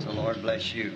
The Lord bless you.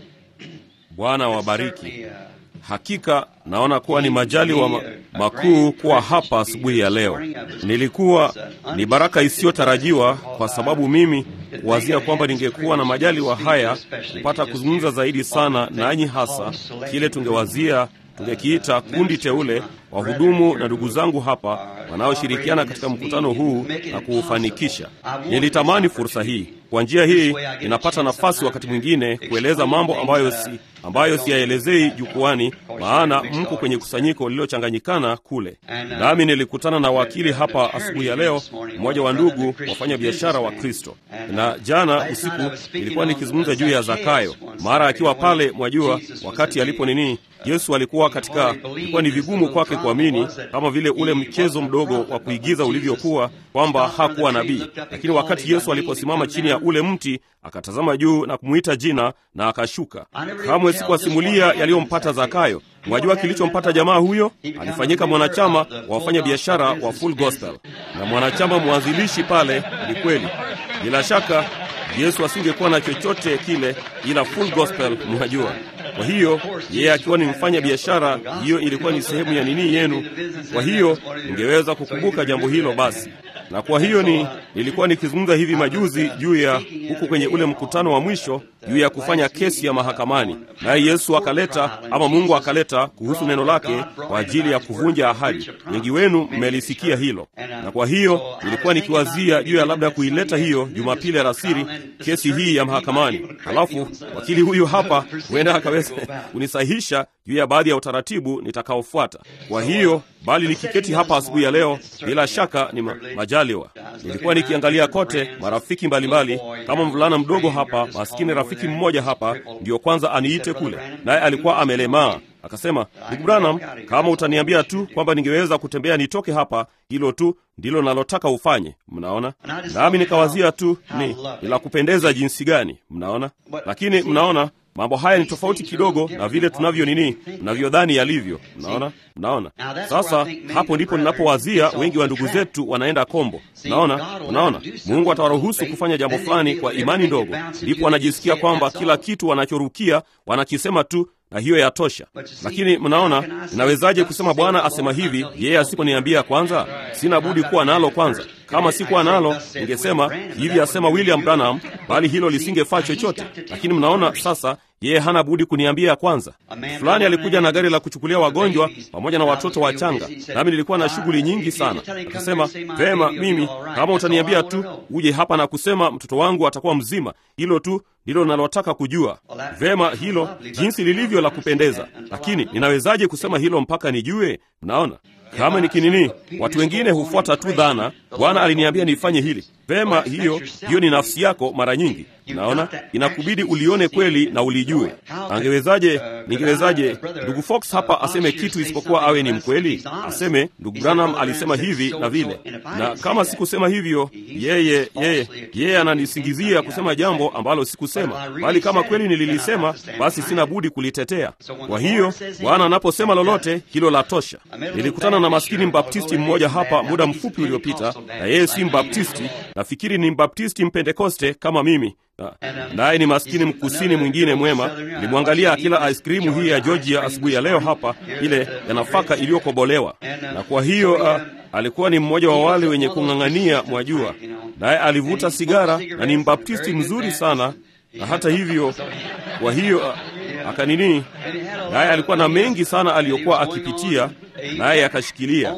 Bwana wabariki. Certainly, uh, Hakika naona kuwa ni majaliwa ma- makuu kuwa hapa asubuhi ya leo. Nilikuwa ni baraka isiyotarajiwa kwa sababu mimi kuwazia kwamba ningekuwa na majaliwa haya kupata kuzungumza zaidi sana nanyi, hasa kile tungewazia tungekiita kundi teule, wahudumu na ndugu zangu hapa wanaoshirikiana katika mkutano huu na kuufanikisha. Nilitamani fursa hii. Kwa njia hii ninapata nafasi wakati mwingine kueleza mambo ambayo si ambayo siyaelezei jukwani, maana mko kwenye kusanyiko lililochanganyikana kule. Nami nilikutana na wakili hapa asubuhi ya leo, mmoja wa ndugu wafanya biashara wa Kristo, na jana usiku nilikuwa nikizungumza juu ya Zakayo, mara akiwa pale, mwajua, wakati alipo nini Yesu alikuwa katika, ilikuwa ni vigumu kwake kuamini, kama vile ule mchezo mdogo wa kuigiza ulivyokuwa, kwamba hakuwa nabii. Lakini wakati Yesu aliposimama chini ya ule mti, akatazama juu na kumwita jina na akashuka. Kamwe sikuwasimulia yaliyompata Zakayo. Mwajua kilichompata jamaa huyo? Alifanyika mwanachama wa wafanya biashara wa Full Gospel na mwanachama mwanzilishi pale. Ni kweli, bila shaka Yesu asingekuwa na chochote kile ila Full Gospel, mwajua. Kwa hiyo yeye akiwa ni mfanya biashara, hiyo ilikuwa ni sehemu ya nini yenu. Kwa hiyo ungeweza kukumbuka jambo hilo basi. Na kwa hiyo ni nilikuwa nikizungumza hivi majuzi juu ya huku kwenye ule mkutano wa mwisho juu ya kufanya kesi ya mahakamani, naye Yesu akaleta ama Mungu akaleta kuhusu neno lake kwa ajili ya kuvunja ahadi. Wengi wenu mmelisikia hilo, na kwa hiyo nilikuwa nikiwazia juu ya labda kuileta hiyo Jumapili alasiri, kesi hii ya mahakamani. Halafu wakili huyu hapa huenda akaweza kunisahihisha juu ya baadhi ya utaratibu nitakaofuata. Kwa hiyo bali nikiketi hapa asubuhi ya leo, bila shaka ni ma majaliwa. Nilikuwa nikiangalia kote marafiki mbalimbali, kama mvulana mdogo hapa, maskini rafiki mmoja hapa ndiyo kwanza aniite kule, naye alikuwa amelemaa. Akasema, ndugu Branham, kama utaniambia tu kwamba ningeweza kutembea nitoke hapa, hilo tu ndilo nalotaka ufanye. Mnaona, nami nikawazia tu ni ni la kupendeza jinsi gani, mnaona. Lakini mnaona mambo haya ni tofauti kidogo na vile tunavyo nini, mnavyodhani yalivyo. Mnaona, mnaona. Sasa hapo ndipo ninapowazia wengi wa ndugu zetu wanaenda kombo. Mnaona, mnaona, Mungu atawaruhusu kufanya jambo fulani kwa imani ndogo, ndipo wanajisikia kwamba kila kitu wanachorukia wanakisema tu na hiyo yatosha. Lakini mnaona, ninawezaje kusema Bwana asema hivi, yeye asiponiambia kwanza? Sina budi kuwa nalo kwanza. Kama sikuwa nalo, ningesema hivi asema William Branham, bali hilo lisingefaa chochote. Lakini mnaona sasa, yeye hana budi kuniambia kwanza. Fulani alikuja na gari la kuchukulia wagonjwa pamoja na watoto wachanga, nami nilikuwa na shughuli nyingi sana. Akasema, vema, mimi kama utaniambia tu uje hapa na kusema mtoto wangu atakuwa mzima, hilo tu ndilo nalotaka kujua. Vema, hilo jinsi lilivyo la kupendeza, lakini ninawezaje kusema hilo mpaka nijue? Mnaona, kama ni kinini, watu wengine hufuata tu dhana. Bwana aliniambia nifanye hili. Vema, hiyo hiyo ni nafsi yako. Mara nyingi naona inakubidi ulione kweli na ulijue. Angewezaje, ningewezaje ndugu Fox hapa aseme kitu isipokuwa awe ni mkweli? Aseme ndugu Branham alisema hivi na vile, na kama sikusema hivyo, yeye yeye yeye ananisingizia kusema jambo ambalo sikusema, bali kama kweli nililisema, basi sina budi kulitetea. Kwa hiyo Bwana anaposema lolote, hilo la tosha. Nilikutana na maskini mbaptisti mmoja hapa muda mfupi uliopita, na yeye si mbaptisti, nafikiri ni mbaptisti mpentekoste kama mimi naye ni maskini mkusini mwingine mwema. Nilimwangalia akila ice krimu hii ya Georgia asubuhi ya leo hapa, ile ya nafaka iliyokobolewa, na kwa hiyo uh, alikuwa ni mmoja wa wale wenye kung'ang'ania, mwajua, naye alivuta sigara na ni mbaptisti mzuri sana, na hata hivyo, kwa hiyo uh, akanini, naye alikuwa na mengi sana aliyokuwa akipitia naye akashikilia.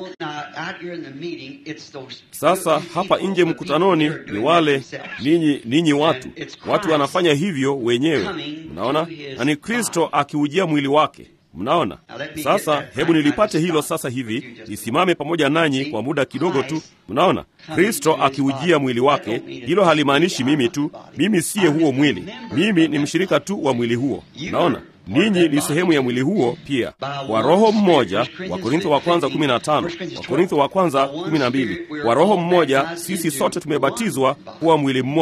Sasa hapa nje mkutanoni ni wale ninyi, ninyi watu watu wanafanya hivyo wenyewe, mnaona, na ni Kristo akiujia mwili wake. Mnaona sasa, hebu nilipate hilo sasa hivi, nisimame pamoja nanyi kwa muda kidogo tu. Mnaona, Kristo akiujia mwili wake, hilo halimaanishi mimi tu, mimi siye huo mwili, mimi ni mshirika tu wa mwili huo. Mnaona, ninyi ni sehemu ya mwili huo pia, kwa roho mmoja. Wakorintho wa kwanza 15, Wakorintho wa kwanza 12. Kwa roho mmoja sisi sote tumebatizwa kuwa mwili mmoja.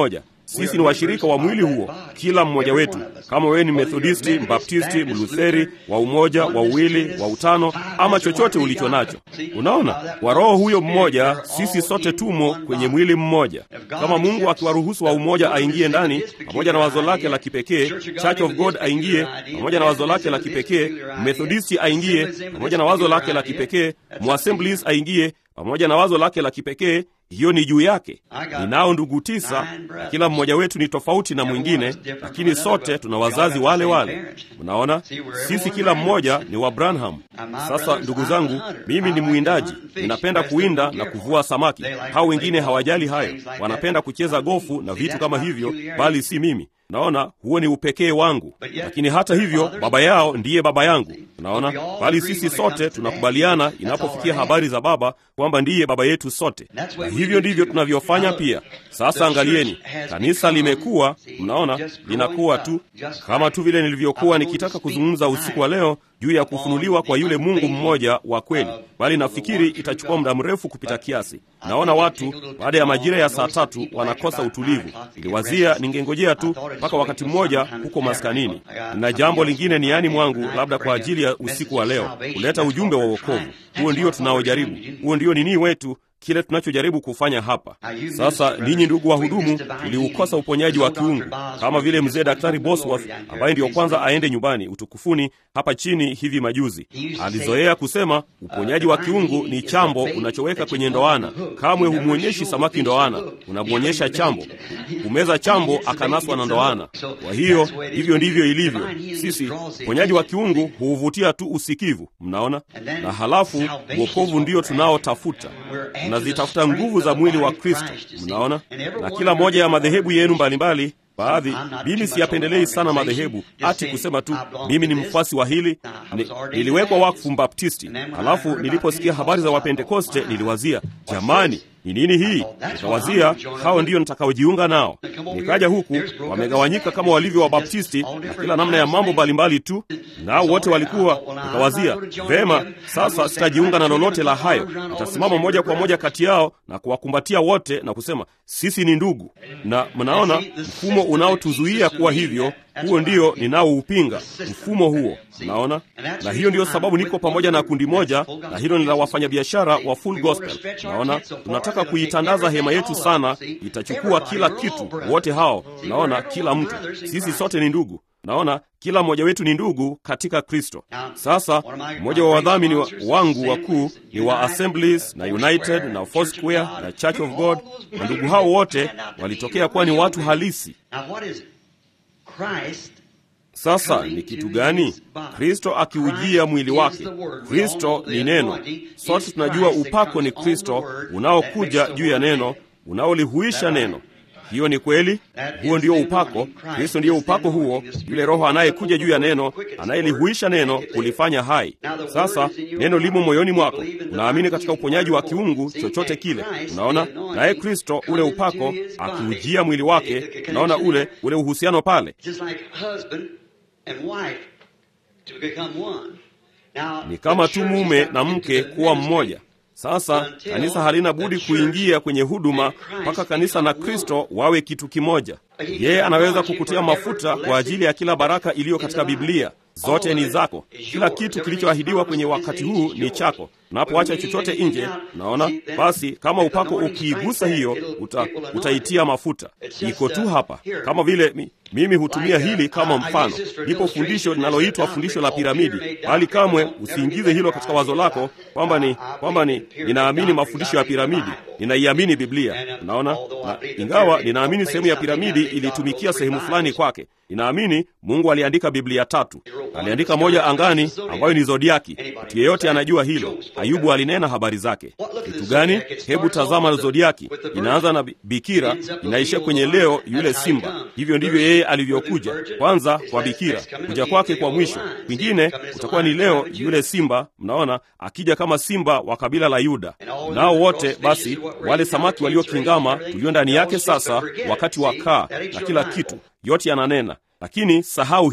Sisi ni washirika wa mwili huo, kila mmoja wetu. Kama wewe ni Methodisti, Mbaptisti, Mlutheri, wa umoja, wa uwili, wa utano, ama chochote ulicho nacho, unaona, kwa Roho huyo mmoja, sisi sote tumo kwenye mwili mmoja. Kama Mungu akiwaruhusu wa umoja aingie ndani pamoja na wazo lake la kipekee, Church of God aingie pamoja na wazo lake la kipekee, Methodisti aingie pamoja na wazo lake la kipekee, Muassemblies aingie pamoja na wazo lake la kipekee hiyo ni juu yake. Ninao ndugu tisa, na kila mmoja wetu ni tofauti na mwingine, lakini sote tuna wazazi wale wale. Mnaona, sisi kila mmoja ni wa Branham. Sasa ndugu zangu, mimi ni mwindaji, ninapenda kuwinda na kuvua samaki. Hao wengine hawajali hayo, wanapenda kucheza gofu na vitu kama hivyo, bali si mimi. Naona huo ni upekee wangu, lakini hata hivyo baba yao ndiye baba yangu. Unaona, bali sisi sote tunakubaliana inapofikia habari za baba kwamba ndiye baba yetu sote, na hivyo ndivyo tunavyofanya pia. Sasa angalieni, kanisa limekuwa, mnaona, linakuwa tu kama tu vile nilivyokuwa nikitaka kuzungumza usiku wa leo juu ya kufunuliwa kwa yule Mungu mmoja wa kweli, bali nafikiri itachukua muda mrefu kupita kiasi. Naona watu baada ya majira ya saa tatu wanakosa utulivu. Niliwazia ningengojea tu mpaka wakati mmoja huko maskanini. Na jambo lingine ni yani mwangu, labda kwa ajili ya usiku wa leo, kuleta ujumbe wa wokovu. Huo ndio tunaojaribu, huo ndio nini wetu kile tunachojaribu kufanya hapa sasa. Ninyi ndugu wahudumu, tuliukosa uponyaji wa kiungu kama vile mzee Daktari Bosworth ambaye ndiyo kwanza aende nyumbani utukufuni hapa chini hivi majuzi, alizoea kusema uponyaji wa kiungu ni chambo unachoweka kwenye ndoana. Kamwe humwonyeshi samaki ndoana, unamwonyesha chambo. Kumeza chambo akanaswa na ndoana. Kwa hiyo hivyo ndivyo ilivyo. Sisi uponyaji wa kiungu huuvutia tu usikivu, mnaona, na halafu wokovu ndio tunaotafuta tunazitafuta nguvu za mwili wa Kristo, mnaona. Na kila moja ya madhehebu yenu mbalimbali, baadhi, mimi siyapendelei sana madhehebu, ati kusema tu mimi ni mfuasi wa hili. Ni, niliwekwa wakfu Mbaptisti, halafu niliposikia habari za Wapentekoste niliwazia, jamani, ni nini hii? Nikawazia hao ndiyo nitakaojiunga nao. Nikaja huku, wamegawanyika kama walivyo Wabaptisti na kila namna ya mambo mbalimbali tu, nao wote walikuwa. Nikawazia vema, sasa sitajiunga na lolote la hayo, nitasimama moja kwa moja kati yao na kuwakumbatia wote na kusema sisi ni ndugu. Na mnaona mfumo unaotuzuia kuwa hivyo huo ndio ninaoupinga mfumo huo, naona. Na hiyo ndiyo sababu niko pamoja na kundi moja, na hilo ni la wafanyabiashara wa Full Gospel. Naona tunataka kuitandaza hema yetu sana, itachukua kila kitu, wote hao, naona, kila mtu. Sisi sote ni ndugu, naona kila mmoja wetu ni ndugu katika Kristo. Sasa mmoja wa wadhamini wa, wangu wakuu ni wa Assemblies na United na Foursquare na Church of God, na ndugu hao wote walitokea kuwa ni watu halisi. Sasa ni kitu gani? Kristo akiujia mwili wake. Kristo ni neno. Sote tunajua upako ni Kristo unaokuja juu ya neno, unaolihuisha neno. Hiyo ni kweli, huo ndio upako. Kristo ndiyo upako huo, yule Roho anayekuja juu ya neno, anayelihuisha neno, kulifanya hai. Sasa neno limo moyoni mwako, unaamini katika uponyaji wa kiungu, chochote kile, unaona. Naye Kristo, ule upako akiujia mwili wake, unaona ule ule uhusiano pale ni kama tu mume na mke kuwa mmoja. Sasa kanisa halina budi kuingia kwenye huduma mpaka kanisa na Kristo wawe kitu kimoja. Yeye anaweza kukutia mafuta kwa ajili ya kila baraka iliyo katika Biblia. Zote ni zako. Kila kitu kilichoahidiwa kwenye wakati huu ni chako. Unapoacha chochote nje, naona basi, kama upako ukiigusa hiyo, uta, utaitia mafuta. Iko tu hapa, kama vile mi, mimi hutumia hili kama mfano. Lipo fundisho linaloitwa fundisho la piramidi, bali kamwe usiingize hilo katika wazo lako kwamba ni kwamba ni ninaamini mafundisho ya piramidi, ninaiamini Biblia. Unaona, na ingawa ninaamini sehemu ya piramidi ilitumikia sehemu fulani kwake, ninaamini Mungu aliandika Biblia tatu. Aliandika moja angani, ambayo ni zodiaki. Mtu yeyote anajua hilo. Ayubu alinena habari zake. Kitu gani? Hebu tazama zodiaki, inaanza na bikira, inaishia kwenye leo, yule simba. Hivyo ndivyo yeye alivyokuja, kwanza kwa bikira, kuja kwake kwa mwisho kwingine kutakuwa ni leo, yule simba. Mnaona akija kama simba wa kabila la Yuda. Nao wote basi, wale samaki waliokingama tulio ndani yake sasa, wakati wa kaa na kila kitu, yote yananena lakini sahau hiyo.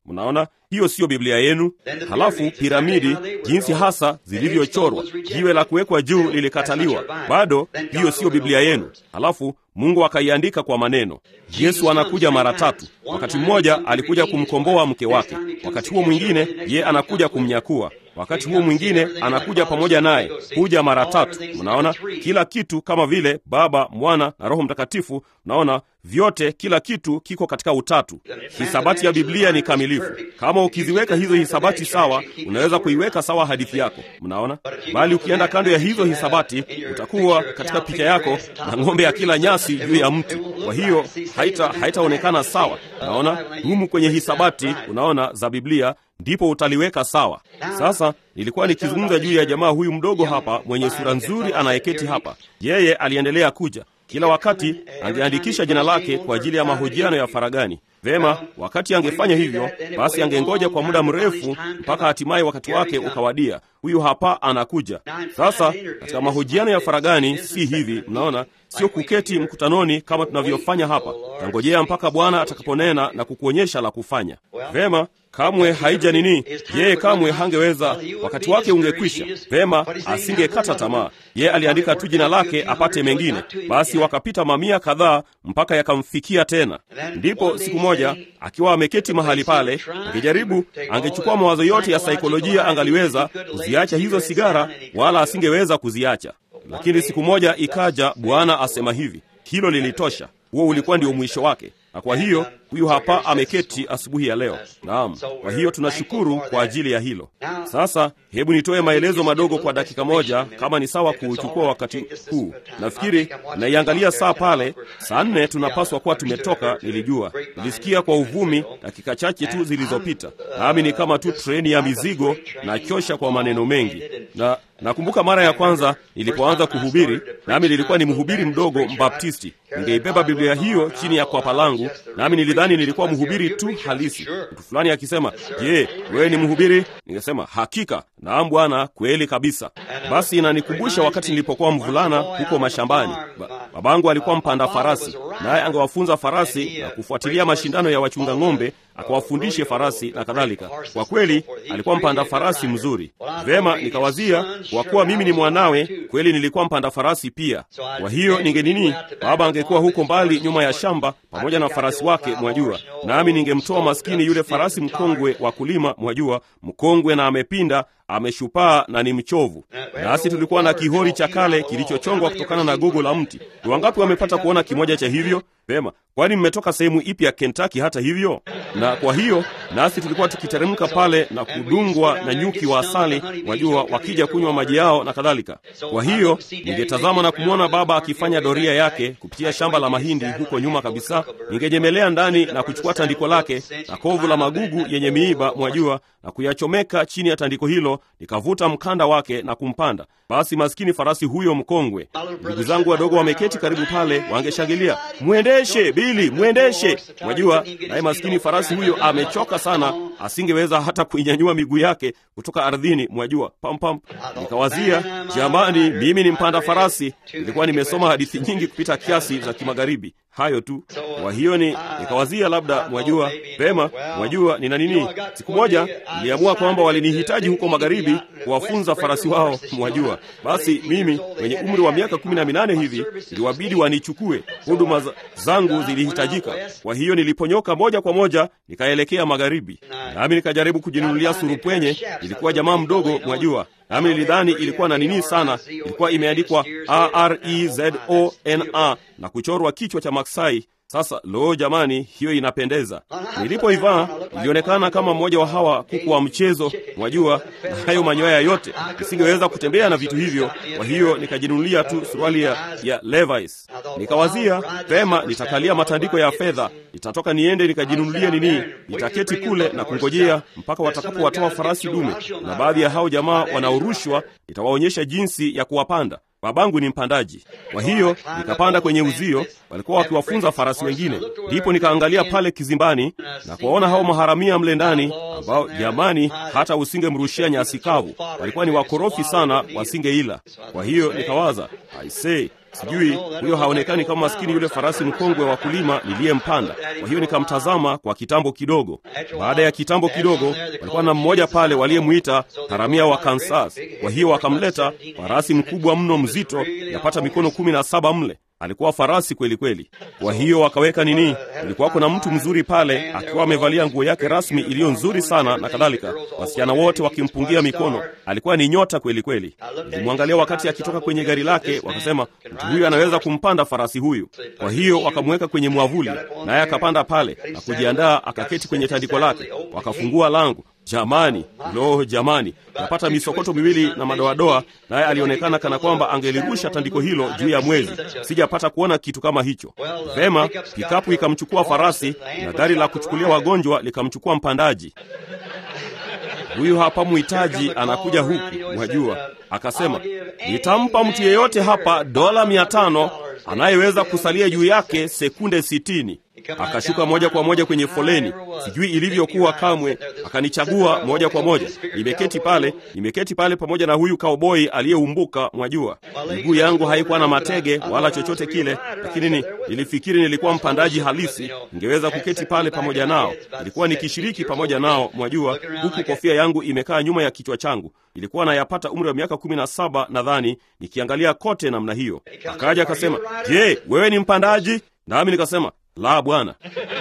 Mnaona, hiyo siyo Biblia yenu. Halafu piramidi, jinsi hasa zilivyochorwa, jiwe la kuwekwa juu lilikataliwa, bado hiyo siyo Biblia yenu. Halafu Mungu akaiandika kwa maneno. Yesu anakuja mara tatu. Wakati mmoja alikuja kumkomboa mke wake, wakati huo mwingine ye anakuja kumnyakua wakati huo mwingine anakuja pamoja naye, huja mara tatu. Mnaona kila kitu kama vile Baba, Mwana na Roho Mtakatifu. Mnaona vyote, kila kitu kiko katika utatu. Hisabati ya Biblia ni kamilifu. Kama ukiziweka hizo hisabati sawa, unaweza kuiweka sawa hadithi yako. Mnaona, bali ukienda kando ya hizo hisabati, utakuwa katika picha yako na ng'ombe ya kila nyasi juu ya mti. Kwa hiyo haita haitaonekana sawa. Unaona, humu kwenye hisabati, unaona za Biblia ndipo utaliweka sawa. Sasa nilikuwa nikizungumza juu ya jamaa huyu mdogo hapa mwenye sura nzuri anayeketi hapa. Yeye aliendelea kuja kila wakati, angeandikisha jina lake kwa ajili ya mahojiano ya faragani. Vema, wakati angefanya hivyo, basi angengoja kwa muda mrefu mpaka hatimaye wakati wake ukawadia. Huyu hapa anakuja sasa. Katika mahojiano ya faragani si hivi, mnaona, sio kuketi mkutanoni kama tunavyofanya hapa. Tangojea mpaka Bwana atakaponena na kukuonyesha la kufanya. Vema, kamwe haija nini, yeye kamwe hangeweza, wakati wake ungekwisha. Vema, asingekata tamaa. Yeye aliandika tu jina lake apate mengine. Basi wakapita mamia kadhaa mpaka yakamfikia tena. Ndipo siku moja akiwa ameketi mahali pale, angejaribu, angechukua mawazo yote ya saikolojia, angaliweza kuziacha hizo sigara, wala asingeweza kuziacha. Lakini siku moja ikaja, Bwana asema hivi, hilo lilitosha. Huo ulikuwa ndio mwisho wake na kwa hiyo huyu hapa ameketi asubuhi ya leo. Naam, kwa hiyo tunashukuru kwa ajili ya hilo. Sasa hebu nitoe maelezo madogo kwa dakika moja, kama ni sawa kuuchukua wakati huu. Nafikiri naiangalia saa pale, saa nne tunapaswa kuwa tumetoka. Nilijua, nilisikia kwa uvumi dakika chache tu zilizopita, nami ni kama tu treni ya mizigo na chosha kwa maneno mengi na nakumbuka mara ya kwanza nilipoanza kuhubiri, nami nilikuwa ni mhubiri mdogo Mbaptisti. Ningeibeba Biblia hiyo chini ya kwapa langu, nami nilidhani nilikuwa mhubiri tu halisi. Mtu fulani akisema, je, wewe ni mhubiri? Ningesema hakika, naam bwana, kweli kabisa. Basi inanikumbusha wakati nilipokuwa mvulana huko mashambani. Ba, babangu alikuwa mpanda farasi, naye angewafunza farasi na kufuatilia mashindano ya wachunga ng'ombe, akawafundishe farasi na kadhalika. Kwa kweli alikuwa mpanda farasi mzuri. Vema, nikawazia kwa kuwa mimi ni mwanawe, kweli nilikuwa mpanda farasi pia. Kwa hiyo ninge nini, baba angekuwa huko mbali nyuma ya shamba pamoja na farasi wake, mwajua, nami ningemtoa maskini yule farasi mkongwe wa kulima, mwajua, mkongwe na amepinda ameshupaa na ni mchovu. Nasi tulikuwa na kihori cha kale kilichochongwa kutokana na gogo la mti. Ni wangapi wamepata kuona kimoja cha hivyo? Vema, kwani mmetoka sehemu ipi ya Kentucky hata hivyo? Na kwa hiyo nasi tulikuwa tukiteremka pale na kudungwa na nyuki wa asali, wajua, wakija kunywa maji yao na kadhalika. Kwa hiyo ningetazama na kumwona baba akifanya doria yake kupitia shamba la mahindi huko nyuma kabisa. Ningenyemelea ndani na kuchukua tandiko lake na kovu la magugu yenye miiba, mwajua, na kuyachomeka chini ya tandiko hilo, nikavuta mkanda wake na kumpanda. Basi maskini farasi huyo mkongwe, ndugu zangu wadogo wameketi karibu pale, wangeshangilia mwendeshe Bili, mwendeshe. Mwajua, naye maskini farasi huyo amechoka sana, asingeweza hata kuinyanyua miguu yake kutoka ardhini, mwajua, pam pam. Nikawazia, jamani, mimi ni mpanda farasi. Nilikuwa nimesoma hadithi nyingi kupita kiasi za kimagharibi, hayo tu. Kwa hiyo ni nikawazia, labda mwajua vema, mwajua nina nini. Siku moja niliamua kwamba walinihitaji huko magharibi kuwafunza farasi wao, mwajua. Basi mimi mwenye umri wa miaka kumi na minane hivi iliwabidi wanichukue, huduma zangu zilihitajika. Kwa hiyo niliponyoka moja kwa moja nikaelekea magharibi, nami nikajaribu kujinunulia surupwenye. Ilikuwa jamaa mdogo, mwajua nami nilidhani ilikuwa na nini sana, ilikuwa imeandikwa Arezona na kuchorwa kichwa cha maksai. Sasa lo, jamani, hiyo inapendeza. Nilipoivaa ilionekana kama mmoja wa hawa kuku wa mchezo, mwajua, na hayo manyoya yote. Nisingeweza kutembea na vitu hivyo, kwa hiyo nikajinunulia tu suruali ya, ya Levi's. Nikawazia vema, nitakalia matandiko ya fedha, nitatoka niende nikajinunulie nini, nitaketi kule na kungojea mpaka watakapowatoa farasi dume, na baadhi ya hao jamaa wanaorushwa nitawaonyesha jinsi ya kuwapanda. Babangu ni mpandaji, kwa hiyo nikapanda kwenye uzio, walikuwa wakiwafunza farasi wengine. Ndipo nikaangalia pale kizimbani na kuwaona hao maharamia mle ndani, ambao jamani, hata usingemrushia nyasi kavu, walikuwa ni wakorofi sana, wasingeila. Kwa hiyo nikawaza, aisee, Sijui huyo haonekani kama maskini yule farasi mkongwe wa kulima niliyempanda. Kwa hiyo nikamtazama kwa kitambo kidogo. Baada ya kitambo kidogo, walikuwa na mmoja pale waliyemwita haramia wa Kansas. Kwa hiyo wakamleta farasi mkubwa mno, mzito, yapata mikono kumi na saba mle alikuwa farasi kweli kweli. Kwa hiyo wakaweka nini, kulikuwa kuna mtu mzuri pale akiwa amevalia nguo yake rasmi iliyo nzuri sana na kadhalika, wasichana wote wakimpungia mikono. Alikuwa ni nyota kweli kweli. Nilimwangalia wakati akitoka kwenye gari lake, wakasema mtu huyu anaweza kumpanda farasi huyu. Kwa hiyo wakamweka kwenye mwavuli, naye akapanda pale na kujiandaa, akaketi kwenye tandiko lake, wakafungua lango Jamani, lo, jamani, napata misokoto miwili na madoadoa, naye alionekana kana kwamba angelirusha tandiko hilo juu ya mwezi. Sijapata kuona kitu kama hicho. Vema, pikapu ikamchukua farasi na gari la kuchukulia wagonjwa likamchukua mpandaji. Huyu hapa mhitaji anakuja huku, mwajua. Akasema, nitampa mtu yeyote hapa dola mia tano anayeweza kusalia juu yake sekunde sitini. Akashuka moja kwa moja kwenye foleni, sijui ilivyokuwa kamwe. Akanichagua moja kwa moja. Nimeketi pale, nimeketi pale pamoja na huyu kauboi aliyeumbuka, mwajua. Miguu yangu haikuwa na matege wala chochote kile, lakini ni, nilifikiri nilikuwa mpandaji halisi, ningeweza kuketi pale pamoja nao. Nilikuwa nikishiriki pamoja nao, mwajua, huku kofia yangu imekaa nyuma ya kichwa changu. Ilikuwa nayapata umri wa miaka kumi na saba nadhani, nikiangalia kote namna hiyo. Akaja akasema, je, wewe ni mpandaji? Nami nikasema la, bwana.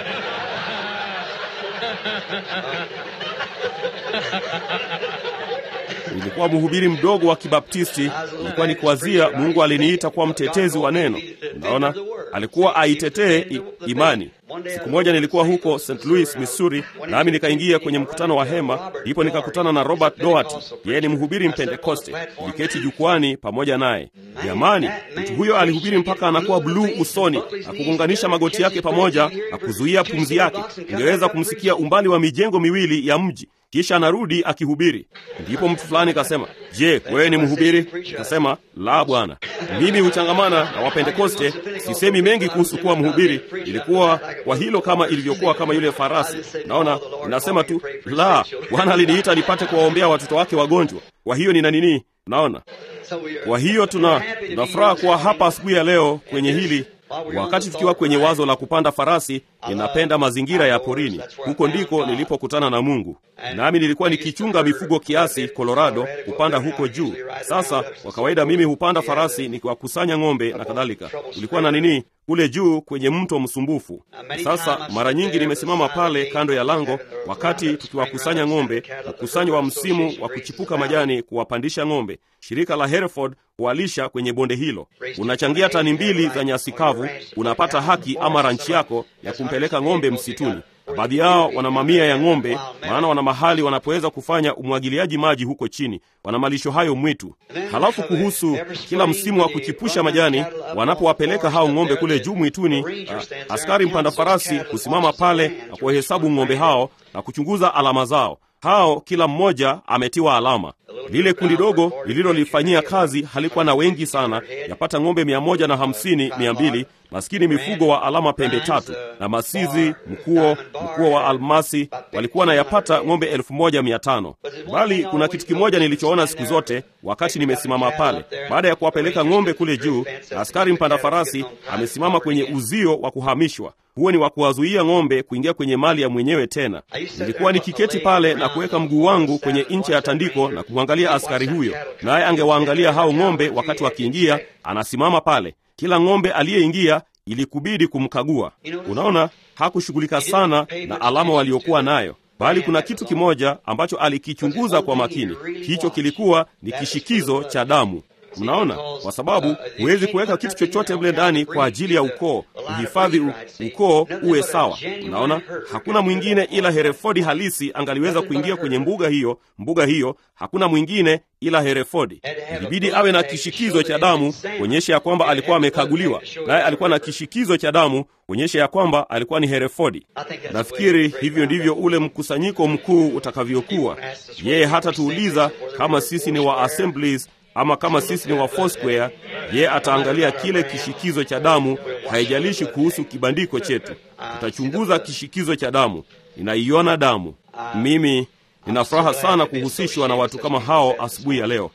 Nilikuwa mhubiri mdogo wa Kibaptisti. Nilikuwa nikiwazia Mungu aliniita kuwa mtetezi wa neno. Unaona, alikuwa aitetee imani. Siku moja nilikuwa huko St. Louis, Missouri, nami nikaingia kwenye mkutano wa hema, ndipo nikakutana na Robert Doherty. Yeye ni mhubiri Mpentekoste. Niliketi jukwani pamoja naye. Jamani, mtu huyo alihubiri mpaka anakuwa bluu usoni na kugonganisha magoti yake pamoja na kuzuia pumzi yake. Ungeweza kumsikia umbali wa mijengo miwili ya mji kisha anarudi akihubiri. Ndipo mtu fulani kasema, je, wewe ni mhubiri? Nikasema, la bwana, mimi huchangamana na Wapentekoste, sisemi mengi kuhusu kuwa mhubiri. Ilikuwa kwa hilo kama ilivyokuwa kama yule farasi. Naona ninasema tu, la, Bwana aliniita nipate kuwaombea watoto wake wagonjwa. Kwa hiyo nina nini? Naona kwa hiyo tuna tunafuraha kuwa hapa asubuhi ya leo kwenye hili wakati tukiwa kwenye wazo la kupanda farasi. Ninapenda mazingira ya porini, huko ndiko nilipokutana na Mungu. Nami nilikuwa nikichunga mifugo kiasi Colorado, kupanda huko juu. Sasa kwa kawaida mimi hupanda farasi nikiwakusanya ng'ombe na kadhalika. Ulikuwa na nini kule juu kwenye mto msumbufu. Sasa mara nyingi nimesimama pale kando ya lango wakati tukiwakusanya ng'ombe, mkusanyo wa msimu wa kuchipuka majani, kuwapandisha ng'ombe. Shirika la Hereford huwalisha kwenye bonde hilo. Unachangia tani mbili za nyasi kavu, unapata haki ama ranchi yako ya kumpeleka ng'ombe msituni. Baadhi yao wana mamia ya ng'ombe, maana wana mahali wanapoweza kufanya umwagiliaji maji huko chini, wana malisho hayo mwitu. Halafu kuhusu kila msimu wa kuchipusha majani, wanapowapeleka hao ng'ombe kule juu mwituni, askari mpanda farasi husimama pale na kuwahesabu ng'ombe hao na kuchunguza alama zao. Hao kila mmoja ametiwa alama. Lile kundi dogo lililolifanyia kazi halikuwa na wengi sana, yapata ng'ombe mia moja na hamsini mia mbili maskini mifugo wa alama pembe tatu na masizi, mkuo, mkuo wa almasi walikuwa na yapata ng'ombe elfu moja mia tano. Bali kuna kitu kimoja nilichoona siku zote wakati nimesimama pale, baada ya kuwapeleka ng'ombe kule juu, na askari mpanda farasi amesimama kwenye uzio wa kuhamishwa. Huo ni wa kuwazuia ng'ombe kuingia kwenye mali ya mwenyewe tena. Nilikuwa nikiketi pale na kuweka mguu wangu kwenye ncha ya tandiko na kumwangalia askari huyo, naye angewaangalia hao ng'ombe wakati wakiingia. Anasimama pale kila ng'ombe aliyeingia ilikubidi kumkagua. Unaona, hakushughulika sana na alama waliokuwa nayo, bali kuna kitu kimoja ambacho alikichunguza kwa makini. Hicho kilikuwa ni kishikizo cha damu. Mnaona, kwa sababu huwezi kuweka kitu chochote mle ndani kwa ajili ya ukoo, kuhifadhi ukoo uwe sawa. Mnaona, hakuna mwingine ila Herefodi halisi angaliweza kuingia kwenye mbuga hiyo. Mbuga hiyo hakuna mwingine ila Herefodi. Ilibidi awe na kishikizo cha damu kuonyesha ya kwamba alikuwa amekaguliwa, naye alikuwa na kishikizo cha damu kuonyesha ya kwamba alikuwa ni Herefodi. Nafikiri hivyo ndivyo ule mkusanyiko mkuu utakavyokuwa. Yeye hata tuuliza kama sisi ni wa Assemblies ama kama sisi ni wa Foursquare, ye ataangalia kile kishikizo cha damu. Haijalishi kuhusu kibandiko chetu, tutachunguza kishikizo cha damu. Ninaiona damu. Mimi nina furaha sana kuhusishwa na watu kama hao asubuhi ya leo.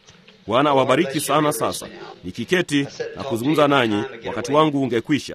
Bwana awabariki sana. Sasa nikiketi na kuzungumza nanyi, wakati wangu ungekwisha.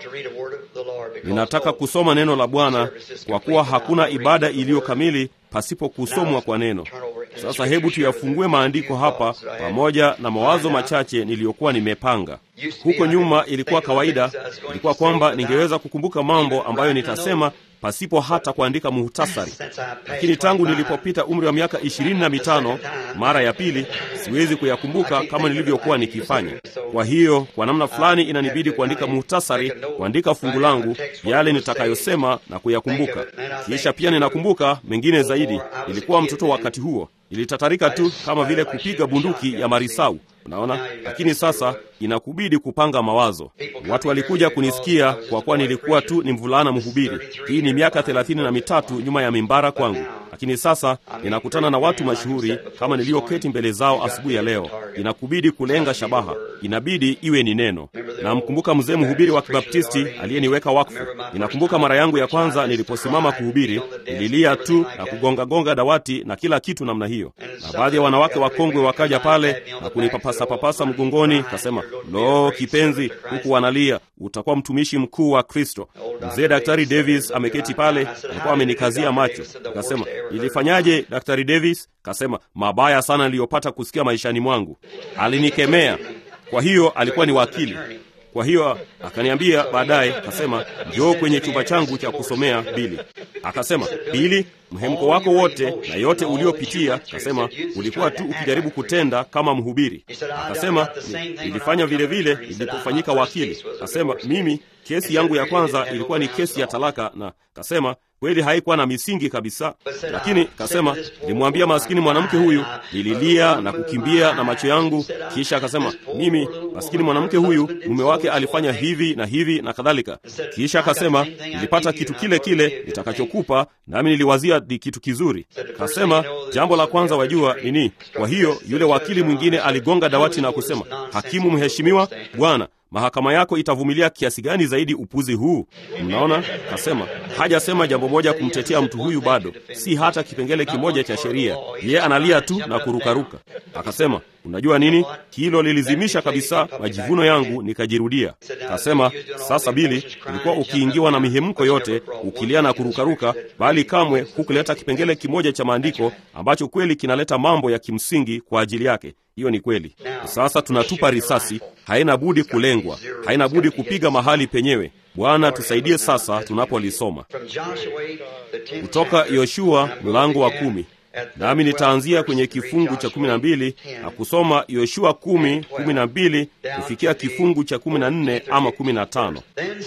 Ninataka kusoma neno la Bwana kwa kuwa hakuna ibada iliyo kamili pasipo kusomwa kwa neno. Sasa hebu tuyafungue maandiko hapa pamoja na mawazo machache niliyokuwa nimepanga. Huko nyuma ilikuwa kawaida, ilikuwa kwamba ningeweza kukumbuka mambo ambayo nitasema pasipo hata kuandika muhtasari, lakini tangu nilipopita umri wa miaka ishirini na mitano mara ya pili, siwezi kuyakumbuka kama nilivyokuwa nikifanya. Kwa hiyo kwa namna fulani inanibidi kuandika muhtasari, kuandika fungu langu, yale nitakayosema na kuyakumbuka. Kisha pia ninakumbuka mengine zaidi. Nilikuwa mtoto wakati huo, nilitatarika tu kama vile kupiga bunduki ya marisau. Unaona, lakini sasa inakubidi kupanga mawazo. Watu walikuja kunisikia kwa kuwa nilikuwa tu ni mvulana mhubiri. Hii ni miaka thelathini na mitatu nyuma ya mimbara kwangu, lakini sasa ninakutana na watu mashuhuri kama niliyoketi mbele zao asubuhi ya leo. Inakubidi kulenga shabaha, inabidi iwe ni neno. Namkumbuka mzee mhubiri wa Kibaptisti aliyeniweka wakfu. Ninakumbuka mara yangu ya kwanza niliposimama kuhubiri, nililia tu na kugongagonga dawati na kila kitu namna hiyo, na baadhi ya wanawake wakongwe wakaja pale na kunipapasa papasa mgongoni, kasema lo, kipenzi, huku wanalia, utakuwa mtumishi mkuu wa Kristo. Mzee Daktari Davis ameketi pale, alikuwa amenikazia macho. Akasema, ilifanyaje Daktari Davis? Kasema, mabaya sana niliyopata kusikia maishani mwangu. Alinikemea. Kwa hiyo alikuwa ni wakili. Kwa hiyo akaniambia baadaye, akasema njoo kwenye chumba changu cha kusomea Bili. Akasema, Bili, mhemko wako wote na yote uliopitia, akasema ulikuwa tu ukijaribu kutenda kama mhubiri. Akasema nilifanya vile vile nilipofanyika wakili. Akasema mimi kesi yangu ya kwanza ilikuwa ni kesi ya talaka, na kasema kweli haikuwa na misingi kabisa, lakini kasema nilimwambia maskini mwanamke huyu, nililia na kukimbia na macho yangu. Kisha akasema mimi, maskini mwanamke huyu, mume wake alifanya hivi na hivi na kadhalika. Kisha akasema nilipata kitu kile kile nitakachokupa, nami niliwazia ni kitu kizuri. Kasema jambo la kwanza wajua nini? Kwa hiyo yule wakili mwingine aligonga dawati na kusema, hakimu mheshimiwa, bwana mahakama yako itavumilia kiasi gani zaidi upuzi huu? Mnaona, kasema hajasema jambo moja kumtetea mtu huyu, bado si hata kipengele kimoja cha sheria. Yeye analia tu na kurukaruka. Akasema, unajua nini, hilo lilizimisha kabisa majivuno yangu, nikajirudia. Kasema, sasa Bili, ulikuwa ukiingiwa na mihemko yote, ukilia na kurukaruka, bali kamwe hukuleta kipengele kimoja cha maandiko ambacho kweli kinaleta mambo ya kimsingi kwa ajili yake. Hiyo ni kweli. Sasa tunatupa risasi, haina budi kulengwa, haina budi kupiga mahali penyewe. Bwana tusaidie sasa tunapolisoma kutoka Yoshua mlango wa kumi, nami nitaanzia kwenye kifungu cha kumi na mbili na kusoma Yoshua kumi kumi na mbili kufikia kifungu cha kumi na nne ama kumi na tano.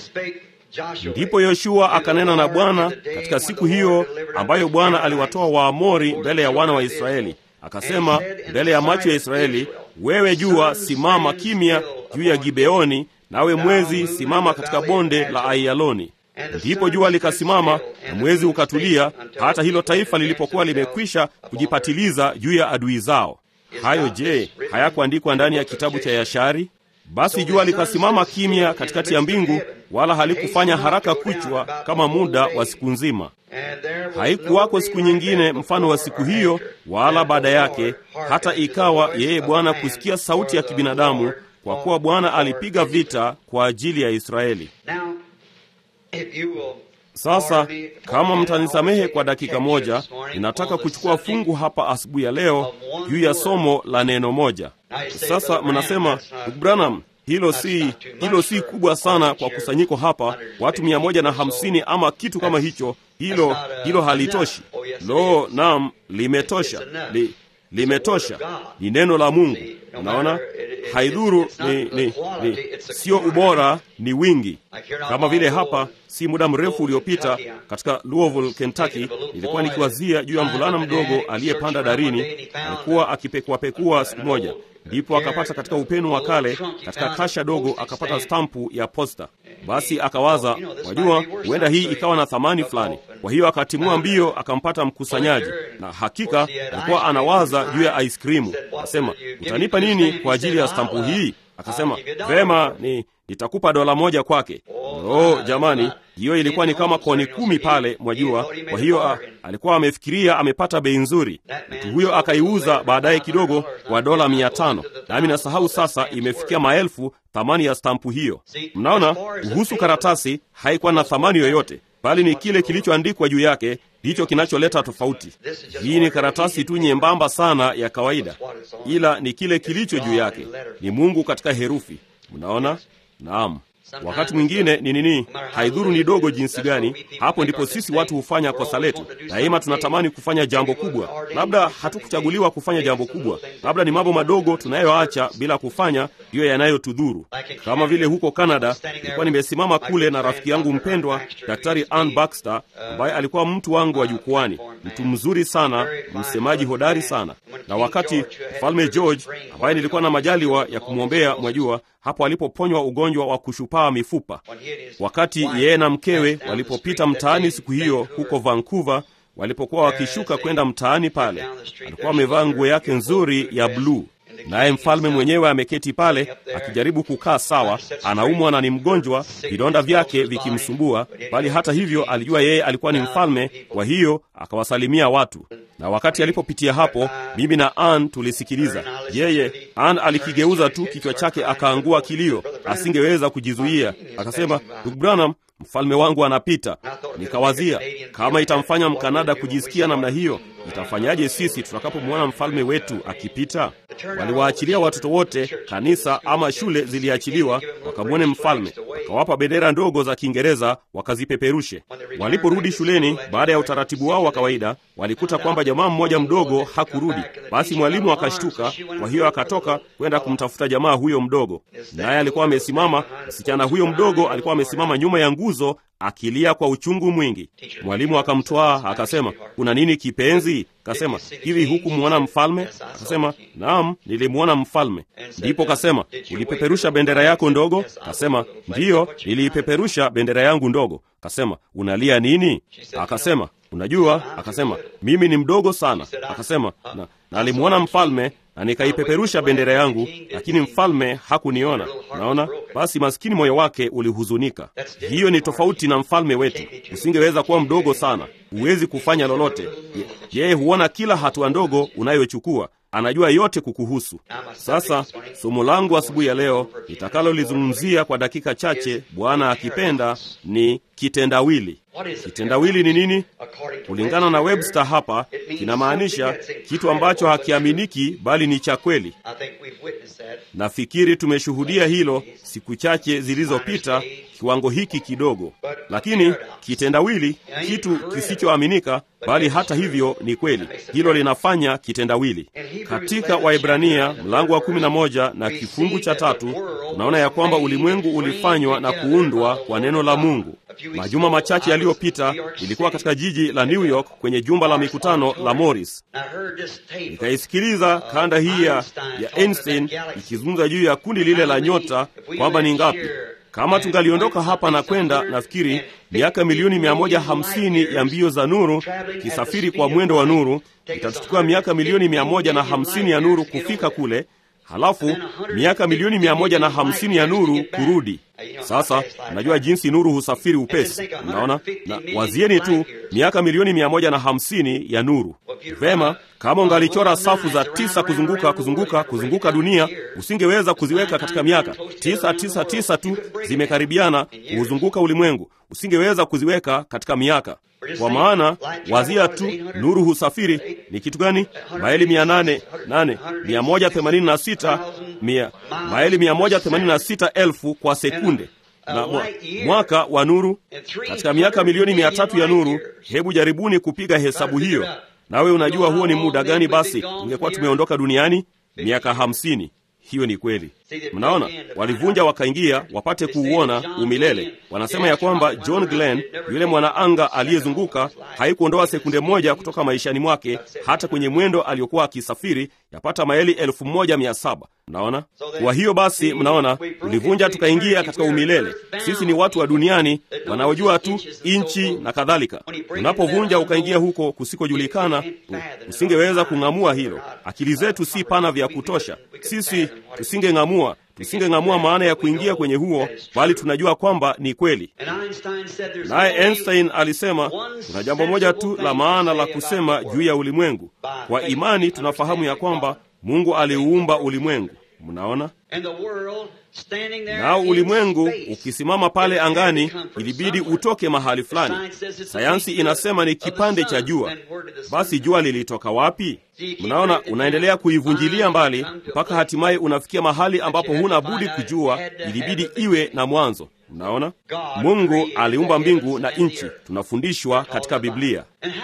Ndipo Yoshua akanena na Bwana katika siku hiyo ambayo Bwana aliwatoa Waamori mbele ya wana wa Israeli akasema mbele ya macho ya Israeli, wewe jua simama kimya juu ya Gibeoni, nawe mwezi simama katika bonde la Aiyaloni. Ndipo jua likasimama na mwezi ukatulia, hata hilo taifa lilipokuwa limekwisha kujipatiliza juu ya adui zao. Hayo je, hayakuandikwa ndani ya kitabu cha Yashari? Basi jua likasimama kimya katikati ya mbingu, wala halikufanya haraka kuchwa kama muda wa siku nzima. Haikuwako siku nyingine mfano wa siku hiyo, wala baada yake, hata ikawa yeye Bwana kusikia sauti ya kibinadamu, kwa kuwa Bwana alipiga vita kwa ajili ya Israeli. Sasa kama mtanisamehe kwa dakika moja, ninataka kuchukua fungu hapa asubuhi ya leo juu ya somo la neno moja. Sasa mnasema ndugu Branham, hilo si hilo si kubwa sana kwa kusanyiko hapa, watu mia moja na hamsini ama kitu kama hicho. Hilo hilo halitoshi. Lo, naam, limetosha li, limetosha. Ni neno la Mungu. Unaona, haidhuru ni, ni, ni sio ubora, ni wingi. Kama vile hapa si muda mrefu uliopita katika Louisville, Kentucky, nilikuwa nikiwazia juu ya mvulana mdogo aliyepanda darini. Alikuwa akipekuapekua siku moja, ndipo akapata katika upenu wa kale, katika kasha dogo, akapata stampu ya posta. Basi akawaza, wajua, huenda hii ikawa na thamani fulani. Kwa hiyo akatimua mbio, akampata mkusanyaji, na hakika alikuwa anawaza juu ya ice krimu. Akasema, utanipa nini kwa ajili ya stampu hii? Akasema vema, ni nitakupa dola moja kwake. Oh jamani, hiyo ilikuwa ni kama koni kumi pale, mwajua. Kwa hiyo a, alikuwa amefikiria amepata bei nzuri. Mtu huyo akaiuza baadaye kidogo kwa dola mia tano, nami nasahau sasa, imefikia maelfu thamani ya stampu hiyo. Mnaona, kuhusu karatasi haikuwa na thamani yoyote, bali ni kile kilichoandikwa juu yake ndicho kinacholeta tofauti. Hii ni karatasi tu nyembamba sana ya kawaida, ila ni kile kilicho juu yake, ni Mungu katika herufi. Mnaona? Naam. Wakati mwingine ni nini, haidhuru ni dogo jinsi gani. Hapo ndipo sisi watu hufanya kosa letu. Daima tunatamani kufanya jambo kubwa, labda hatukuchaguliwa kufanya jambo kubwa, labda ni mambo madogo tunayoacha bila kufanya, ndiyo yanayotudhuru. Kama vile huko Canada, nilikuwa nimesimama kule na rafiki yangu mpendwa Daktari Ann Baxter, ambaye alikuwa mtu wangu wa jukwani, mtu mzuri sana, msemaji hodari sana. Na wakati Mfalme George ambaye nilikuwa na majaliwa ya kumwombea, mwajua hapo alipoponywa ugonjwa wa kushupaa mifupa. Wakati yeye na mkewe walipopita mtaani siku hiyo huko Vancouver, walipokuwa wakishuka kwenda mtaani pale, alikuwa amevaa nguo yake nzuri ya bluu, naye mfalme mwenyewe ameketi pale akijaribu kukaa sawa, anaumwa na ni mgonjwa, vidonda vyake vikimsumbua, bali hata hivyo alijua yeye alikuwa ni mfalme, kwa hiyo akawasalimia watu na wakati alipopitia hapo, mimi na Ann tulisikiliza. Yeye Ann alikigeuza tu kichwa chake akaangua kilio, asingeweza kujizuia. Akasema, ndugu Branham, mfalme wangu anapita. Nikawazia kama itamfanya Mkanada kujisikia namna hiyo, itafanyaje sisi tutakapomwona mfalme wetu akipita? Waliwaachilia watoto wote, kanisa ama shule ziliachiliwa, wakamwone mfalme, wakawapa bendera ndogo za Kiingereza wakazipeperushe. Waliporudi shuleni baada ya utaratibu wao wa kawaida, walikuta kwamba jamaa mmoja mdogo hakurudi. Basi mwalimu akashtuka, kwa hiyo akatoka kwenda kumtafuta jamaa huyo mdogo, naye alikuwa amesimama. Msichana huyo mdogo alikuwa amesimama nyuma ya nguzo akilia kwa uchungu mwingi. Mwalimu akamtwaa akasema, kuna nini kipenzi? Kasema, hivi hukumwona mfalme? Akasema, naam, nilimwona mfalme. Ndipo kasema, ulipeperusha bendera yako ndogo? Kasema, ndiyo, niliipeperusha bendera yangu ndogo. Kasema, unalia nini? Akasema, unajua, akasema, mimi ni mdogo sana. Akasema, na nalimwona mfalme na nikaipeperusha bendera yangu, lakini mfalme hakuniona. Naona basi, maskini moyo wake ulihuzunika. Hiyo ni tofauti na mfalme wetu. Usingeweza kuwa mdogo sana, huwezi kufanya lolote. Yeye huona kila hatua ndogo unayochukua, anajua yote kukuhusu. Sasa somo langu asubuhi ya leo nitakalolizungumzia kwa dakika chache, Bwana akipenda, ni kitendawili. Kitendawili ni nini? Kulingana na Webster hapa kinamaanisha kitu ambacho hakiaminiki bali ni cha kweli. Nafikiri tumeshuhudia hilo siku chache zilizopita, kiwango hiki kidogo. Lakini kitendawili, kitu kisichoaminika bali hata hivyo ni kweli, hilo linafanya kitendawili. Katika Waibrania mlango wa kumi na moja na kifungu cha tatu tunaona ya kwamba ulimwengu ulifanywa na kuundwa kwa neno la Mungu. Majuma machache yaliyopita ilikuwa katika jiji la New York kwenye jumba la mikutano la Morris. Nikaisikiliza kanda hii ya Einstein ikizungumza juu ya kundi lile la nyota kwamba ni ngapi. Kama tungaliondoka hapa na kwenda, nafikiri miaka milioni mia moja hamsini ya mbio za nuru ikisafiri kwa mwendo wa nuru, itatuchukua miaka milioni mia moja na hamsini ya nuru kufika kule, halafu miaka milioni mia moja na hamsini ya nuru kurudi. Sasa unajua jinsi nuru husafiri upesi, unaona. Na wazieni tu miaka milioni mia moja na hamsini ya nuru. Vema, kama ungalichora safu za tisa kuzunguka kuzunguka kuzunguka dunia, usingeweza kuziweka katika miaka tisa tisa tisa tu zimekaribiana kuuzunguka ulimwengu, usingeweza kuziweka katika miaka kwa maana wazia tu nuru husafiri ni kitu gani? Maili mia nane nane mia moja themanini na sita mia maili mia moja themanini na sita elfu kwa sekunde na mwaka wa nuru katika miaka milioni mia tatu ya nuru. Hebu jaribuni kupiga hesabu hiyo, nawe unajua huo ni muda gani? Basi tungekuwa tumeondoka duniani miaka hamsini. Hiyo ni kweli. Mnaona, walivunja wakaingia wapate kuuona umilele. Wanasema ya kwamba John Glenn, yule mwanaanga aliyezunguka, haikuondoa sekunde moja kutoka maishani mwake, hata kwenye mwendo aliyokuwa akisafiri yapata maili elfu moja mia saba. Mnaona, kwa hiyo basi, mnaona ulivunja tukaingia katika umilele. Sisi ni watu wa duniani wanaojua tu inchi na kadhalika. Unapovunja ukaingia huko kusikojulikana, usingeweza kung'amua hilo. Akili zetu si pana vya kutosha, sisi tusingeng'amua tusingeng'amua maana ya kuingia kwenye huo, bali tunajua kwamba ni kweli. Naye Einstein alisema kuna jambo moja tu la maana la kusema juu ya ulimwengu. Kwa imani tunafahamu ya kwamba Mungu aliuumba ulimwengu. Mnaona? Nao ulimwengu ukisimama pale angani, ilibidi utoke mahali fulani. Sayansi inasema ni kipande cha jua. Basi jua lilitoka wapi? Mnaona, unaendelea kuivunjilia mbali mpaka hatimaye unafikia mahali ambapo huna budi kujua ilibidi iwe na mwanzo. Mnaona, Mungu aliumba mbingu na nchi, tunafundishwa katika Biblia.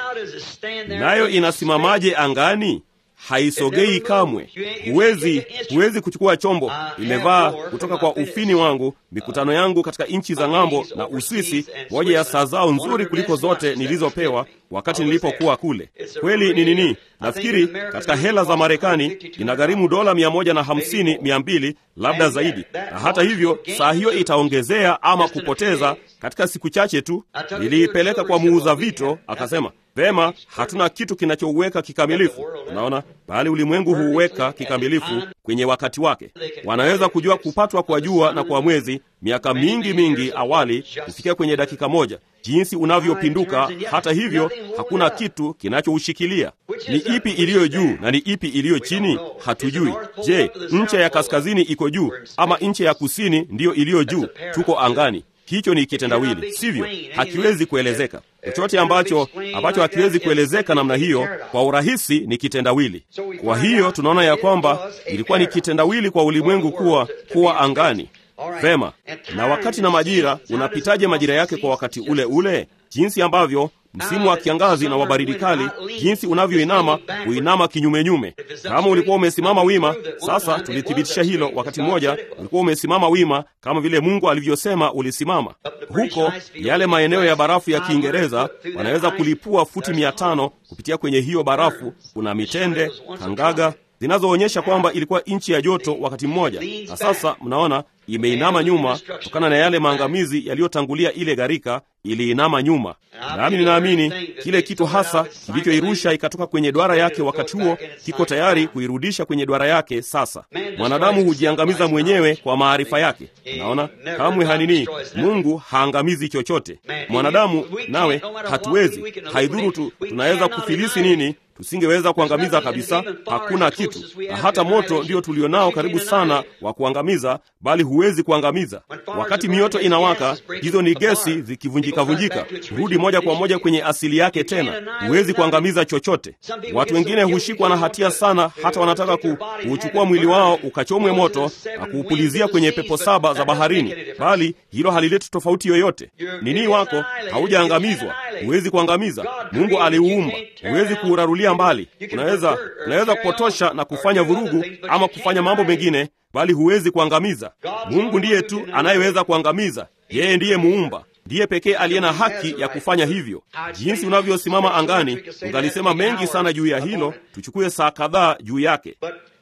Nayo inasimamaje angani? Haisogei kamwe. Huwezi, huwezi kuchukua chombo. Nimevaa kutoka kwa ufini wangu mikutano yangu katika nchi za ng'ambo na Uswisi, moja ya saa zao nzuri kuliko zote nilizopewa wakati nilipokuwa kule. Kweli ni nini? Nafikiri katika hela za Marekani inagharimu dola mia moja na hamsini mia mbili labda zaidi, na hata hivyo saa hiyo itaongezea ama kupoteza katika siku chache tu. Niliipeleka kwa muuza vito, akasema Vema, hatuna kitu kinachouweka kikamilifu. Unaona, bali ulimwengu huuweka kikamilifu kwenye wakati wake. Wanaweza kujua kupatwa kwa jua na kwa mwezi miaka mingi mingi awali kufikia kwenye dakika moja, jinsi unavyopinduka. Hata hivyo, hakuna kitu kinachoushikilia. Ni ipi iliyo juu na ni ipi iliyo chini? Hatujui. Je, ncha ya kaskazini iko juu ama ncha ya kusini ndiyo iliyo juu? Tuko angani. Hicho ni kitendawili, sivyo? Hakiwezi kuelezeka. Chochote ambacho ambacho hakiwezi kuelezeka namna hiyo kwa urahisi ni kitendawili. Kwa hiyo tunaona ya kwamba ilikuwa ni kitendawili kwa ulimwengu kuwa kuwa angani. Vema, na wakati na majira, unapitaje majira yake kwa wakati ule ule? Jinsi ambavyo msimu wa kiangazi na wa baridi kali, jinsi unavyoinama kuinama kinyumenyume. Kama ulikuwa umesimama wima, sasa tulithibitisha hilo. Wakati mmoja ulikuwa umesimama wima kama vile Mungu alivyosema ulisimama. Huko yale maeneo ya barafu ya Kiingereza wanaweza kulipua futi mia tano kupitia kwenye hiyo barafu. Kuna mitende, kangaga zinazoonyesha kwamba ilikuwa nchi ya joto wakati mmoja, na sasa mnaona imeinama nyuma kutokana na yale maangamizi yaliyotangulia ile gharika, iliinama nyuma. Nami ninaamini kile kitu hasa kilichoirusha ikatoka kwenye duara yake wakati huo kiko tayari kuirudisha kwenye duara yake sasa. Mwanadamu hujiangamiza mwenyewe kwa maarifa yake. Naona kamwe hanini, Mungu haangamizi chochote. Mwanadamu nawe hatuwezi, haidhuru tu tunaweza kufilisi nini tusingeweza kuangamiza kabisa, hakuna kitu. Na hata moto ndio tulionao karibu sana wa kuangamiza, bali huwezi kuangamiza. Wakati mioto inawaka, hizo ni gesi zikivunjika-vunjika, rudi moja kwa moja kwenye asili yake tena. Huwezi kuangamiza chochote. Watu wengine hushikwa na hatia sana, hata wanataka ku, kuuchukua mwili wao ukachomwe moto na kuupulizia kwenye pepo saba za baharini, bali hilo halileti tofauti yoyote. Nini wako haujaangamizwa, huwezi kuangamiza. Mungu aliuumba, huwezi kuurarulia mbali. Unaweza unaweza kupotosha na kufanya vurugu ama kufanya mambo mengine, bali huwezi kuangamiza. Mungu ndiye tu anayeweza kuangamiza. Yeye ndiye muumba, ndiye pekee aliye na haki ya kufanya hivyo. Jinsi unavyosimama angani, ungalisema mengi sana juu ya hilo, tuchukue saa kadhaa juu yake.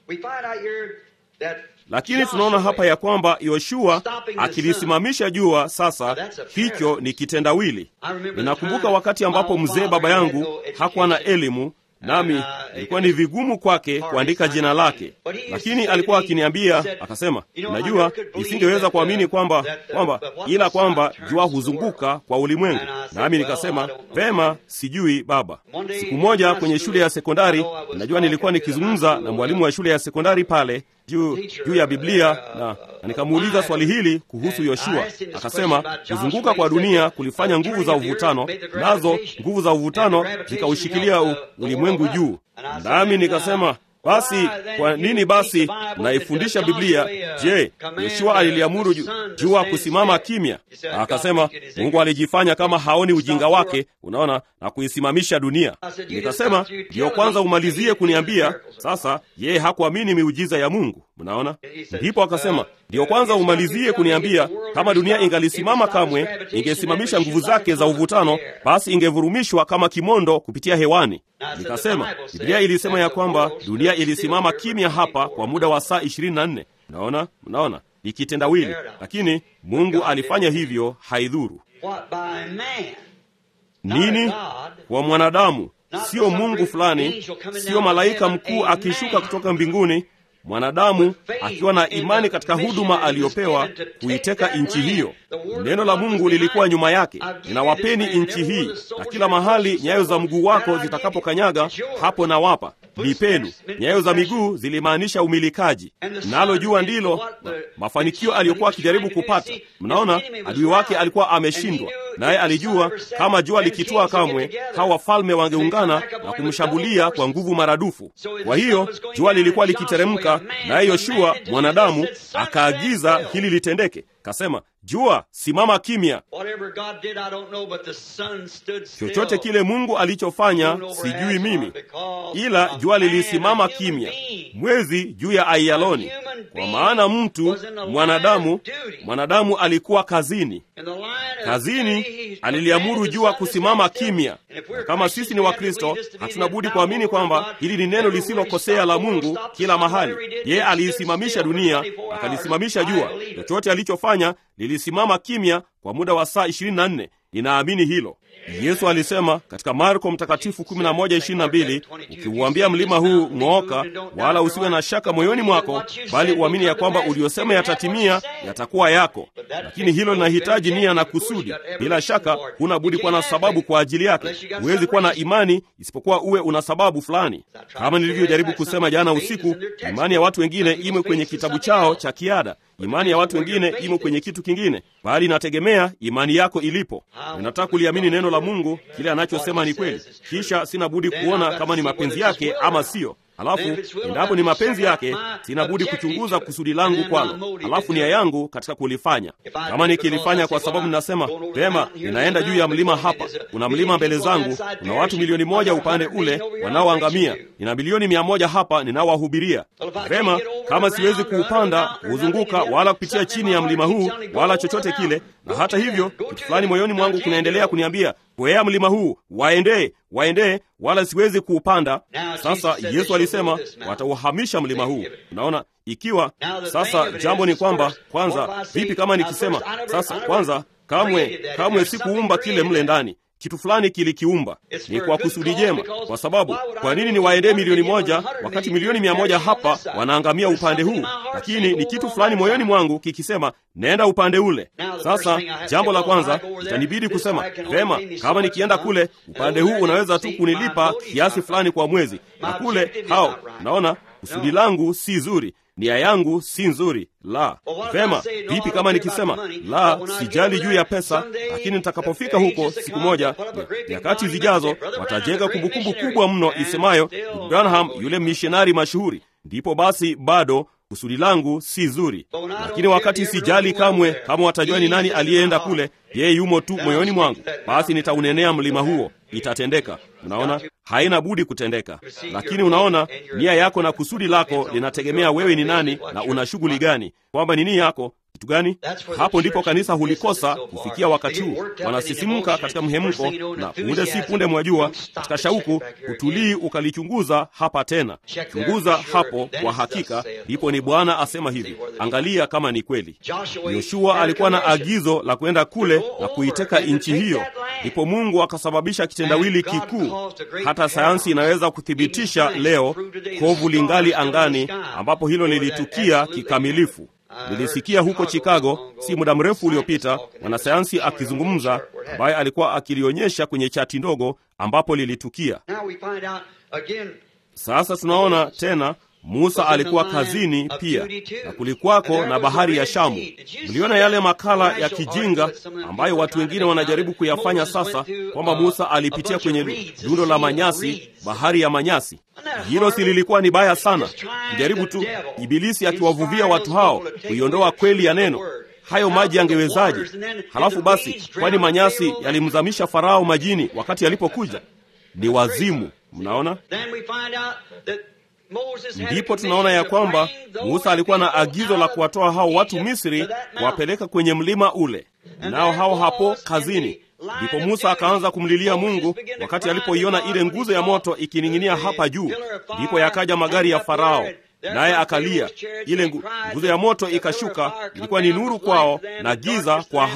Lakini tunaona hapa ya kwamba Yoshua akilisimamisha jua. Sasa hicho ni kitendawili. Ninakumbuka wakati ambapo mzee baba yangu hakuwa na elimu nami ilikuwa ni vigumu kwake kuandika jina lake, lakini alikuwa akiniambia akasema, najua nisingeweza kuamini kwamba kwamba ila kwamba jua huzunguka kwa ulimwengu. Nami nikasema vema, sijui baba. Siku moja kwenye shule ya sekondari, najua nilikuwa nikizungumza na mwalimu wa shule ya sekondari pale juu juu ya Biblia na, na nikamuuliza swali hili kuhusu Yoshua. Akasema kuzunguka kwa dunia kulifanya nguvu za uvutano, nazo nguvu za uvutano zikaushikilia ulimwengu juu. Nami nikasema basi kwa nini basi naifundisha Biblia? Je, Yoshua aliliamuru jua kusimama kimya? Akasema Mungu alijifanya kama haoni ujinga wake, unaona, na kuisimamisha dunia. Nikasema ndiyo kwanza umalizie kuniambia. Sasa yeye hakuamini miujiza ya Mungu, mnaona. Ndipo akasema ndiyo kwanza umalizie kuniambia kama dunia ingalisimama kamwe, ingesimamisha nguvu zake za uvutano, basi ingevurumishwa kama kimondo kupitia hewani. Nikasema Biblia ilisema ya kwamba dunia ilisimama kimya hapa kwa muda wa saa ishirini na nne. Mnaona, mnaona ni kitendawili, lakini Mungu alifanya hivyo, haidhuru nini kwa mwanadamu, sio Mungu fulani, sio malaika mkuu akishuka kutoka mbinguni, mwanadamu akiwa na imani katika huduma aliyopewa kuiteka nchi hiyo. Neno la Mungu lilikuwa nyuma yake, ninawapeni nchi hii, na kila mahali nyayo za mguu wako zitakapokanyaga, hapo nawapa ni penu. Nyayo za miguu zilimaanisha umilikaji, nalo jua ndilo ma, mafanikio aliyokuwa akijaribu kupata. Mnaona, adui wake alikuwa ameshindwa, naye alijua kama jua likitua kamwe, hawa wafalme wangeungana na kumshambulia kwa nguvu maradufu. Kwa hiyo jua lilikuwa likiteremka, naye Yoshua mwanadamu akaagiza hili litendeke, kasema Jua, simama kimya. Chochote kile Mungu alichofanya sijui mimi, ila jua lilisimama kimya, mwezi juu ya Aiyaloni, kwa maana mtu mwanadamu, mwanadamu alikuwa kazini. Kazini aliliamuru jua kusimama kimya. Na kama sisi ni Wakristo, hatuna budi kuamini kwamba hili ni neno lisilokosea la Mungu kila mahali. Yeye aliisimamisha dunia, akalisimamisha jua. Chochote alichofanya lilisimama kimya kwa muda wa saa 24. Ninaamini hilo. Yesu alisema katika Marko Mtakatifu 11:22, ukiuambia mlima huu ng'ooka, wala usiwe na shaka moyoni mwako, bali uamini ya kwamba uliosema yatatimia, yatakuwa yako. Lakini hilo linahitaji nia na kusudi. Bila shaka, huna budi kuwa na sababu kwa ajili yake. Huwezi kuwa na imani isipokuwa uwe una sababu fulani. Kama nilivyojaribu kusema jana usiku, imani ya watu wengine imo kwenye kitabu chao cha kiada. Imani ya watu wengine imo kwenye kitu kingine, bali inategemea imani yako ilipo. Ninataka kuliamini neno la Mungu, kile anachosema ni kweli, kisha sina budi kuona kama ni mapenzi yake ama siyo. Halafu endapo ni mapenzi yake, sina budi kuchunguza kusudi langu kwalo, halafu nia yangu katika kulifanya. Kama nikilifanya kwa sababu ninasema vema, ninaenda juu ya mlima hapa, kuna mlima mbele zangu, kuna watu milioni moja upande ule wanaoangamia, nina milioni mia moja hapa ninaowahubiria. Vema, kama siwezi kuupanda, kuuzunguka, wala kupitia chini ya mlima huu, wala chochote kile, na hata hivyo kitu fulani moyoni mwangu kinaendelea kuniambia kwea mlima huu, waendee, waendee, wala siwezi kuupanda. Sasa Yesu alisema watauhamisha mlima huu. Unaona, ikiwa sasa, jambo ni kwamba kwanza, vipi kama nikisema sasa, kwanza, kamwe kamwe sikuumba kile mle ndani kitu fulani kilikiumba, ni kwa kusudi jema. Kwa sababu kwa nini niwaendee milioni moja wakati milioni mia moja hapa wanaangamia upande huu? Lakini ni kitu fulani moyoni mwangu kikisema nenda upande ule. Sasa jambo la kwanza itanibidi kusema vema, kama nikienda kule upande huu unaweza tu kunilipa kiasi fulani kwa mwezi, na kule hao, naona kusudi langu si zuri nia yangu si nzuri. La, vema. Vipi kama nikisema la, sijali juu ya pesa, lakini nitakapofika huko siku moja, nyakati zijazo, watajenga kumbukumbu kubwa mno isemayo Branham yule mishonari mashuhuri, ndipo basi bado kusudi langu si zuri. Lakini wakati sijali kamwe kama watajua ni nani aliyeenda kule, yeye yumo tu moyoni mwangu, basi nitaunenea mlima huo, itatendeka. Unaona, haina budi kutendeka. Lakini unaona, nia yako na kusudi lako linategemea wewe ni nani na una shughuli gani, kwamba ni nia yako kitu gani? Hapo ndipo kanisa hulikosa kufikia wakati huu. Wanasisimka katika mhemko, na punde si punde, mwajua, katika shauku, utulii ukalichunguza hapa tena. Chunguza hapo, kwa hakika ndipo ni Bwana asema hivi. Angalia kama ni kweli. Yoshua alikuwa na agizo la kwenda kule na kuiteka nchi hiyo, ndipo Mungu akasababisha kitendawili kikuu. Hata sayansi inaweza kuthibitisha leo, kovu lingali angani, ambapo hilo lilitukia kikamilifu. Nilisikia huko Chicago si muda mrefu uliopita mwanasayansi akizungumza, ambaye alikuwa akilionyesha kwenye chati ndogo ambapo lilitukia. Sasa tunaona tena Musa alikuwa kazini pia, na kulikuwako na bahari ya Shamu. Mliona yale makala ya kijinga ambayo watu wengine wanajaribu kuyafanya sasa, kwamba Musa alipitia kwenye lundo la manyasi, bahari ya manyasi. Hilo si lilikuwa ni baya sana, kujaribu tu, Ibilisi akiwavuvia watu hao kuiondoa kweli ya neno. Hayo maji yangewezaje? Halafu basi, kwani manyasi yalimzamisha Farao majini wakati alipokuja? Ni wazimu. Mnaona? Ndipo tunaona ya kwamba Musa alikuwa na agizo la kuwatoa hao watu Misri, kuwapeleka kwenye mlima ule, nao hao hapo kazini. Ndipo Musa akaanza kumlilia Mungu wakati alipoiona ile nguzo ya moto ikining'inia hapa juu. Ndipo yakaja magari ya Farao, naye akalia. Ile nguzo ya moto ikashuka, ilikuwa ni nuru kwao na giza kwa hao.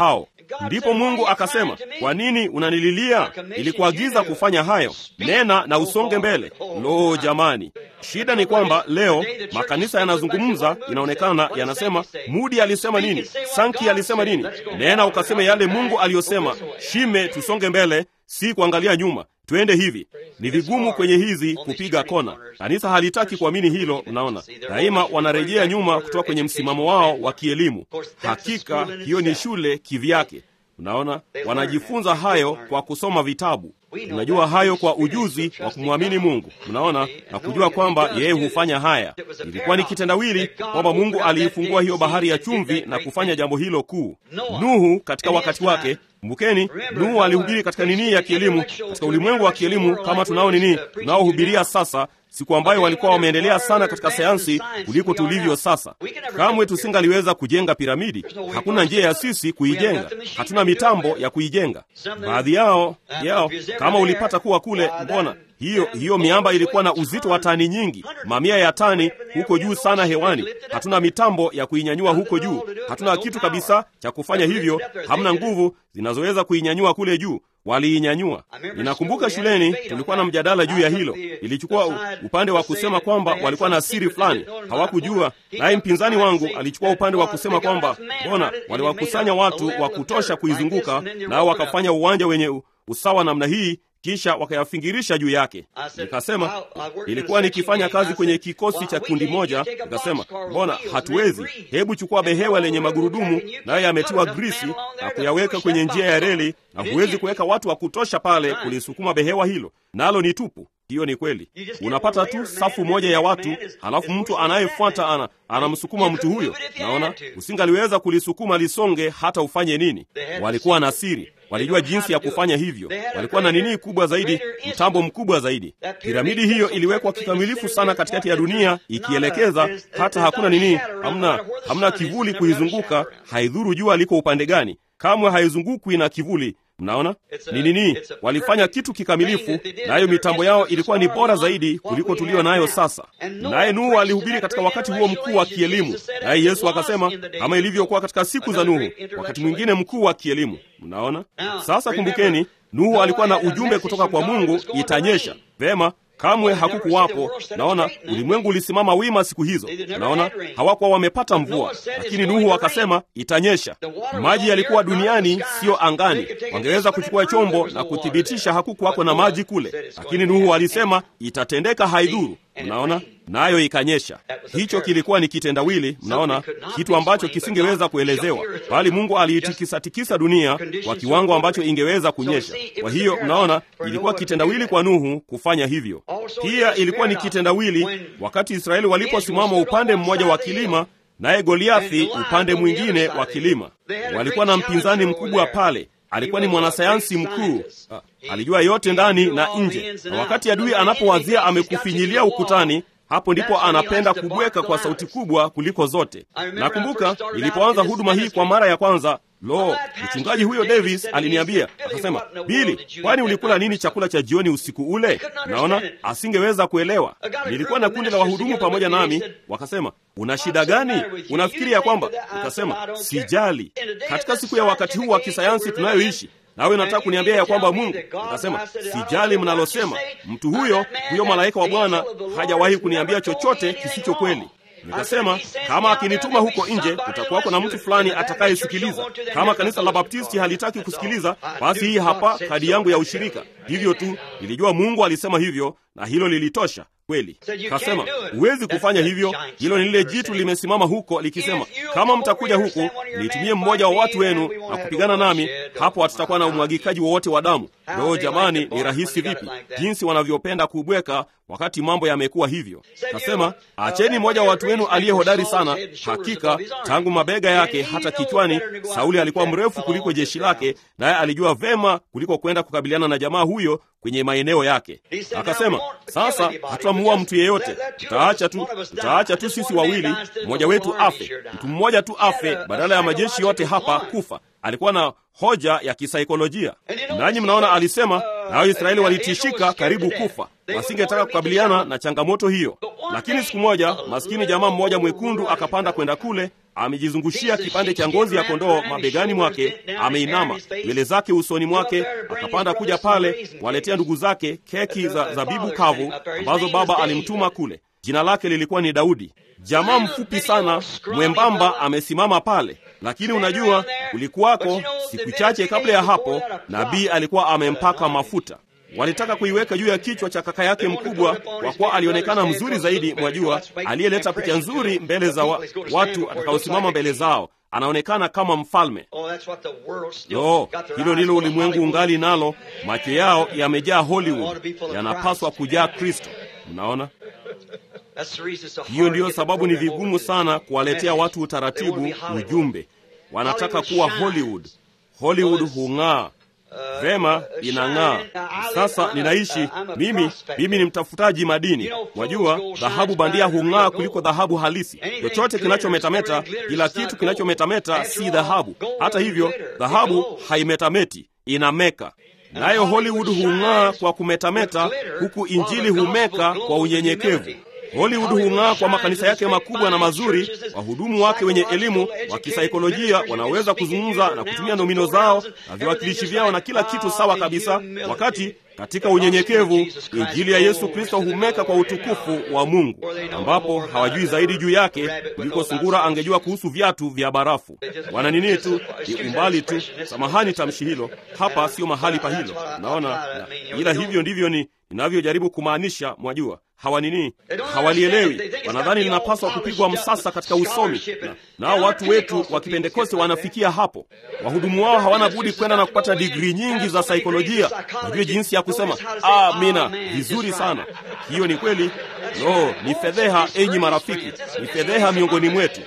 Ndipo Mungu akasema, kwa nini unanililia? Ilikuagiza kufanya hayo, nena na usonge mbele. Lo, jamani, shida ni kwamba leo makanisa yanazungumza, inaonekana yanasema, Mudi alisema nini, Sanki alisema nini, nena ukasema yale Mungu aliyosema, shime, tusonge mbele, si kuangalia nyuma twende hivi. Ni vigumu kwenye hizi kupiga kona. Kanisa halitaki kuamini hilo. Mnaona, daima wanarejea nyuma kutoka kwenye msimamo wao wa kielimu. Hakika hiyo ni shule kivyake. Mnaona, wanajifunza hayo kwa kusoma vitabu. Tunajua hayo kwa ujuzi wa kumwamini Mungu, mnaona, na kujua kwamba yeye hufanya haya. Ilikuwa ni kitendawili kwamba Mungu aliifungua hiyo bahari ya chumvi na kufanya jambo hilo kuu. Nuhu katika wakati wake Kumbukeni, Nuhu alihubiri katika nini ya kielimu, katika ulimwengu wa kielimu kama tunao nini tunaohubiria sasa, siku ambayo walikuwa wameendelea sana katika sayansi kuliko tulivyo sasa. Kamwe tusingaliweza kujenga piramidi, hakuna njia ya sisi kuijenga, hatuna mitambo ya kuijenga. Baadhi yao yao, kama ulipata kuwa kule, mbona hiyo hiyo miamba ilikuwa na uzito wa tani nyingi, mamia ya tani huko juu sana hewani. Hatuna mitambo ya kuinyanyua huko juu, hatuna kitu kabisa cha kufanya hivyo, hamna nguvu zinazoweza kuinyanyua kule juu. Waliinyanyua. Ninakumbuka shuleni tulikuwa na mjadala juu ya hilo. Ilichukua upande wa kusema kwamba walikuwa na siri fulani, hawakujua. Naye mpinzani wangu alichukua upande wa kusema kwamba mbona waliwakusanya watu wa kutosha kuizunguka, nao wakafanya uwanja wenye usawa namna hii kisha wakayafingirisha juu yake. Nikasema ilikuwa nikifanya kazi kwenye kikosi cha kundi moja, nikasema mbona hatuwezi? Hebu chukua behewa lenye magurudumu, nayo yametiwa grisi na kuyaweka kwenye njia ya reli, na huwezi kuweka watu wa kutosha pale kulisukuma behewa hilo, nalo ni tupu. Hiyo ni kweli. Unapata tu safu moja ya watu, halafu mtu anayefuata ana, anamsukuma mtu huyo. Naona usingaliweza kulisukuma lisonge hata ufanye nini. Walikuwa na siri, walijua jinsi ya kufanya hivyo. Walikuwa na nini kubwa zaidi, mtambo mkubwa zaidi. Piramidi hiyo iliwekwa kikamilifu sana katikati ya dunia, ikielekeza hata hakuna nini, hamna, hamna kivuli kuizunguka. Haidhuru jua liko upande gani, kamwe haizungukwi na kivuli. Mnaona ni nini? Walifanya kitu kikamilifu, nayo mitambo yao ilikuwa ni bora zaidi kuliko tulio nayo sasa. Naye Nuhu alihubiri katika wakati huo mkuu wa kielimu, naye Yesu akasema kama ilivyokuwa katika siku za Nuhu, wakati mwingine mkuu wa kielimu. Mnaona sasa. Kumbukeni, Nuhu alikuwa na ujumbe kutoka kwa Mungu, itanyesha vema. Kamwe hakukuwapo. Naona ulimwengu ulisimama wima siku hizo. Naona hawakuwa wamepata mvua, lakini Nuhu akasema itanyesha. Maji yalikuwa duniani, siyo angani. Wangeweza kuchukua chombo na kuthibitisha hakukuwako na maji kule, lakini Nuhu alisema itatendeka, haidhuru. Mnaona, nayo ikanyesha. Hicho kilikuwa ni kitendawili, mnaona, kitu ambacho kisingeweza kuelezewa, bali Mungu aliitikisatikisa dunia kwa kiwango ambacho ingeweza kunyesha. Kwa hiyo, mnaona, ilikuwa kitendawili kwa Nuhu kufanya hivyo. Pia ilikuwa ni kitendawili wakati Israeli waliposimama upande mmoja wa kilima, naye Goliathi upande mwingine wa kilima. Walikuwa na mpinzani mkubwa pale alikuwa ni mwanasayansi mkuu, alijua yote ndani na nje, na wakati adui anapowazia amekufinyilia ukutani, hapo ndipo anapenda kubweka kwa sauti kubwa kuliko zote. Nakumbuka nilipoanza huduma hii kwa mara ya kwanza, lo, mchungaji huyo Davis aliniambia akasema, Bili, kwani ulikula nini chakula cha jioni usiku ule? Naona asingeweza kuelewa. Nilikuwa na kundi la wahudumu pamoja nami, wakasema una shida gani? Unafikiri ya kwamba? Ukasema sijali. Katika siku ya wakati huu wa kisayansi tunayoishi nawe nataka kuniambia ya kwamba Mungu? Akasema sijali mnalosema. Mtu huyo huyo malaika wa Bwana hajawahi kuniambia chochote kisicho kweli. Nikasema kama akinituma huko nje, kutakuwako na mtu fulani atakayesikiliza. Kama kanisa la Baptisti halitaki kusikiliza, basi hii hapa kadi yangu ya ushirika. Hivyo tu nilijua Mungu alisema hivyo, na hilo lilitosha kweli. Kasema huwezi kufanya hivyo. Hilo ni lile jitu limesimama huko likisema, kama mtakuja huku nitumie mmoja wa watu wenu na kupigana nami, hapo hatutakuwa na umwagikaji wowote wa damu. Loo jamani, ni rahisi vipi jinsi wanavyopenda kubweka wakati mambo yamekuwa hivyo. Kasema acheni mmoja wa watu wenu aliye hodari sana. Hakika tangu mabega yake hata kichwani, Sauli alikuwa mrefu kuliko jeshi lake, naye alijua vema kuliko kwenda kukabiliana na jamaa huyo kwenye maeneo yake. Akasema sasa hatutamuua mtu yeyote, tutaacha tu, tutaacha tu sisi wawili, mmoja wetu afe, mtu mmoja tu afe, badala ya majeshi yote hapa kufa. Alikuwa na hoja ya kisaikolojia, nanyi mnaona, alisema nao Israeli walitishika karibu kufa, wasingetaka kukabiliana na changamoto hiyo. Lakini siku moja maskini jamaa mmoja mwekundu akapanda kwenda kule, amejizungushia kipande cha ngozi ya kondoo mabegani mwake, ameinama, nywele zake usoni mwake, akapanda kuja pale kuwaletea ndugu zake keki za zabibu kavu ambazo baba alimtuma kule. Jina lake lilikuwa ni Daudi. Jamaa mfupi sana mwembamba amesimama pale, lakini unajua, kulikuwako siku chache kabla ya hapo, nabii alikuwa amempaka mafuta. Walitaka kuiweka juu ya kichwa cha kaka yake mkubwa, kwa kuwa alionekana mzuri zaidi, mwajua, aliyeleta picha nzuri mbele za wa, watu atakaosimama mbele zao, anaonekana kama mfalme. Lo, hilo ndilo ulimwengu ungali nalo. Macho yao yamejaa Hollywood, yanapaswa kujaa Kristo. Mnaona? Hiyo ndiyo sababu ni vigumu sana kuwaletea watu utaratibu, ujumbe. Wanataka kuwa Hollywood. Hollywood hung'aa vema, inang'aa. Sasa ninaishi mimi, mimi ni mtafutaji madini. Wajua, dhahabu bandia hung'aa kuliko dhahabu halisi. Chochote kinachometameta, kila kitu kinachometameta si dhahabu. Hata hivyo, dhahabu haimetameti, inameka nayo Hollywood hung'aa kwa kumetameta, huku injili humeka kwa unyenyekevu. Hollywood hung'aa kwa makanisa yake makubwa na mazuri, wahudumu wake wenye elimu wa kisaikolojia wanaweza kuzungumza na kutumia nomino zao na viwakilishi vyao na kila kitu sawa kabisa, wakati katika unyenyekevu injili ya Yesu Kristo humeka kwa utukufu wa Mungu, ambapo hawajui zaidi juu yake kuliko sungura angejua kuhusu viatu vya barafu. Wana nini tu, ni umbali tu. Samahani tamshi hilo, hapa sio mahali pa hilo, naona, ila hivyo ndivyo ni inavyojaribu kumaanisha. Mwajua hawa nini, hawalielewi. Wanadhani linapaswa kupigwa msasa katika usomi, na nao watu wetu wa Kipentekoste wanafikia hapo. Wahudumu wao hawana budi kwenda na kupata digrii nyingi za saikolojia, wajue jinsi ya kusema amina vizuri sana. Hiyo ni kweli. No, ni fedheha, enyi marafiki, ni fedheha miongoni mwetu.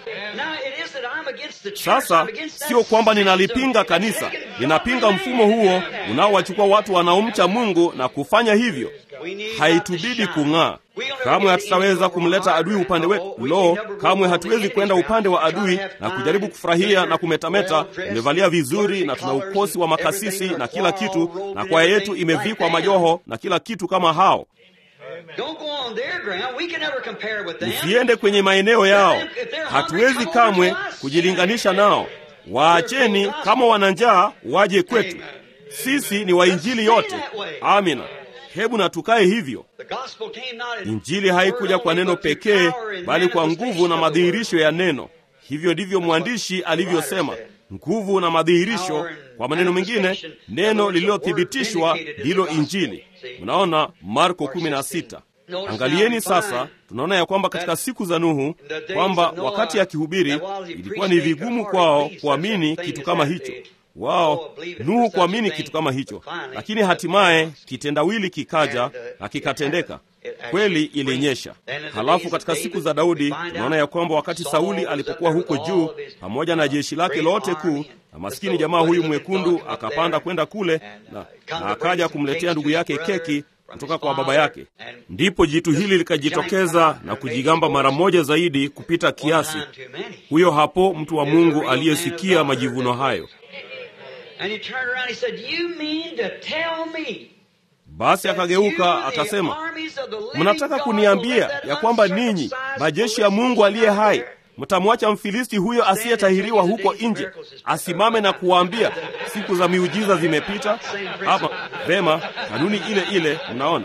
Sasa sio kwamba ninalipinga kanisa, ninapinga mfumo huo unaowachukua watu wanaomcha Mungu na kufanya hivyo. Haitubidi kung'aa. Kamwe hatutaweza kumleta adui upande wetu. Lo, kamwe hatuwezi kwenda upande wa adui na kujaribu kufurahia na kumetameta. Tumevalia vizuri na tuna ukosi wa makasisi na kila kitu, na kwaya yetu imevikwa majoho na kila kitu kama hao. Usiende kwenye maeneo yao, hatuwezi kamwe kujilinganisha nao. Waacheni, kama wana njaa waje kwetu. Sisi ni wa injili yote. Amina. Hebu na tukae hivyo. Injili haikuja kwa neno pekee, bali kwa nguvu na madhihirisho ya neno. Hivyo ndivyo mwandishi alivyosema, nguvu na madhihirisho. Kwa maneno mengine, neno lililothibitishwa ndilo Injili. Mnaona Marko 16. Angalieni sasa, tunaona ya kwamba katika siku za Nuhu, kwamba wakati akihubiri ilikuwa ni vigumu kwao kuamini kitu kama hicho wao Nuhu kuamini kitu kama hicho, lakini hatimaye kitendawili kikaja na kikatendeka. Kweli ilinyesha. Halafu katika siku za Daudi tunaona ya kwamba wakati Sauli alipokuwa huko juu pamoja na jeshi lake lote kuu, na maskini jamaa huyu mwekundu akapanda kwenda kule na, na akaja kumletea ndugu yake keki kutoka kwa baba yake. Ndipo jitu hili likajitokeza na kujigamba mara moja zaidi kupita kiasi. Huyo hapo mtu wa Mungu aliyesikia majivuno hayo basi akageuka akasema, mnataka kuniambia ya kwamba ninyi majeshi ya Mungu aliye hai mtamwacha Mfilisti huyo asiyetahiriwa huko nje asimame na kuwaambia siku za miujiza zimepita? Ama vema, kanuni ile ile. Mnaona,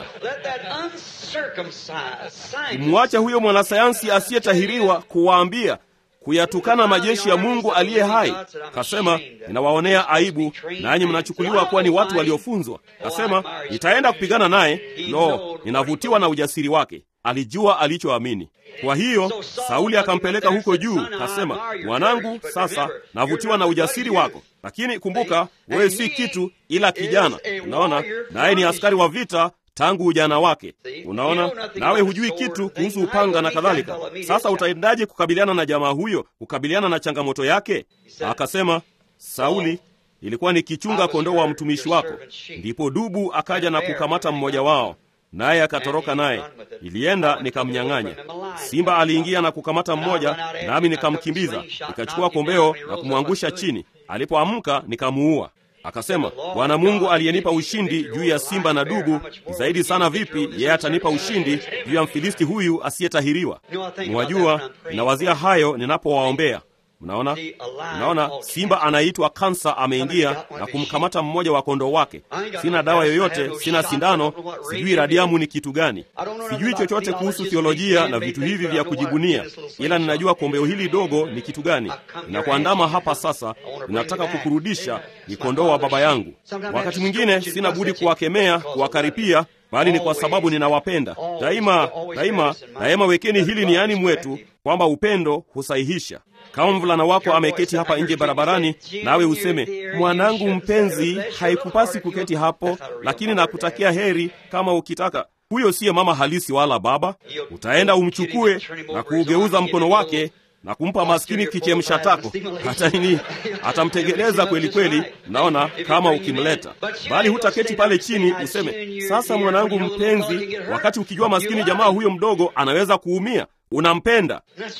kumwacha huyo mwanasayansi asiyetahiriwa kuwaambia kuyatukana majeshi ya Mungu aliye hai. Kasema, ninawaonea aibu, nanyi mnachukuliwa kuwa ni watu waliofunzwa. Kasema, nitaenda kupigana naye. Lo, ninavutiwa na ujasiri wake. Alijua alichoamini. Kwa hiyo Sauli akampeleka huko juu, kasema, mwanangu, sasa navutiwa na ujasiri wako, lakini kumbuka, wewe si kitu ila kijana. Unaona, naye ni askari wa vita tangu ujana wake. Unaona, nawe hujui kitu kuhusu upanga na kadhalika. Sasa utaendaje kukabiliana na jamaa huyo, kukabiliana na changamoto yake? Akasema, Sauli, ilikuwa nikichunga kondoo wa mtumishi wako, ndipo dubu akaja na kukamata mmoja wao, naye akatoroka naye, ilienda nikamnyang'anya. Simba aliingia na kukamata mmoja, nami nikamkimbiza, nikachukua kombeo na kumwangusha chini. Alipoamka nikamuua. Akasema, Bwana Mungu aliyenipa ushindi juu ya simba na dubu, zaidi sana vipi yeye atanipa ushindi juu ya Mfilisti huyu asiyetahiriwa? Mwajua, ninawazia hayo ninapowaombea. Mnaona, mnaona, simba anaitwa kansa ameingia na kumkamata mmoja wa kondoo wake. Sina dawa yoyote, sina sindano, sijui radiamu ni kitu gani, sijui chochote kuhusu theolojia na vitu hivi vya kujibunia, ila ninajua kombeo hili dogo ni kitu gani. Ninakuandama hapa sasa, ninataka kukurudisha, ni kondoo wa baba yangu. Wakati mwingine sina budi kuwakemea, kuwakaripia bali ni kwa sababu ninawapenda daima. Daima daima, wekeni hili niani mwetu kwamba upendo husahihisha. Kama mvulana wako ameketi hapa nje barabarani, nawe useme, mwanangu mpenzi, haikupasi kuketi hapo, lakini nakutakia heri kama ukitaka. Huyo siye mama halisi wala baba. Utaenda umchukue na kuugeuza mkono wake na kumpa maskini kichemsha tako, hata nini, atamtegeleza kweli kweli. Naona kama ukimleta, bali hutaketi pale chini useme, sasa mwanangu mpenzi, wakati ukijua maskini jamaa huyo mdogo anaweza kuumia. Unampenda.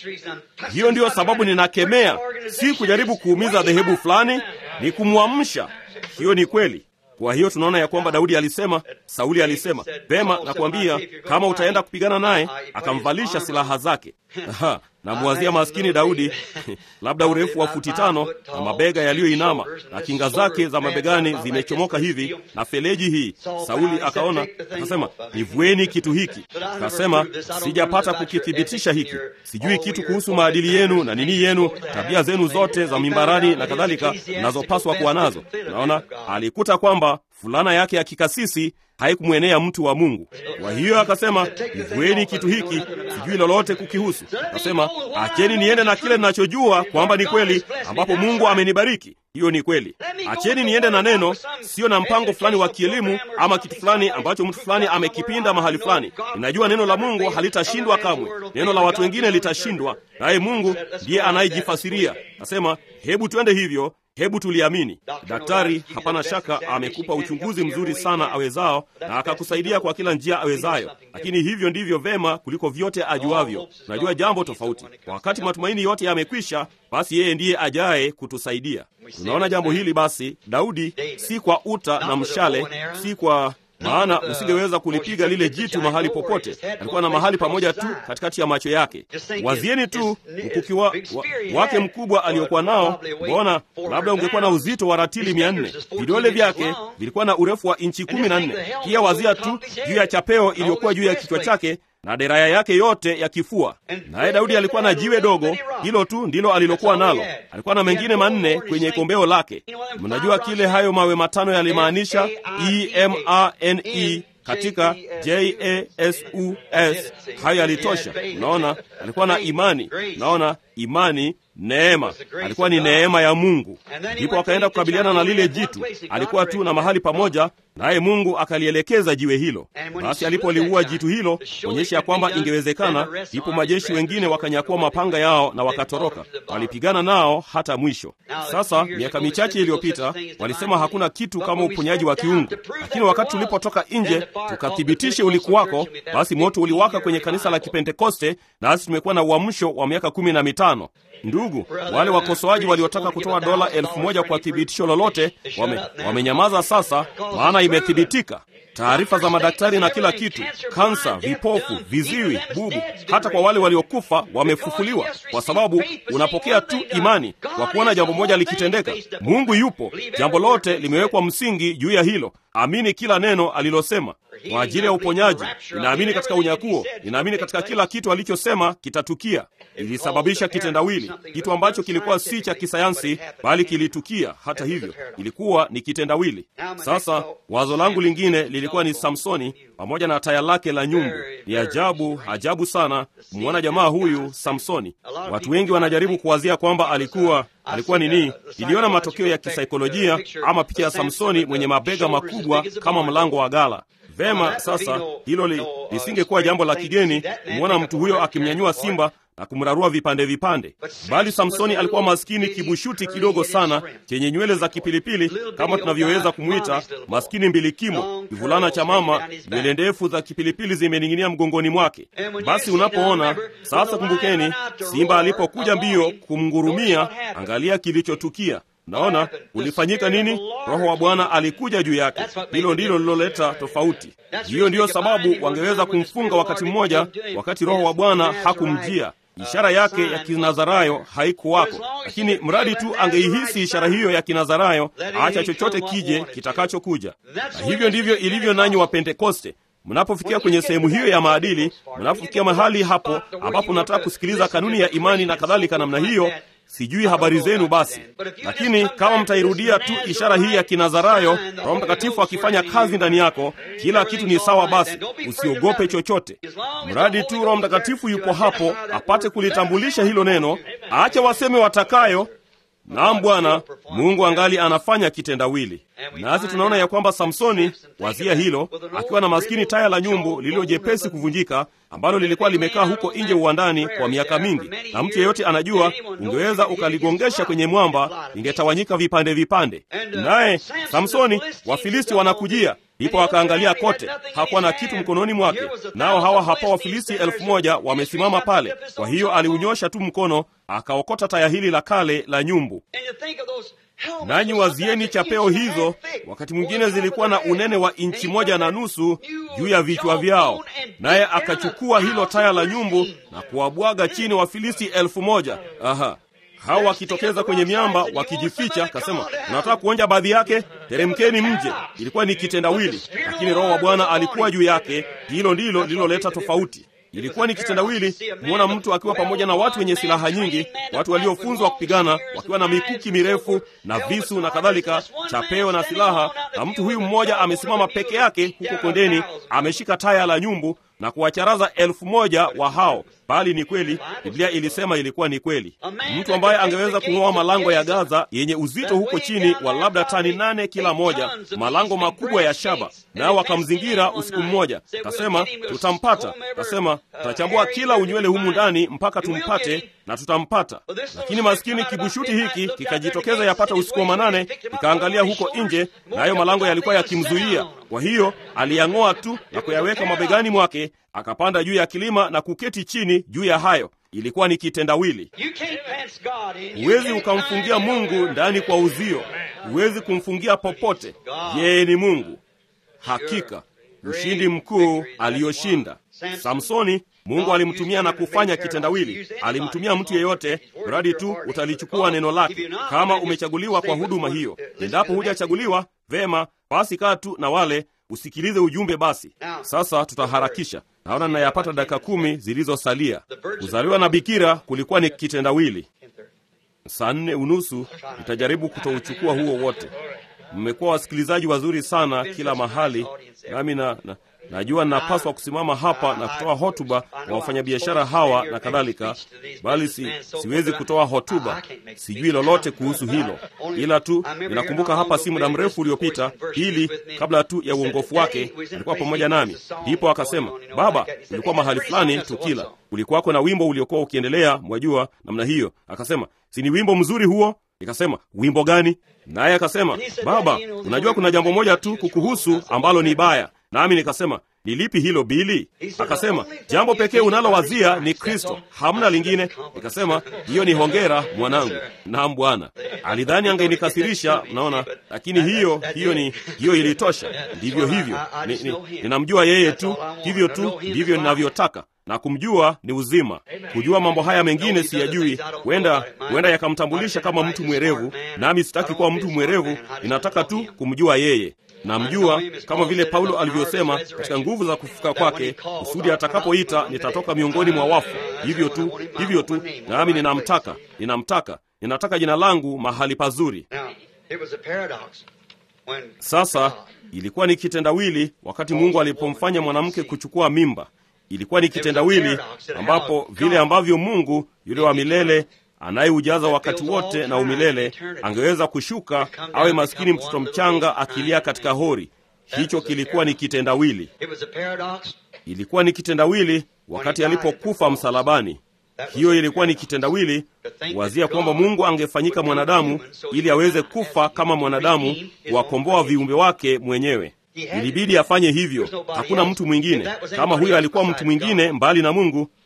Hiyo ndiyo sababu ninakemea, si kujaribu kuumiza dhehebu fulani, ni kumwamsha. Hiyo ni kweli. Kwa hiyo tunaona ya kwamba Daudi alisema, Sauli alisema vema, nakwambia kama utaenda kupigana naye, akamvalisha silaha zake. Aha, namwazia maskini Daudi labda urefu wa futi tano na mabega yaliyoinama na kinga zake za mabegani zimechomoka hivi na feleji hii. Sauli akaona akasema, nivueni kitu hiki. Akasema, sijapata kukithibitisha hiki, sijui kitu kuhusu maadili yenu na nini yenu, tabia zenu zote za mimbarani na kadhalika mnazopaswa kuwa nazo. Naona alikuta kwamba fulana yake ya kikasisi haikumwenea mtu wa Mungu. Kwa hiyo akasema, nivueni kitu hiki, sijui lolote kukihusu. Akasema, acheni niende na kile ninachojua kwamba ni kweli, ambapo Mungu amenibariki. Hiyo ni kweli. Acheni niende na neno, sio na mpango fulani wa kielimu ama kitu fulani ambacho mtu fulani amekipinda mahali fulani. Ninajua neno la Mungu halitashindwa kamwe. Neno la watu wengine litashindwa, naye Mungu ndiye anayejifasiria. Nasema, hebu twende hivyo hebu tuliamini. Daktari hapana shaka amekupa uchunguzi mzuri sana awezao, na akakusaidia kwa kila njia awezayo, lakini hivyo ndivyo vema kuliko vyote ajuavyo. Najua jambo tofauti. Wakati matumaini yote yamekwisha, basi yeye ndiye ajaye kutusaidia. Tunaona jambo hili basi, Daudi si kwa uta na mshale, si kwa maana usingeweza kulipiga lile jitu mahali popote. Alikuwa na mahali pamoja tu katikati ya macho yake. Wazieni tu mkuki wa, wa, wake mkubwa aliokuwa nao. Mbona labda ungekuwa na uzito wa ratili mia nne. Vidole vyake vilikuwa na urefu wa inchi kumi na nne. Pia wazia tu juu ya chapeo iliyokuwa juu ya kichwa chake na deraya yake yote ya kifua. Naye Daudi alikuwa na jiwe dogo, hilo tu ndilo alilokuwa nalo. Alikuwa na mengine manne kwenye kombeo lake. Mnajua kile hayo mawe matano yalimaanisha? E M A N E katika J A S U S. Hayo yalitosha. Unaona, alikuwa na imani. Unaona, imani neema, alikuwa ni neema ya Mungu. Ndipo akaenda kukabiliana na lile jitu. Alikuwa tu na mahali pamoja, naye Mungu akalielekeza jiwe hilo. Basi alipoliua jitu hilo, onyesha ya kwamba ingewezekana, ndipo majeshi wengine wakanyakua mapanga yao na wakatoroka. Walipigana nao hata mwisho. Sasa miaka michache iliyopita, walisema hakuna kitu kama uponyaji wa kiungu, lakini wakati tulipotoka nje tukathibitishe ulikuwako, basi moto uliwaka kwenye kanisa la Kipentekoste, nasi tumekuwa na uamsho wa miaka kumi na mitano. Ndugu, wale wakosoaji waliotaka kutoa dola elfu moja kwa thibitisho lolote wame, wamenyamaza sasa, maana imethibitika. Taarifa za madaktari na kila kitu, kansa, vipofu, viziwi, bubu, hata kwa wale waliokufa wamefufuliwa, kwa sababu unapokea tu imani kwa kuona jambo moja likitendeka. Mungu yupo, jambo lote limewekwa msingi juu ya hilo. Amini kila neno alilosema kwa ajili ya uponyaji. Ninaamini katika unyakuo, ninaamini katika kila kitu alichosema kitatukia. Ilisababisha kitendawili, kitu ambacho kilikuwa si cha kisayansi, bali kilitukia. Hata hivyo, ilikuwa ni kitendawili. Sasa wazo langu lingine lilikuwa ni Samsoni pamoja na taya lake la nyumbu. Ni ajabu, ajabu sana kumwona jamaa huyu Samsoni. Watu wengi wanajaribu kuwazia kwamba alikuwa alikuwa nini. Niliona matokeo ya kisaikolojia ama picha ya Samsoni mwenye mabega makubwa kama mlango wa gala. Vema, sasa hilo li, lisingekuwa jambo la kigeni kumwona mtu huyo akimnyanyua simba na kumrarua vipande vipande, bali Samsoni alikuwa maskini kibushuti kidogo sana chenye nywele za kipilipili kama tunavyoweza kumwita, maskini mbilikimo, kivulana cha mama, nywele ndefu za kipilipili zimening'inia mgongoni mwake. Basi unapoona sasa, kumbukeni simba alipokuja mbio kumngurumia, angalia kilichotukia. Naona ulifanyika nini? Roho wa Bwana alikuja juu yake. Hilo ndilo liloleta tofauti. Hiyo ndiyo sababu wangeweza kumfunga wakati mmoja, wakati Roho wa Bwana hakumjia. ishara yake ya kinazarayo haikuwako, lakini mradi tu angeihisi ishara hiyo ya kinazarayo, acha chochote kije kitakachokuja. Na hivyo ndivyo ilivyo nanyi wa Pentekoste. Mnapofikia kwenye sehemu hiyo ya maadili, mnapofikia mahali hapo ambapo nataka kusikiliza kanuni ya imani na kadhalika namna hiyo, sijui habari zenu basi, lakini kama mtairudia tu ishara hii ya kinazarayo, Roho Mtakatifu akifanya kazi ndani yako, kila kitu ni sawa. Basi usiogope chochote, mradi tu Roho Mtakatifu yupo hapo apate kulitambulisha hilo neno. Acha waseme watakayo. Naam Bwana Mungu angali anafanya kitendawili. Nasi tunaona ya kwamba Samsoni, wazia hilo, akiwa na maskini taya la nyumbu lililo jepesi kuvunjika, ambalo lilikuwa limekaa huko nje uwandani kwa miaka mingi, na mtu yeyote anajua, ungeweza ukaligongesha kwenye mwamba, lingetawanyika vipande vipande. Naye Samsoni, Wafilisti wanakujia ndipo akaangalia kote, hakuwa na kitu mkononi mwake, nao hawa hapa Wafilisti elfu moja wamesimama pale. Kwa hiyo aliunyosha tu mkono akaokota taya hili la kale la nyumbu. Nanyi wazieni chapeo hizo, wakati mwingine zilikuwa na unene wa inchi moja na nusu juu ya vichwa vyao, naye akachukua hilo taya la nyumbu na kuwabwaga chini Wafilisti elfu moja. Aha, hao wakitokeza kwenye miamba wakijificha, kasema unataka kuonja baadhi yake, teremkeni mje. Ilikuwa ni kitendawili, lakini Roho wa Bwana alikuwa juu yake. Hilo ndilo lililoleta tofauti. Ilikuwa ni kitendawili kumwona mtu akiwa pamoja na watu wenye silaha nyingi, watu waliofunzwa kupigana, wakiwa na mikuki mirefu na visu na kadhalika, chapeo na silaha, na mtu huyu mmoja amesimama peke yake huko kondeni, ameshika taya la nyumbu na kuwacharaza elfu moja wa hao. Bali ni kweli, Biblia ilisema ilikuwa ni kweli. Mtu ambaye angeweza kung'oa malango ya Gaza yenye uzito huko chini wa labda tani nane kila moja, malango makubwa ya shaba, nao wakamzingira usiku mmoja. Kasema tutampata, kasema tutachambua kila unywele humu ndani mpaka tumpate, na tutampata. Lakini maskini kibushuti hiki kikajitokeza yapata usiku wa manane, kikaangalia huko nje, nayo malango yalikuwa yakimzuia. Kwa hiyo aliyang'oa tu na kuyaweka mabegani mwake akapanda juu ya kilima na kuketi chini juu ya hayo. Ilikuwa ni kitendawili. Huwezi ukamfungia Mungu ndani kwa uzio, huwezi kumfungia popote. Yeye ni Mungu. Hakika ushindi mkuu aliyoshinda Samsoni, Mungu alimtumia na kufanya kitendawili. Alimtumia mtu yeyote, mradi tu utalichukua neno lake. Kama umechaguliwa kwa huduma hiyo, endapo hujachaguliwa vema, basi kaa tu na wale usikilize ujumbe. Basi sasa tutaharakisha, naona ninayapata dakika kumi zilizosalia. Kuzaliwa na bikira kulikuwa ni kitendawili. Saa nne unusu nitajaribu kutouchukua huo wote. Mmekuwa wasikilizaji wazuri sana kila mahali, nami na, na najua ninapaswa kusimama hapa na kutoa hotuba kwa wafanyabiashara hawa na kadhalika, bali si, siwezi kutoa hotuba. Sijui lolote kuhusu hilo, ila tu ninakumbuka hapa si muda mrefu uliopita, ili kabla tu ya uongofu wake alikuwa pamoja nami, ndipo akasema, baba, ulikuwa mahali fulani tukila, ulikuwako na wimbo uliokuwa ukiendelea, mwajua namna hiyo. Akasema, si ni wimbo mzuri huo? Nikasema, wimbo gani? Naye akasema, baba, unajua kuna jambo moja tu kukuhusu ambalo ni baya. Nami nikasema ni lipi hilo Bili? Akasema jambo pekee unalowazia ni Kristo, hamna lingine. Nikasema hiyo ni hongera mwanangu. Naam Bwana. Alidhani angenikasirisha, naona, lakini hiyo hiyo ni hiyo ilitosha. Ndivyo hivyo, ni, ni, ninamjua yeye tu, hivyo tu ndivyo ninavyotaka na kumjua ni uzima. Kujua mambo haya mengine siyajui, huenda huenda yakamtambulisha kama mtu mwerevu, nami sitaki kuwa mtu mwerevu, ninataka tu kumjua yeye. Namjua kama vile Paulo alivyosema katika nguvu za kufufuka kwake, kusudi atakapoita nitatoka miongoni mwa wafu. Hivyo tu, hivyo tu, nami ninamtaka, ninamtaka, ninataka jina langu mahali pazuri. Sasa ilikuwa ni kitendawili wakati Mungu alipomfanya mwanamke kuchukua mimba. Ilikuwa ni kitendawili ambapo vile ambavyo Mungu yule wa milele anayeujaza wakati wote na umilele angeweza kushuka awe maskini mtoto mchanga akilia katika hori. Hicho kilikuwa ni kitendawili. Ilikuwa ni kitendawili wakati alipokufa msalabani. Hiyo ilikuwa ni kitendawili kuwazia kwamba Mungu angefanyika mwanadamu ili aweze kufa kama mwanadamu, kuwakomboa viumbe wake mwenyewe. Ilibidi afanye hivyo, hakuna mtu mwingine. Kama huyo alikuwa mtu mwingine mbali na Mungu,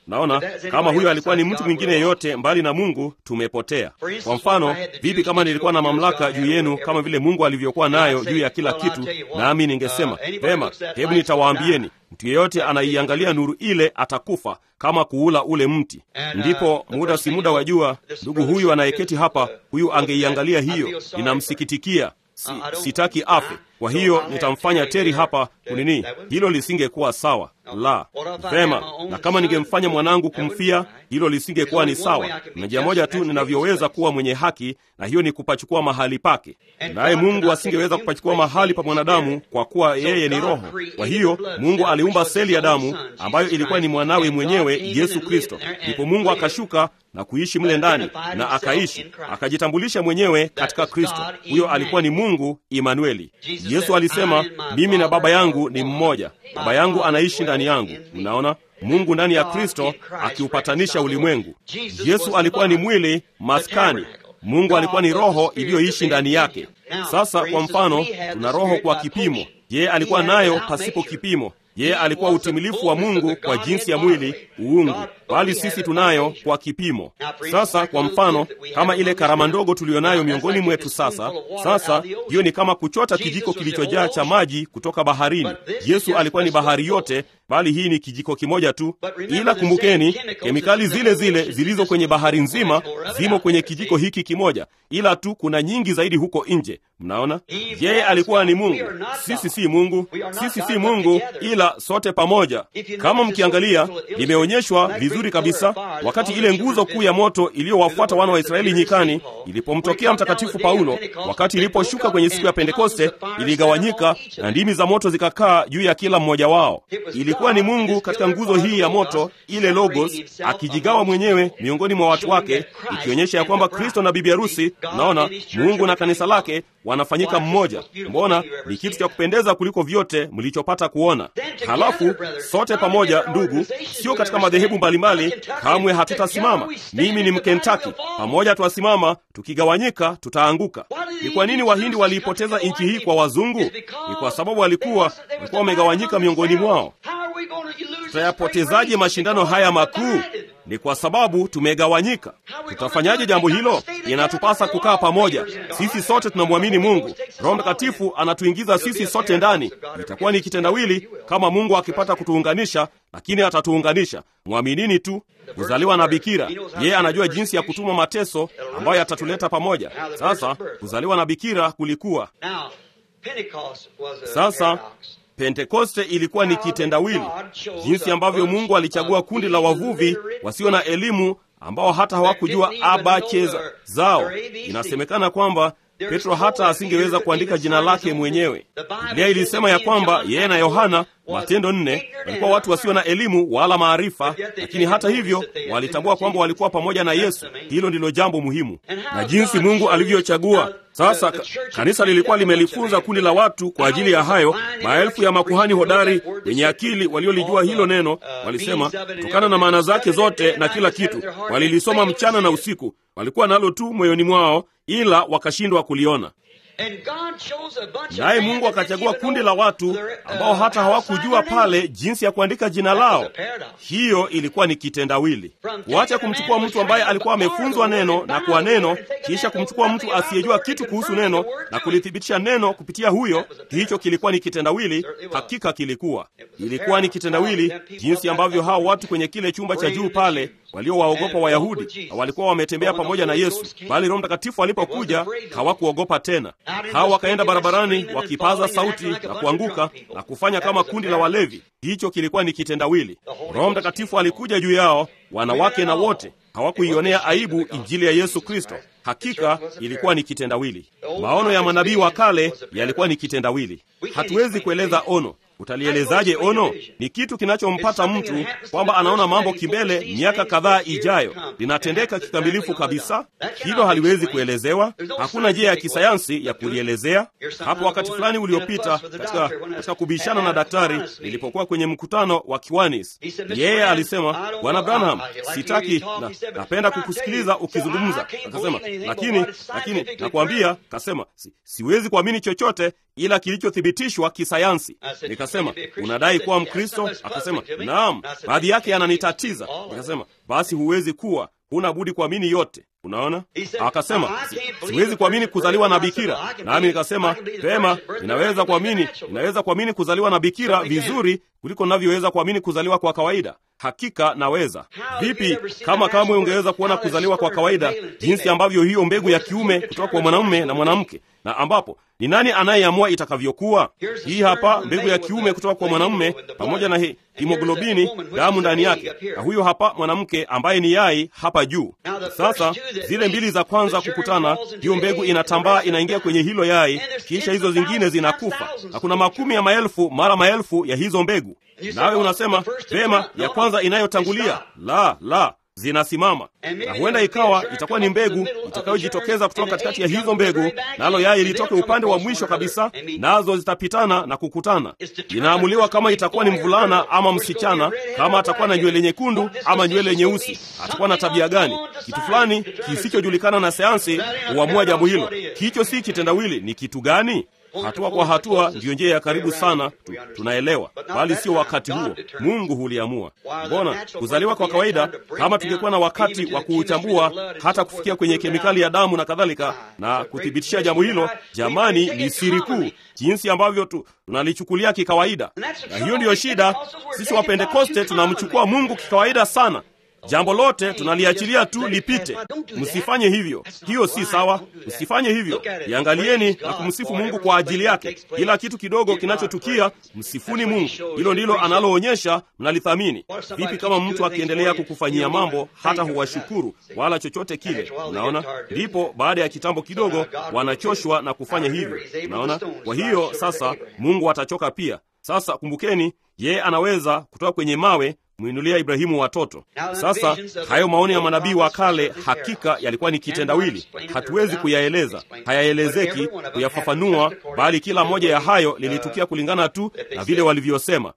Naona kama huyo alikuwa ni mtu mwingine yeyote mbali na Mungu, tumepotea. Kwa mfano, vipi kama nilikuwa na mamlaka juu yenu kama vile Mungu alivyokuwa nayo juu ya kila kitu, nami ningesema vema, hebu nitawaambieni, mtu yeyote anaiangalia nuru ile atakufa kama kuula ule mti. Ndipo muda si muda wa jua, ndugu huyu anayeketi hapa, huyu angeiangalia hiyo, ninamsikitikia Si, sitaki afe. Kwa hiyo nitamfanya Teri hapa kunini, hilo lisingekuwa sawa. La, vema. Na kama ningemfanya mwanangu kumfia, hilo lisingekuwa ni sawa. Na njia moja tu ninavyoweza kuwa mwenye haki, na hiyo ni kupachukua mahali pake, naye Mungu asingeweza kupachukua mahali pa mwanadamu kwa kuwa yeye ni roho. Kwa hiyo Mungu aliumba seli ya damu ambayo ilikuwa ni mwanawe mwenyewe Yesu Kristo. Ndipo Mungu akashuka na kuishi mle ndani na akaishi, akajitambulisha mwenyewe katika Kristo. Huyo alikuwa ni Mungu Imanueli. Yesu alisema, mimi na Baba yangu ni mmoja, Baba yangu anaishi ndani yangu. Mnaona Mungu ndani ya Kristo akiupatanisha ulimwengu. Yesu alikuwa ni mwili maskani. Mungu alikuwa ni roho iliyoishi ndani yake. Sasa kwa mfano, tuna roho kwa kipimo. Yeye alikuwa nayo pasipo kipimo. Yeye alikuwa utimilifu wa Mungu kwa jinsi ya mwili uungu, bali sisi tunayo kwa kipimo. Sasa kwa mfano, kama ile karama ndogo tuliyonayo miongoni mwetu sasa, sasa hiyo ni kama kuchota kijiko kilichojaa cha maji kutoka baharini. Yesu alikuwa ni bahari yote, bali hii ni kijiko kimoja tu. Ila kumbukeni, kemikali zile zile zilizo kwenye bahari nzima zimo kwenye kijiko hiki kimoja, ila tu kuna nyingi zaidi huko nje. Mnaona, yeye alikuwa ni Mungu, sisi si Mungu, sisi si Mungu, ila sote pamoja. Kama mkiangalia, limeonyeshwa vizuri kabisa wakati ile nguzo kuu ya moto iliyowafuata wana wa Israeli nyikani ilipomtokea Mtakatifu Paulo, wakati iliposhuka kwenye siku ya Pentekoste, iligawanyika na ndimi za moto zikakaa juu ya kila mmoja wao. Ilikuwa ni Mungu katika nguzo hii ya moto, ile Logos, akijigawa mwenyewe miongoni mwa watu wake, ikionyesha ya kwamba Kristo na bibi harusi, naona Mungu na kanisa lake wanafanyika mmoja. Mbona ni kitu cha kupendeza kuliko vyote mlichopata kuona. Halafu sote pamoja, ndugu, sio katika madhehebu mbalimbali, kamwe hatutasimama. Mimi ni Mkentaki, pamoja twasimama, tukigawanyika tutaanguka. Ni kwa nini Wahindi waliipoteza nchi hii kwa wazungu? Ni kwa sababu walikuwa walikuwa wamegawanyika miongoni mwao. Tutayapotezaje mashindano haya makuu? Ni kwa sababu tumegawanyika. Tutafanyaje jambo hilo? Inatupasa kukaa pamoja. Sisi sote tunamwamini Mungu. Roho Mtakatifu anatuingiza sisi sote ndani. Itakuwa ni kitendawili kama Mungu akipata kutuunganisha, lakini atatuunganisha. Mwaminini tu. Kuzaliwa na bikira, yeye anajua jinsi ya kutuma mateso ambayo yatatuleta pamoja. Sasa kuzaliwa na bikira kulikuwa sasa Pentekoste ilikuwa ni kitendawili, jinsi ambavyo Mungu alichagua kundi la wavuvi wasio na elimu ambao hata hawakujua abache zao. Inasemekana kwamba Petro hata asingeweza kuandika jina lake mwenyewe. Biblia ilisema ya kwamba yeye na Yohana, Matendo nne, walikuwa watu wasio na elimu wala maarifa, lakini hata hivyo walitambua kwamba walikuwa pamoja na Yesu. Hilo ndilo jambo muhimu, na jinsi Mungu alivyochagua sasa kanisa lilikuwa limelifunza kundi la watu kwa ajili ya hayo. Maelfu ya makuhani hodari wenye akili waliolijua hilo neno walisema, kutokana na maana zake zote na kila kitu, walilisoma mchana na usiku, walikuwa nalo tu moyoni mwao, ila wakashindwa kuliona. Naye Mungu akachagua kundi la watu ambao hata hawakujua pale jinsi ya kuandika jina lao. Hiyo ilikuwa ni kitendawili, kuacha kumchukua mtu ambaye alikuwa amefunzwa neno na kwa neno, kisha kumchukua mtu asiyejua kitu kuhusu neno na kulithibitisha neno kupitia huyo. Hicho kilikuwa ni kitendawili, hakika kilikuwa, ilikuwa ni kitendawili, jinsi ambavyo hao watu kwenye kile chumba cha juu pale waliowaogopa Wayahudi na walikuwa wametembea pamoja na Yesu, bali Roho Mtakatifu alipokuja hawakuogopa tena. Hao wakaenda barabarani wakipaza sauti na kuanguka na kufanya kama kundi la walevi. Hicho kilikuwa ni kitendawili. Roho Mtakatifu alikuja juu yao, wanawake na wote hawakuionea aibu injili ya Yesu Kristo. Hakika ilikuwa ni kitendawili. Maono ya manabii wa kale yalikuwa ni kitendawili. Hatuwezi kueleza ono. Utalielezaje ono? Ni kitu kinachompata mtu kwamba anaona mambo kimbele, miaka kadhaa ijayo, linatendeka kikamilifu kabisa. Hilo haliwezi kuelezewa, hakuna njia ya kisayansi ya kulielezea. Hapo wakati fulani uliopita, katika, katika kubishana na daktari, nilipokuwa kwenye mkutano wa Kiwanis, yeye alisema, Bwana Branham, sitaki na, napenda kukusikiliza ukizungumza. Akasema, lakini lakini nakwambia, kasema si, siwezi kuamini chochote ila kilichothibitishwa kisayansi. Nikasema, unadai kuwa Mkristo? Akasema, naam, baadhi yake yananitatiza. Nikasema, basi huwezi kuwa, huna budi kuamini yote. Unaona, akasema si, siwezi kuamini kuzaliwa na bikira. Nami nikasema pema, ninaweza kuamini, ninaweza kuamini kuzaliwa na bikira vizuri kuliko navyoweza kuamini kuzaliwa kwa kawaida. Hakika naweza. Vipi kama kamwe ungeweza kuona kuzaliwa kwa kawaida, jinsi ambavyo hiyo mbegu ya kiume kutoka kwa mwanamume na mwanamke, na ambapo ni nani anayeamua itakavyokuwa? Hii hapa mbegu ya kiume kutoka kwa mwanamume pamoja na hi, himoglobini, damu ndani yake, na huyo hapa mwanamke ambaye ni yai hapa juu. Sasa zile mbili za kwanza kukutana, hiyo mbegu inatambaa, inaingia kwenye hilo yai, kisha hizo zingine zinakufa, na kuna makumi ya maelfu mara maelfu ya hizo mbegu. Nawe unasema vema, ya kwanza inayotangulia, la la zinasimama na huenda ikawa itakuwa ni mbegu itakayojitokeza kutoka katikati ya hizo mbegu, nalo yai litoke upande wa mwisho kabisa, nazo zitapitana na kukutana. Inaamuliwa kama itakuwa ni mvulana ama msichana, kama atakuwa na nywele nyekundu ama nywele nyeusi, atakuwa na tabia gani. Kitu fulani kisichojulikana na sayansi huamua jambo hilo. Hicho si kitendawili, ni kitu gani? Hatua kwa hatua ndiyo njia ya karibu sana tu, tunaelewa, bali sio wakati huo. Mungu huliamua. Mbona kuzaliwa kwa kawaida, kama tungekuwa na wakati wa kuuchambua hata kufikia kwenye kemikali ya damu na kadhalika, na kuthibitisha jambo hilo, jamani, ni siri kuu, jinsi ambavyo tu tunalichukulia kikawaida. Na hiyo ndiyo shida. Sisi Wapentekoste tunamchukua Mungu kikawaida sana. Jambo lote tunaliachilia tu lipite. Msifanye hivyo, hiyo si sawa. Msifanye hivyo, iangalieni na kumsifu Mungu kwa ajili yake. Kila kitu kidogo kinachotukia, msifuni Mungu. Hilo ndilo analoonyesha mnalithamini. Vipi kama mtu akiendelea kukufanyia mambo hata huwashukuru wala chochote kile? Unaona, ndipo baada ya kitambo kidogo wanachoshwa na kufanya hivyo. Unaona, kwa hiyo sasa Mungu atachoka pia. Sasa kumbukeni, yeye anaweza kutoka kwenye mawe mwinulia Ibrahimu watoto. Sasa hayo maoni ya manabii wa kale hakika yalikuwa ni kitendawili, hatuwezi kuyaeleza, hayaelezeki kuyafafanua, bali kila moja ya hayo lilitukia kulingana tu na vile walivyosema.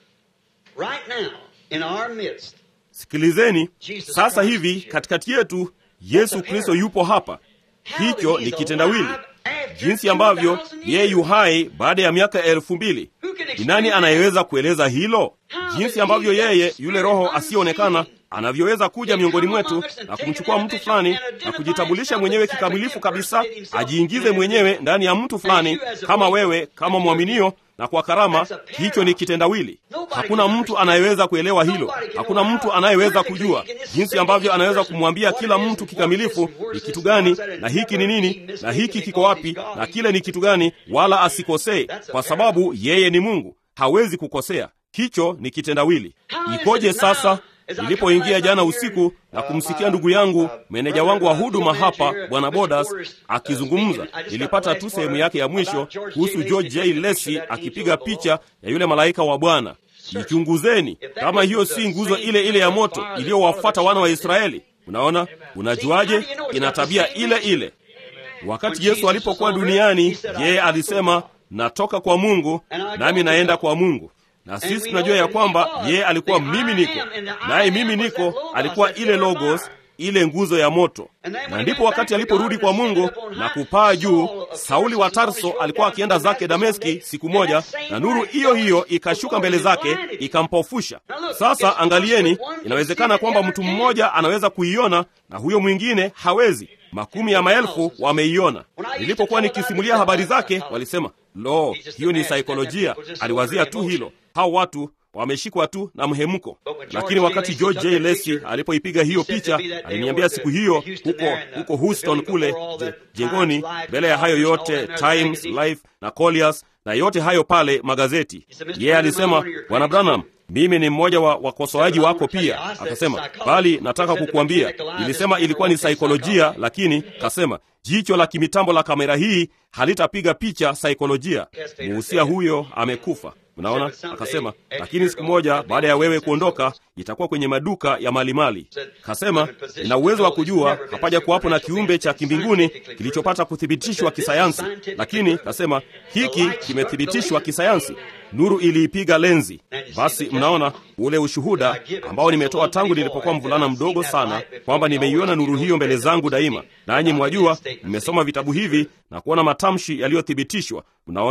Sikilizeni sasa hivi, katikati yetu Yesu Kristo yupo hapa. Hicho ni kitendawili, jinsi ambavyo yeye yu hai baada ya miaka elfu mbili. Ni nani anayeweza kueleza hilo? Jinsi ambavyo yeye yule Roho asiyeonekana anavyoweza kuja miongoni mwetu na kumchukua mtu fulani na kujitambulisha mwenyewe kikamilifu kabisa, ajiingize mwenyewe ndani ya mtu fulani, kama wewe, kama mwaminio na kwa karama. Hicho ni kitendawili. Hakuna mtu anayeweza kuelewa hilo. Hakuna mtu anayeweza kujua jinsi ambavyo anaweza kumwambia kila mtu kikamilifu ni kitu gani, na hiki ni nini, na hiki kiko wapi, na kile ni kitu gani, wala asikosee, kwa sababu yeye ni Mungu, hawezi kukosea. Hicho ni kitendawili. Ikoje sasa? Nilipoingia jana usiku na kumsikia ndugu yangu meneja wangu wa huduma hapa, bwana Bodas akizungumza, nilipata tu sehemu yake ya mwisho kuhusu George J. Lacey akipiga picha ya yule malaika wa Bwana. Ichunguzeni kama hiyo si nguzo ile ile ya moto iliyowafuata wana wa Israeli. Unaona, unajuaje? Ina tabia ile ile. Wakati Yesu alipokuwa duniani, yeye alisema, natoka kwa Mungu nami naenda kwa Mungu na sisi tunajua ya kwamba yeye alikuwa mimi niko naye, mimi niko alikuwa ile logos, ile nguzo ya moto. Na ndipo wakati aliporudi kwa Mungu na kupaa juu, Sauli wa Tarso alikuwa akienda zake Dameski siku moja, na nuru hiyo hiyo ikashuka mbele zake ikampofusha. Sasa angalieni, inawezekana kwamba mtu mmoja anaweza kuiona na huyo mwingine hawezi. Makumi ya maelfu wameiona. Nilipokuwa nikisimulia habari zake, walisema lo, hiyo ni saikolojia. Aliwazia tu hilo, hao watu wameshikwa tu na mhemko. Lakini wakati George J. Lacey alipoipiga hiyo picha, aliniambia siku hiyo huko huko Houston kule jengoni, mbele ya hayo yote Times, Life na Colliers na yote hayo pale magazeti, yeye yeah, alisema Bwana Branham, mimi ni mmoja wa wakosoaji wako pia. Akasema, bali nataka kukuambia, nilisema ilikuwa ni saikolojia, lakini kasema jicho la kimitambo la kamera hii halitapiga picha saikolojia. Muhusia huyo amekufa. Mnaona, akasema, lakini siku moja baada ya wewe kuondoka itakuwa kwenye maduka ya malimali. Kasema, nina uwezo wa kujua hapaja kuwapo na kiumbe cha kimbinguni kilichopata kuthibitishwa kisayansi, lakini kasema hiki kimethibitishwa kisayansi. Nuru iliipiga lenzi. Basi mnaona ule ushuhuda ambao nimetoa tangu nilipokuwa mvulana mdogo sana, kwamba nimeiona nuru hiyo mbele zangu daima. Nanyi mwajua, nimesoma vitabu hivi na kuona matamshi yaliyothibitishwa. Mnaona,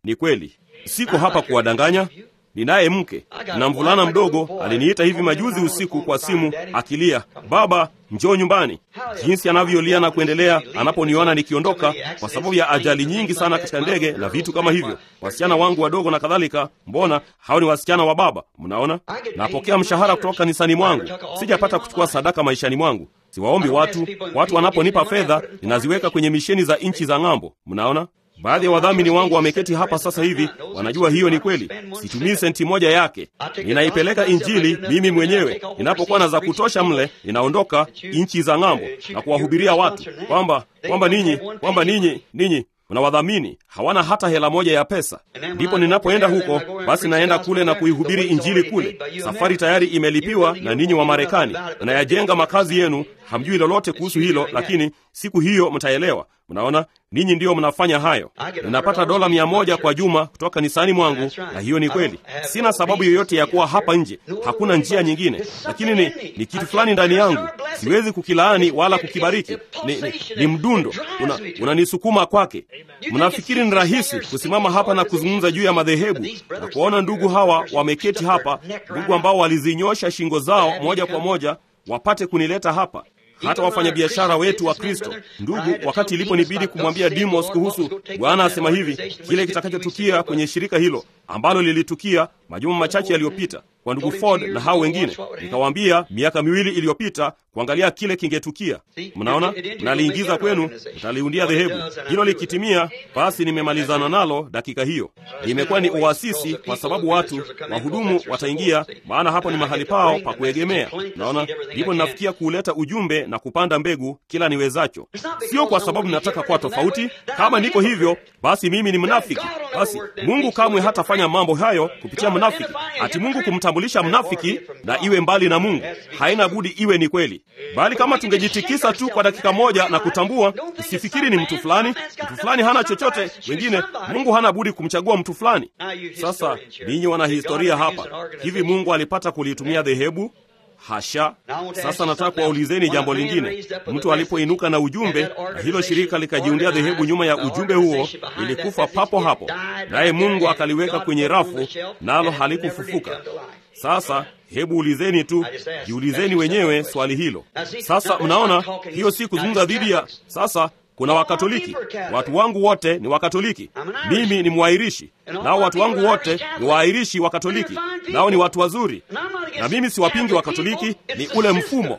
Ni kweli, siko hapa kuwadanganya. Ninaye mke na mvulana mdogo aliniita hivi majuzi usiku kwa simu akilia, baba, njoo nyumbani. Jinsi anavyolia na kuendelea anaponiona nikiondoka, kwa sababu ya ajali nyingi sana katika ndege na vitu kama hivyo. Wasichana wangu wadogo na kadhalika, mbona hao ni wasichana wa baba? Mnaona, napokea mshahara kutoka kanisani mwangu, sijapata kuchukua sadaka maishani mwangu. Siwaombi watu. Watu wanaponipa fedha, ninaziweka kwenye misheni za nchi za ng'ambo. Mnaona, Baadhi ya wadhamini wangu wameketi hapa sasa hivi, wanajua hiyo ni kweli. Situmii senti moja yake, ninaipeleka Injili mimi mwenyewe. Ninapokuwa na za kutosha mle, ninaondoka nchi za ng'ambo na kuwahubiria watu kwamba kwamba ninyi kwamba ninyi ninyi mnawadhamini hawana hata hela moja ya pesa. Ndipo ninapoenda huko, basi naenda kule na kuihubiri injili kule. Safari tayari imelipiwa na ninyi wa Marekani, nayajenga makazi yenu. Hamjui lolote kuhusu hilo, lakini siku hiyo mtaelewa. Mnaona, ninyi ndiyo mnafanya hayo. Ninapata dola mia moja kwa juma kutoka kanisani mwangu, na hiyo ni kweli. Sina sababu yoyote ya kuwa hapa nje, hakuna njia nyingine, lakini ni, ni kitu fulani ndani yangu. Siwezi kukilaani wala kukibariki. Ni, ni, ni mdundo unanisukuma una kwake. Mnafikiri ni rahisi kusimama hapa na kuzungumza juu ya madhehebu na kuwaona ndugu hawa wameketi hapa, ndugu ambao walizinyosha shingo zao moja kwa moja wapate kunileta hapa hata wafanyabiashara wetu wa Kristo, ndugu, wakati iliponibidi kumwambia Dimos kuhusu Bwana asema hivi, kile kitakachotukia kwenye shirika hilo ambalo lilitukia majuma machache yaliyopita kwa ndugu Ford na hao wengine, nikawaambia miaka miwili iliyopita kuangalia kile kingetukia. Mnaona, mnaliingiza kwenu, mtaliundia dhehebu hilo. Likitimia basi, nimemalizana nalo dakika hiyo. Imekuwa ni uasisi, kwa sababu watu wahudumu wataingia, maana hapo ni mahali pao pa kuegemea. Naona ndipo ninafikia kuuleta ujumbe na kupanda mbegu kila niwezacho, sio kwa sababu ninataka kuwa tofauti. Kama niko hivyo, basi mimi ni mnafiki. Basi Mungu kamwe hatafanya mambo hayo kupitia mnafiki. Ati Mungu kumtambulisha mnafiki na iwe mbali na Mungu, haina budi iwe ni kweli. Bali kama tungejitikisa tu kwa dakika moja na kutambua, usifikiri ni mtu fulani, mtu fulani hana chochote, wengine Mungu hana budi kumchagua mtu fulani. Sasa ninyi wana historia hapa, hivi Mungu alipata kulitumia dhehebu? Hasha! Sasa nataka kuwaulizeni jambo lingine. Mtu alipoinuka na ujumbe na hilo shirika likajiundia dhehebu nyuma ya ujumbe huo, ilikufa papo hapo, naye Mungu akaliweka kwenye rafu, nalo halikufufuka. Sasa hebu ulizeni tu, jiulizeni wenyewe swali hilo. Sasa mnaona, hiyo si kuzungumza dhidi ya sasa kuna Wakatoliki, watu wangu wote ni Wakatoliki. Mimi ni Mwairishi, nao watu wangu wote ni Waairishi Wakatoliki, nao ni watu wazuri, na mimi siwapingi Wakatoliki, ni ule mfumo.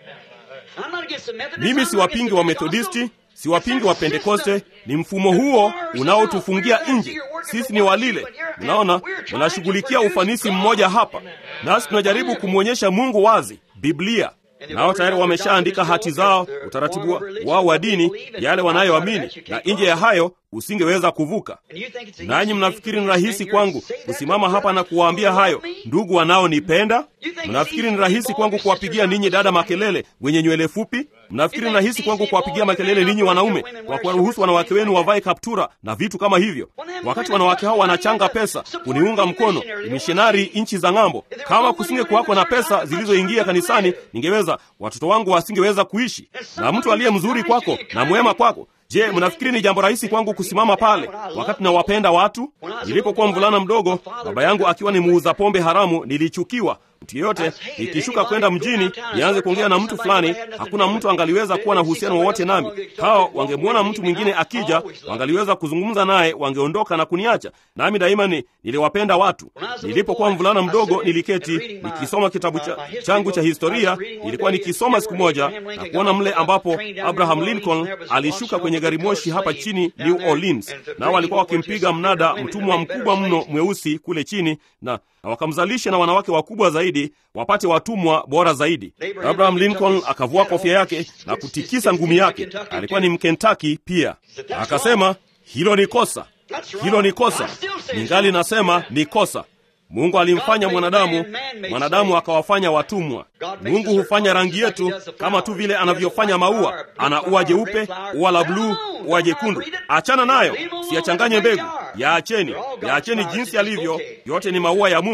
Mimi siwapingi wa Methodisti, siwapingi wa Pentekoste, ni mfumo huo unaotufungia nje. Sisi ni walile. Mnaona, tunashughulikia ufanisi mmoja hapa, nasi tunajaribu kumwonyesha Mungu wazi, Biblia nao tayari wameshaandika hati zao, utaratibu wao wa dini, yale wanayoamini, na nje ya hayo usingeweza kuvuka. Nanyi mnafikiri ni rahisi kwangu kusimama hapa na kuwaambia hayo ndugu wanaonipenda? Mnafikiri ni rahisi kwangu kuwapigia ninyi dada makelele wenye nywele fupi? Mnafikiri ni rahisi kwangu kuwapigia makelele ninyi wanaume kwa kuwaruhusu wanawake wenu wavae kaptura na vitu kama hivyo, wakati wanawake hao wanachanga pesa kuniunga mkono, mishonari nchi za ng'ambo? Kama kusinge kuwako na pesa zilizoingia kanisani, ningeweza watoto wangu wasingeweza kuishi. Na mtu aliye mzuri kwako na mwema kwako Je, mnafikiri ni jambo rahisi kwangu kusimama pale wakati nawapenda watu? Nilipokuwa mvulana mdogo, baba yangu akiwa ni muuza pombe haramu, nilichukiwa. Mtu yeyote nikishuka kwenda mjini nianze kuongea na mtu fulani, hakuna mtu angaliweza kuwa na uhusiano wowote nami. Hao wangemwona mtu mwingine akija, wangaliweza kuzungumza naye, wangeondoka na kuniacha. Nami daima ni niliwapenda watu. Nilipokuwa mvulana mdogo, niliketi nikisoma kitabu cha, changu cha historia. Nilikuwa nikisoma siku moja na kuona mle ambapo Abraham Lincoln alishuka kwenye gari moshi hapa chini New Orleans, nao walikuwa wakimpiga mnada mtumwa mkubwa mno mweusi kule chini na na wakamzalisha na wanawake wakubwa zaidi wapate watumwa bora zaidi. Abraham Lincoln akavua kofia yake na kutikisa ngumi yake. Alikuwa ni Mkentaki pia. Akasema, hilo ni kosa, hilo ni kosa. Ningali nasema ni kosa. Mungu alimfanya mwanadamu, mwanadamu akawafanya watumwa. Mungu hufanya rangi yetu kama tu vile anavyofanya maua. Ana ua jeupe, ua la bluu, ua jekundu. Achana nayo, siyachanganye mbegu. Yaacheni, yaacheni jinsi alivyo. Yote ni maua ya Mungu.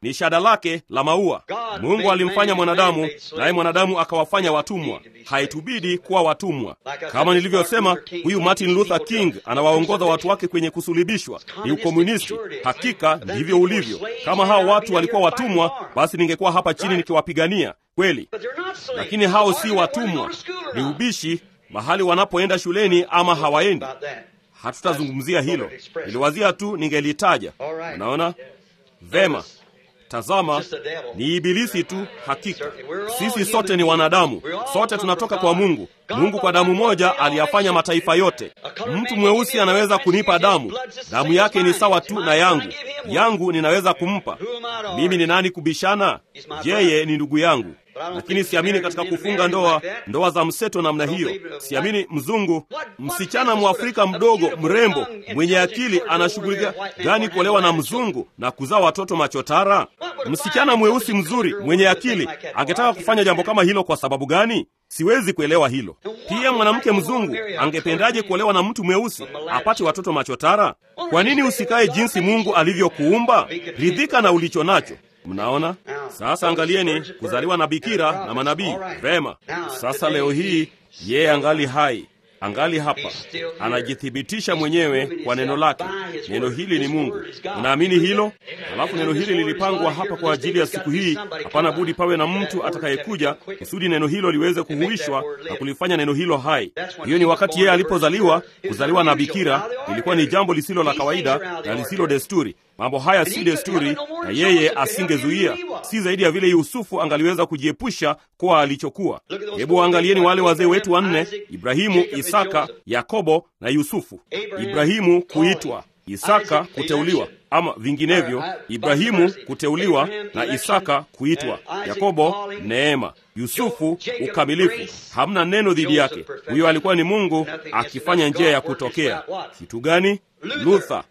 ni shada lake la maua. Mungu alimfanya mwanadamu, naye mwanadamu akawafanya watumwa. Haitubidi kuwa watumwa. Kama nilivyosema, huyu Martin Luther King anawaongoza watu wake kwenye kusulubishwa, ni ukomunisti. Hakika ndivyo ulivyo. Kama hao watu walikuwa watumwa, basi ningekuwa hapa chini nikiwapigania kweli, lakini hao si watumwa, ni ubishi mahali wanapoenda shuleni ama hawaendi. Hatutazungumzia hilo, niliwazia tu ningelitaja. Unaona vema. Tazama, ni ibilisi tu. Hakika sisi sote ni wanadamu, sote tunatoka kwa Mungu. Mungu kwa damu moja aliyafanya mataifa yote. Mtu mweusi anaweza kunipa damu, damu yake ni sawa tu na yangu, yangu ninaweza kumpa. Mimi ni nani kubishana? Yeye ni ndugu yangu lakini siamini katika kufunga ndoa, ndoa za mseto namna hiyo. Siamini mzungu, msichana mwafrika mdogo mrembo mwenye akili anashughulikia gani kuolewa na mzungu na kuzaa watoto machotara? Msichana mweusi mzuri mwenye akili angetaka kufanya jambo kama hilo kwa sababu gani? Siwezi kuelewa hilo. Pia mwanamke mzungu angependaje kuolewa na mtu mweusi apate watoto machotara? Kwa nini usikae jinsi Mungu alivyokuumba? Ridhika na ulicho nacho. Mnaona sasa, angalieni kuzaliwa na bikira na manabii. Vema, sasa leo hii yeye angali hai, angali hapa, anajithibitisha mwenyewe kwa neno lake. Neno hili ni Mungu. Unaamini hilo? Alafu neno hili lilipangwa hapa kwa ajili ya siku hii. Hapana budi pawe na mtu atakayekuja kusudi neno hilo liweze kuhuishwa na kulifanya neno hilo hai. Hiyo ni wakati yeye alipozaliwa. Kuzaliwa na bikira ilikuwa ni jambo lisilo la kawaida na lisilo desturi. Mambo haya si desturi, na yeye asingezuia, si zaidi ya vile Yusufu angaliweza kujiepusha kwa alichokuwa. Hebu waangalieni wale wazee wetu wanne: Ibrahimu, Isaka, Yakobo na Yusufu. Ibrahimu kuitwa, Isaka kuteuliwa, ama vinginevyo, Ibrahimu kuteuliwa na Isaka kuitwa, Yakobo neema, Yusufu ukamilifu. Hamna neno dhidi yake. Huyo alikuwa ni Mungu akifanya njia ya kutokea. Kitu gani? Luther,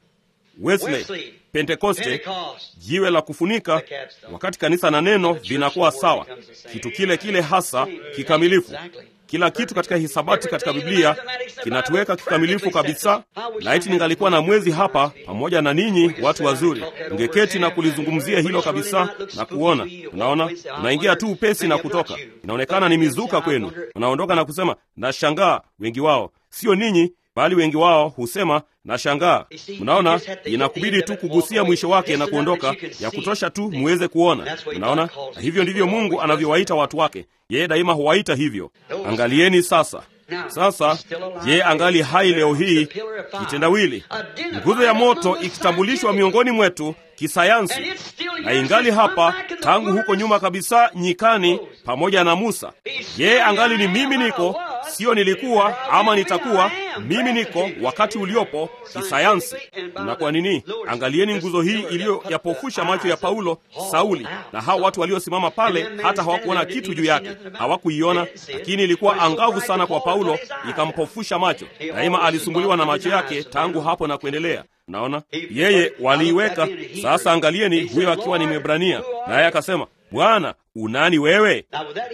Wesley, Pentekoste, jiwe la kufunika, wakati kanisa na neno vinakuwa sawa, kitu kile kile hasa kikamilifu. Kila kitu katika hisabati katika Biblia kinatuweka kikamilifu kabisa. Laiti ningalikuwa na mwezi hapa pamoja na ninyi watu wazuri, ungeketi na kulizungumzia hilo kabisa na kuona. Unaona, unaingia tu upesi na kutoka, inaonekana ni mizuka kwenu. Unaondoka na kusema nashangaa. Wengi wao sio ninyi bali wengi wao husema na shangaa. Mnaona, inakubidi tu kugusia mwisho wake na kuondoka, ya kutosha tu muweze kuona. Mnaona, na hivyo ndivyo Mungu anavyowaita watu wake. Yeye daima huwaita hivyo. Angalieni sasa. Sasa je, angali hai leo hii? Kitendawili, nguzo ya moto ikitambulishwa miongoni mwetu kisayansi, na ingali hapa tangu huko nyuma kabisa nyikani, pamoja na Musa. Je, angali ni mimi niko, sio nilikuwa ama nitakuwa. Mimi niko wakati uliopo kisayansi. Na kwa nini? Angalieni nguzo hii iliyoyapofusha macho ya Paulo, Sauli na hao watu waliosimama pale, hata hawakuona kitu juu yake, hawakuiona, lakini ilikuwa angavu sana kwa Paulo, ikampofusha macho. Daima alisumbuliwa na macho yake tangu hapo na kuendelea. Naona yeye waliiweka. Sasa angalieni, huyo akiwa ni Mwebrania, naye akasema, Bwana unani wewe?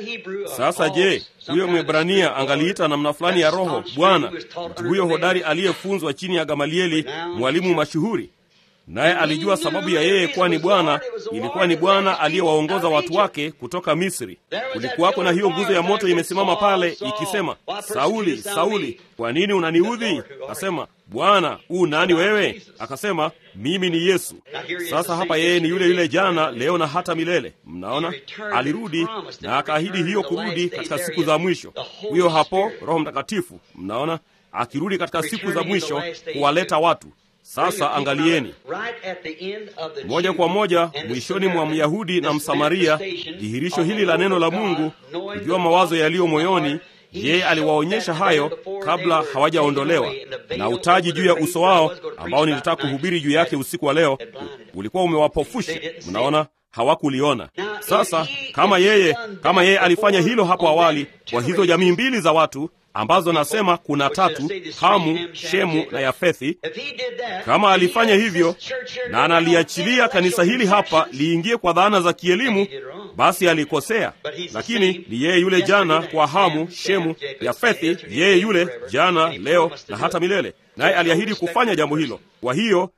Sasa je, huyo Mwebrania angaliita namna fulani ya roho Bwana, mtu huyo hodari aliyefunzwa chini ya Gamalieli, mwalimu mashuhuri naye alijua sababu ya yeye kuwa ni Bwana ilikuwa ni Bwana aliyewaongoza watu wake kutoka Misri. Kulikuwako na hiyo nguzo ya moto imesimama pale ikisema, Sauli, Sauli, kwa nini unaniudhi? Akasema, Bwana u nani wewe? Akasema, mimi ni Yesu. Sasa hapa yeye ni yule yule jana, leo na hata milele. Mnaona, alirudi na akaahidi hiyo kurudi katika siku za mwisho. Huyo hapo Roho Mtakatifu, mnaona, akirudi katika siku za mwisho kuwaleta watu sasa angalieni, moja kwa moja mwishoni mwa Myahudi na Msamaria, dhihirisho hili la neno la Mungu, kujua mawazo yaliyo moyoni. Yeye aliwaonyesha hayo kabla hawajaondolewa, na utaji juu ya uso wao ambao nilitaka kuhubiri juu yake usiku wa leo ulikuwa umewapofusha. Mnaona, hawakuliona. Sasa kama yeye kama yeye alifanya hilo hapo awali kwa hizo jamii mbili za watu ambazo nasema kuna tatu, Hamu, Shemu na Yafethi. Kama alifanya hivyo na analiachilia kanisa hili hapa liingie kwa dhana za kielimu, basi alikosea. Lakini ni yeye yule jana kwa Hamu, Shemu, Yafethi, yeye yule jana, leo na hata milele, naye aliahidi kufanya jambo hilo. Kwa hiyo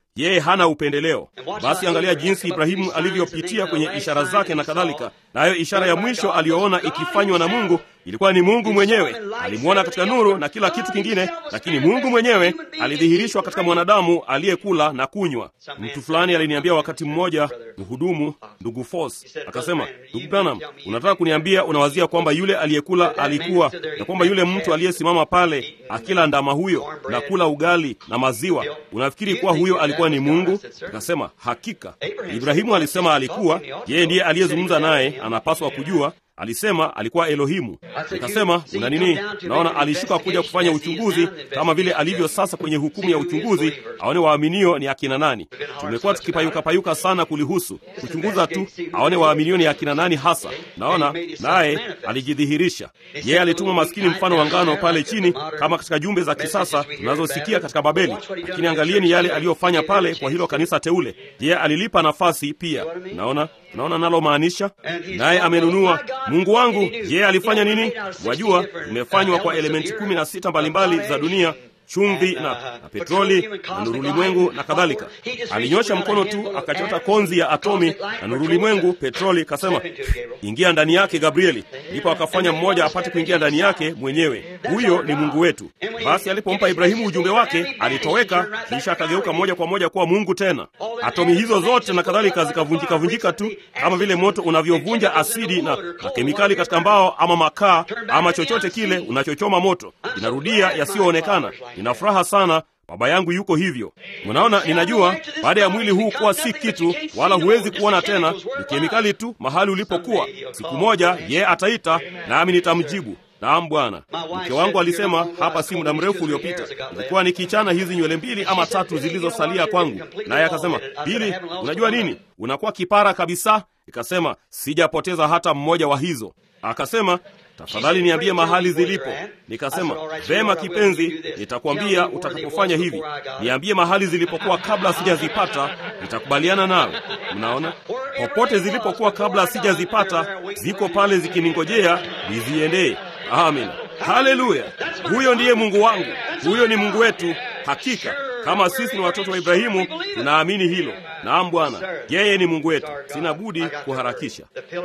yeye hana upendeleo. Basi angalia jinsi Ibrahimu alivyopitia kwenye ishara zake na kadhalika. Nayo ishara ya mwisho aliyoona ikifanywa na Mungu ilikuwa ni Mungu mwenyewe. Alimwona katika nuru na kila kitu kingine, lakini Mungu mwenyewe alidhihirishwa katika mwanadamu aliyekula na kunywa. Mtu fulani aliniambia wakati mmoja, mhudumu ndugu Fos akasema, ndugu Branham, unataka kuniambia unawazia kwamba yule aliyekula alikuwa na kwamba yule mtu aliyesimama pale akila ndama huyo na kula ugali na maziwa, unafikiri kuwa huyo alikuwa ni Mungu? Akasema hakika. Ibrahimu alisema alikuwa yeye, ndiye aliyezungumza naye, anapaswa kujua alisema alikuwa Elohimu. Nikasema una nini? Naona alishuka kuja kufanya uchunguzi kama vile alivyo sasa kwenye hukumu ya uchunguzi, aone waaminio ni akina nani. Tumekuwa tukipayuka payuka sana kulihusu kuchunguza tu, aone waaminio ni akina nani hasa. Naona naye alijidhihirisha. Yeye alituma maskini mfano wa ngano pale chini, kama katika jumbe za kisasa tunazosikia katika Babeli. Lakini angalieni yale aliyofanya pale kwa hilo kanisa teule. Yeye alilipa nafasi pia. Naona naona nalo maanisha, naye amenunua Mungu wangu, yeye alifanya nini? Wajua, umefanywa kwa elementi kumi na sita mbalimbali za dunia chumvi na, na petroli na nurulimwengu na kadhalika. Alinyosha mkono tu akachota konzi ya atomi na nurulimwengu, petroli, kasema ingia ndani yake Gabrieli. Ndipo akafanya mmoja apate kuingia ndani yake mwenyewe. Huyo ni Mungu wetu. Basi alipompa Ibrahimu ujumbe wake, alitoweka, kisha akageuka moja kwa moja kuwa Mungu tena. Atomi hizo zote na kadhalika zikavunjika vunjika tu kama vile moto unavyovunja asidi na, na kemikali katika mbao ama makaa ama chochote kile unachochoma moto, inarudia yasiyoonekana. Nina furaha sana baba yangu yuko hivyo. Unaona, ninajua baada ya mwili huu kuwa si kitu, wala huwezi kuona tena, ni kemikali tu mahali ulipokuwa. Siku moja yeye ataita, nami nitamjibu Naam Bwana. Mke wangu alisema hapa si muda mrefu uliopita, ilikuwa nikichana hizi nywele mbili ama tatu zilizosalia kwangu, naye akasema, Bili, unajua nini, unakuwa kipara kabisa. Ikasema sijapoteza hata mmoja wa hizo. Akasema tafadhali niambie mahali zilipo. Nikasema vema kipenzi, nitakwambia utakapofanya hivi. Niambie mahali zilipokuwa kabla sijazipata, nitakubaliana nawe. Mnaona, popote zilipokuwa kabla sijazipata, ziko pale zikiningojea niziendee. Amin, haleluya! Huyo ndiye Mungu wangu, huyo ni Mungu wetu. Hakika kama sisi ni watoto wa Ibrahimu, tunaamini hilo. Naam Bwana, yeye ni Mungu wetu. Sina budi kuharakisha.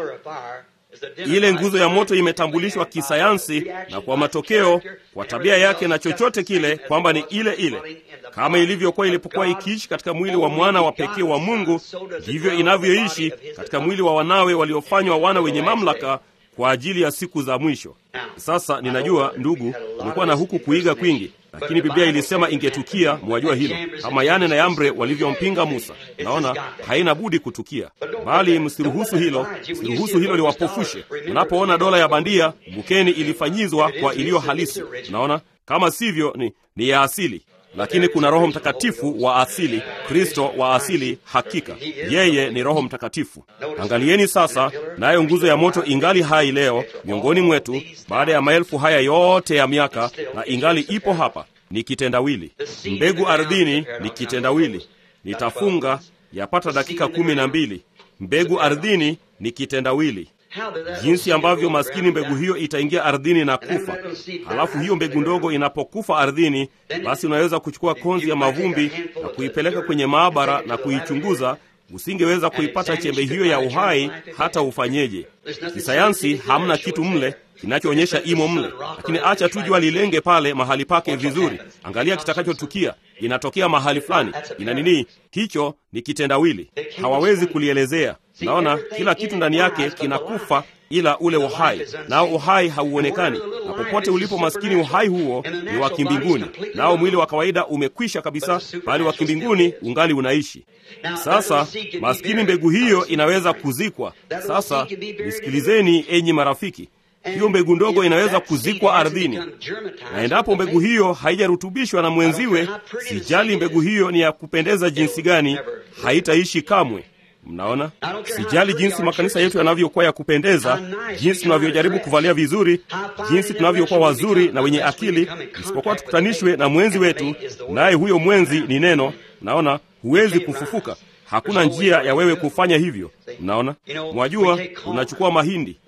Ile nguzo ya moto imetambulishwa kisayansi na kwa matokeo, kwa tabia yake na chochote kile, kwamba ni ile ile kama ilivyokuwa ilipokuwa ikiishi katika mwili wa mwana wa pekee wa Mungu, ndivyo inavyoishi katika mwili wa wanawe waliofanywa wana wenye mamlaka kwa ajili ya siku za mwisho. Sasa ninajua ndugu, umekuwa na huku kuiga kwingi, lakini Biblia ilisema ingetukia. Mwajua hilo, kama Yane na Yambre walivyompinga Musa. Naona haina budi kutukia, bali msiruhusu hilo, msiruhusu hilo liwapofushe. Unapoona dola ya bandia, bukeni ilifanyizwa kwa iliyo halisi. Naona kama sivyo, ni, ni ya asili lakini kuna Roho Mtakatifu wa asili, Kristo wa asili. Hakika yeye ni Roho Mtakatifu. Angalieni sasa, nayo nguzo ya moto ingali hai leo miongoni mwetu, baada ya maelfu haya yote ya miaka, na ingali ipo hapa. Ni kitendawili. Mbegu ardhini ni kitendawili. Nitafunga yapata dakika kumi na mbili. Mbegu ardhini ni kitendawili jinsi ambavyo maskini mbegu hiyo itaingia ardhini na kufa. Halafu hiyo mbegu ndogo inapokufa ardhini, basi unaweza kuchukua konzi ya mavumbi na kuipeleka kwenye maabara na kuichunguza. Usingeweza kuipata chembe hiyo ya uhai hata ufanyeje. Kisayansi hamna kitu mle kinachoonyesha imo mle, lakini acha tu jua lilenge pale mahali pake vizuri. Angalia kitakachotukia. Inatokea mahali fulani, ina nini? Hicho ni kitendawili, hawawezi kulielezea. Naona kila kitu ndani yake kinakufa ila ule uhai, nao uhai hauonekani. Na popote ulipo maskini, uhai huo ni wa kimbinguni, nao mwili wa kawaida umekwisha kabisa, bali wa kimbinguni ungali unaishi. Sasa maskini, mbegu hiyo inaweza kuzikwa. Sasa nisikilizeni, enyi marafiki, hiyo mbegu ndogo inaweza kuzikwa ardhini, na endapo mbegu hiyo haijarutubishwa na mwenziwe, sijali mbegu hiyo ni ya kupendeza jinsi gani, haitaishi kamwe. Mnaona, sijali jinsi makanisa yetu yanavyokuwa ya kupendeza, jinsi tunavyojaribu kuvalia vizuri, jinsi tunavyokuwa wazuri na wenye akili, isipokuwa tukutanishwe na mwenzi wetu, naye huyo mwenzi ni neno. Naona huwezi kufufuka. Hakuna njia ya wewe kufanya hivyo. Mnaona, mwajua, unachukua mahindi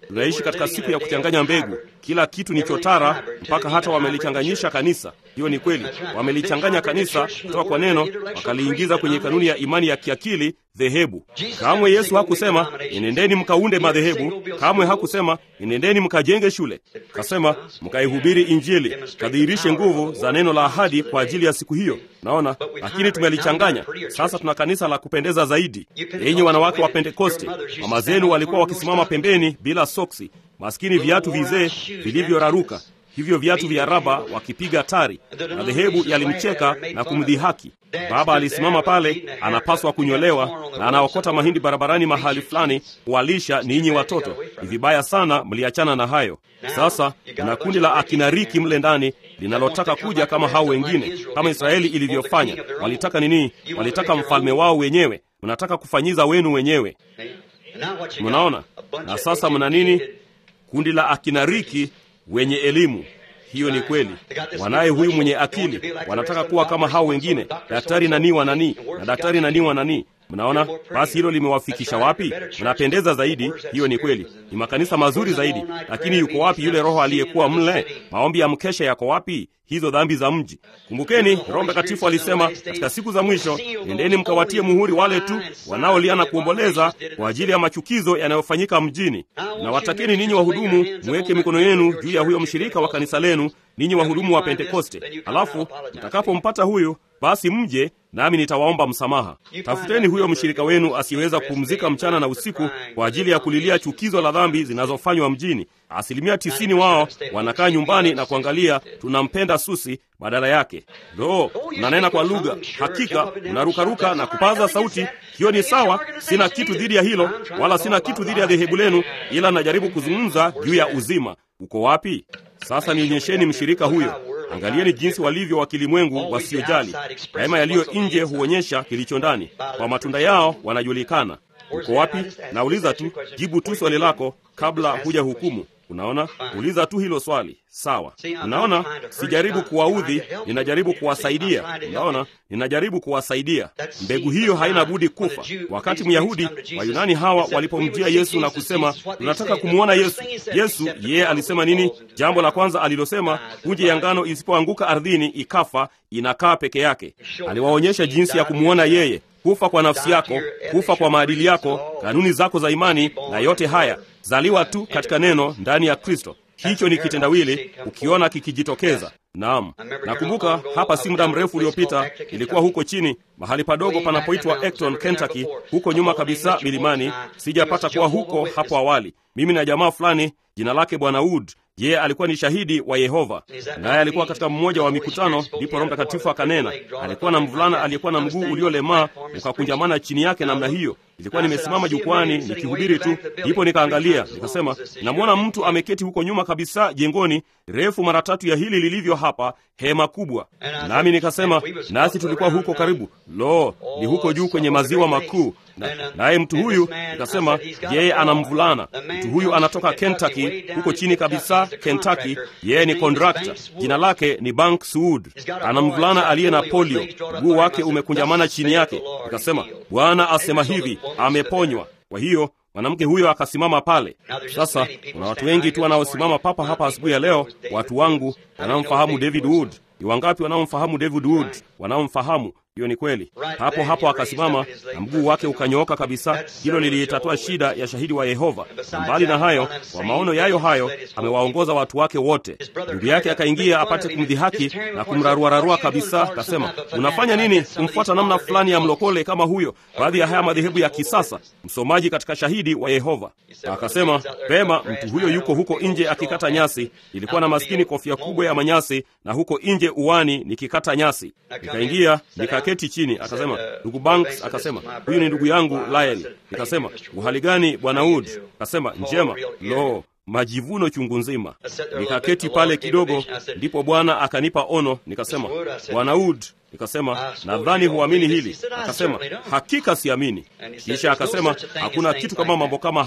tunaishi katika siku ya kuchanganya mbegu. Kila kitu ni chotara, mpaka hata wamelichanganyisha kanisa. Hiyo ni kweli, wamelichanganya kanisa kutoka kwa neno, wakaliingiza kwenye kanuni ya imani ya kiakili dhehebu. Kamwe Yesu hakusema enendeni mkaunde madhehebu. Kamwe hakusema enendeni mkajenge shule. Kasema mkaihubiri Injili, kadhihirishe nguvu za neno la ahadi kwa ajili ya siku hiyo. Naona, lakini tumelichanganya sasa. Tuna kanisa la kupendeza zaidi. Yenye wanawake wa Pentekoste, mama zenu walikuwa wakisimama pembeni bila soksi, maskini viatu vizee vilivyoraruka hivyo viatu vya raba wakipiga tari, na dhehebu yalimcheka na kumdhihaki. Baba alisimama pale, anapaswa kunyolewa na anaokota mahindi barabarani mahali fulani kuwalisha ninyi watoto. Ni vibaya sana, mliachana na hayo. Sasa kuna kundi la akina Riki mle ndani linalotaka kuja kama hao wengine, kama Israeli ilivyofanya. Walitaka nini? Walitaka mfalme wao wenyewe. Mnataka kufanyiza wenu wenyewe, mnaona? Na sasa mna nini? Kundi la akina Riki wenye elimu. Hiyo ni kweli. Wanaye huyu mwenye akili, wanataka kuwa kama hao wengine, daktari nani wa nani na daktari nani wa nani. Mnaona, basi hilo limewafikisha wapi? Mnapendeza zaidi. Hiyo ni kweli, ni makanisa mazuri zaidi, lakini yuko wapi yule Roho aliyekuwa mle? Maombi ya mkesha yako wapi? Hizo dhambi za mji. Kumbukeni, Roho Mtakatifu alisema katika siku za mwisho, nendeni mkawatie muhuri wale tu wanaolia na kuomboleza kwa ajili ya machukizo yanayofanyika mjini. Na watakeni ninyi wahudumu, mweke mikono yenu juu ya huyo mshirika wa kanisa lenu, ninyi wahudumu wa Pentekoste. Alafu mtakapompata huyo, basi mje nami nitawaomba msamaha. Tafuteni huyo mshirika wenu asiyeweza kupumzika mchana na usiku kwa ajili ya kulilia chukizo la dhambi zinazofanywa mjini. Asilimia tisini wao wanakaa nyumbani na kuangalia tunampenda Susi badala yake. Lo, mnanena kwa lugha, hakika mnarukaruka na kupaza sauti. Hiyo ni sawa, sina kitu dhidi ya hilo, wala sina kitu dhidi ya dhehebu lenu, ila najaribu kuzungumza juu ya uzima. Uko wapi? Sasa nionyesheni mshirika huyo. Angalieni jinsi walivyo wa kilimwengu wasiojali. Daima yaliyo nje huonyesha kilicho ndani. Kwa matunda yao wanajulikana. Uko wapi? Nauliza tu, jibu tu swali lako kabla huja hukumu. Unaona, uliza tu hilo swali. Sawa. Unaona, sijaribu kuwaudhi, ninajaribu kuwasaidia. Unaona, ninajaribu kuwasaidia. Mbegu hiyo haina budi kufa. Wakati Myahudi Wayunani hawa walipomjia Yesu na kusema tunataka kumwona Yesu, Yesu yeye alisema nini? Jambo la kwanza alilosema, punje ya ngano isipoanguka ardhini ikafa, inakaa peke yake. Aliwaonyesha jinsi ya kumwona yeye kufa kwa nafsi yako, kufa kwa maadili yako, kanuni zako za imani, na yote haya zaliwa tu katika neno ndani ya Kristo. Hicho ni kitendawili ukiona kikijitokeza. Naam, nakumbuka hapa si muda mrefu uliopita, ilikuwa huko chini mahali padogo panapoitwa Acton, Kentucky, huko nyuma kabisa milimani. Sijapata kuwa huko hapo awali. Mimi na jamaa fulani jina lake Bwana Wood yeye alikuwa ni shahidi wa Yehova, naye alikuwa katika mmoja wa mikutano. Ndipo Roho Mtakatifu akanena. Alikuwa na mvulana aliyekuwa na mguu uliolemaa ukakunjamana chini yake namna hiyo. Ilikuwa nimesimama jukwani nikihubiri tu, ndipo nikaangalia, nikasema, namwona mtu ameketi huko nyuma kabisa jengoni, refu mara tatu ya hili lilivyo hapa, hema kubwa. Nami nikasema, nasi tulikuwa huko karibu. Lo, ni huko juu kwenye maziwa makuu. Naye mtu huyu nikasema, yeye ana mvulana. Mtu huyu anatoka Kentucky, huko chini kabisa Kentucky. Yeye ni kontrakta, jina lake ni Bank Suud. Ana mvulana aliye na polio, mguu wake umekunjamana chini yake. Nikasema, Bwana asema hivi, ameponywa. Kwa hiyo mwanamke huyo akasimama pale. Sasa kuna watu wengi tu wanaosimama papa hapa asubuhi ya leo, watu wangu wanaomfahamu David Wood. Ni wangapi wanaomfahamu David Wood? Wanaomfahamu hiyo ni kweli. Hapo hapo akasimama na mguu wake ukanyooka kabisa. Hilo liliitatua shida ya shahidi wa Yehova. Na mbali na hayo, kwa maono yayo hayo, amewaongoza watu wake wote. Ndugu yake akaingia apate kumdhihaki na kumraruararua kabisa, akasema, unafanya nini kumfuata namna fulani ya mlokole kama huyo, baadhi ya haya madhehebu ya kisasa, msomaji katika shahidi wa Yehova? Akasema, pema, mtu huyo yuko huko nje akikata nyasi. Ilikuwa na maskini kofia kubwa ya manyasi, na huko nje uwani nikikata nyasi. Nikaingia nika keti chini, akasema ndugu Banks, akasema huyu ni ndugu yangu Lyle. Nikasema uhali gani bwana Wood? Akasema njema. Lo, majivuno chungu nzima. Nikaketi pale kidogo, ndipo Bwana akanipa ono. Nikasema bwana Wood, nikasema nadhani huamini hili. Akasema hakika siamini. Kisha akasema hakuna kitu kama mambo kama hayo.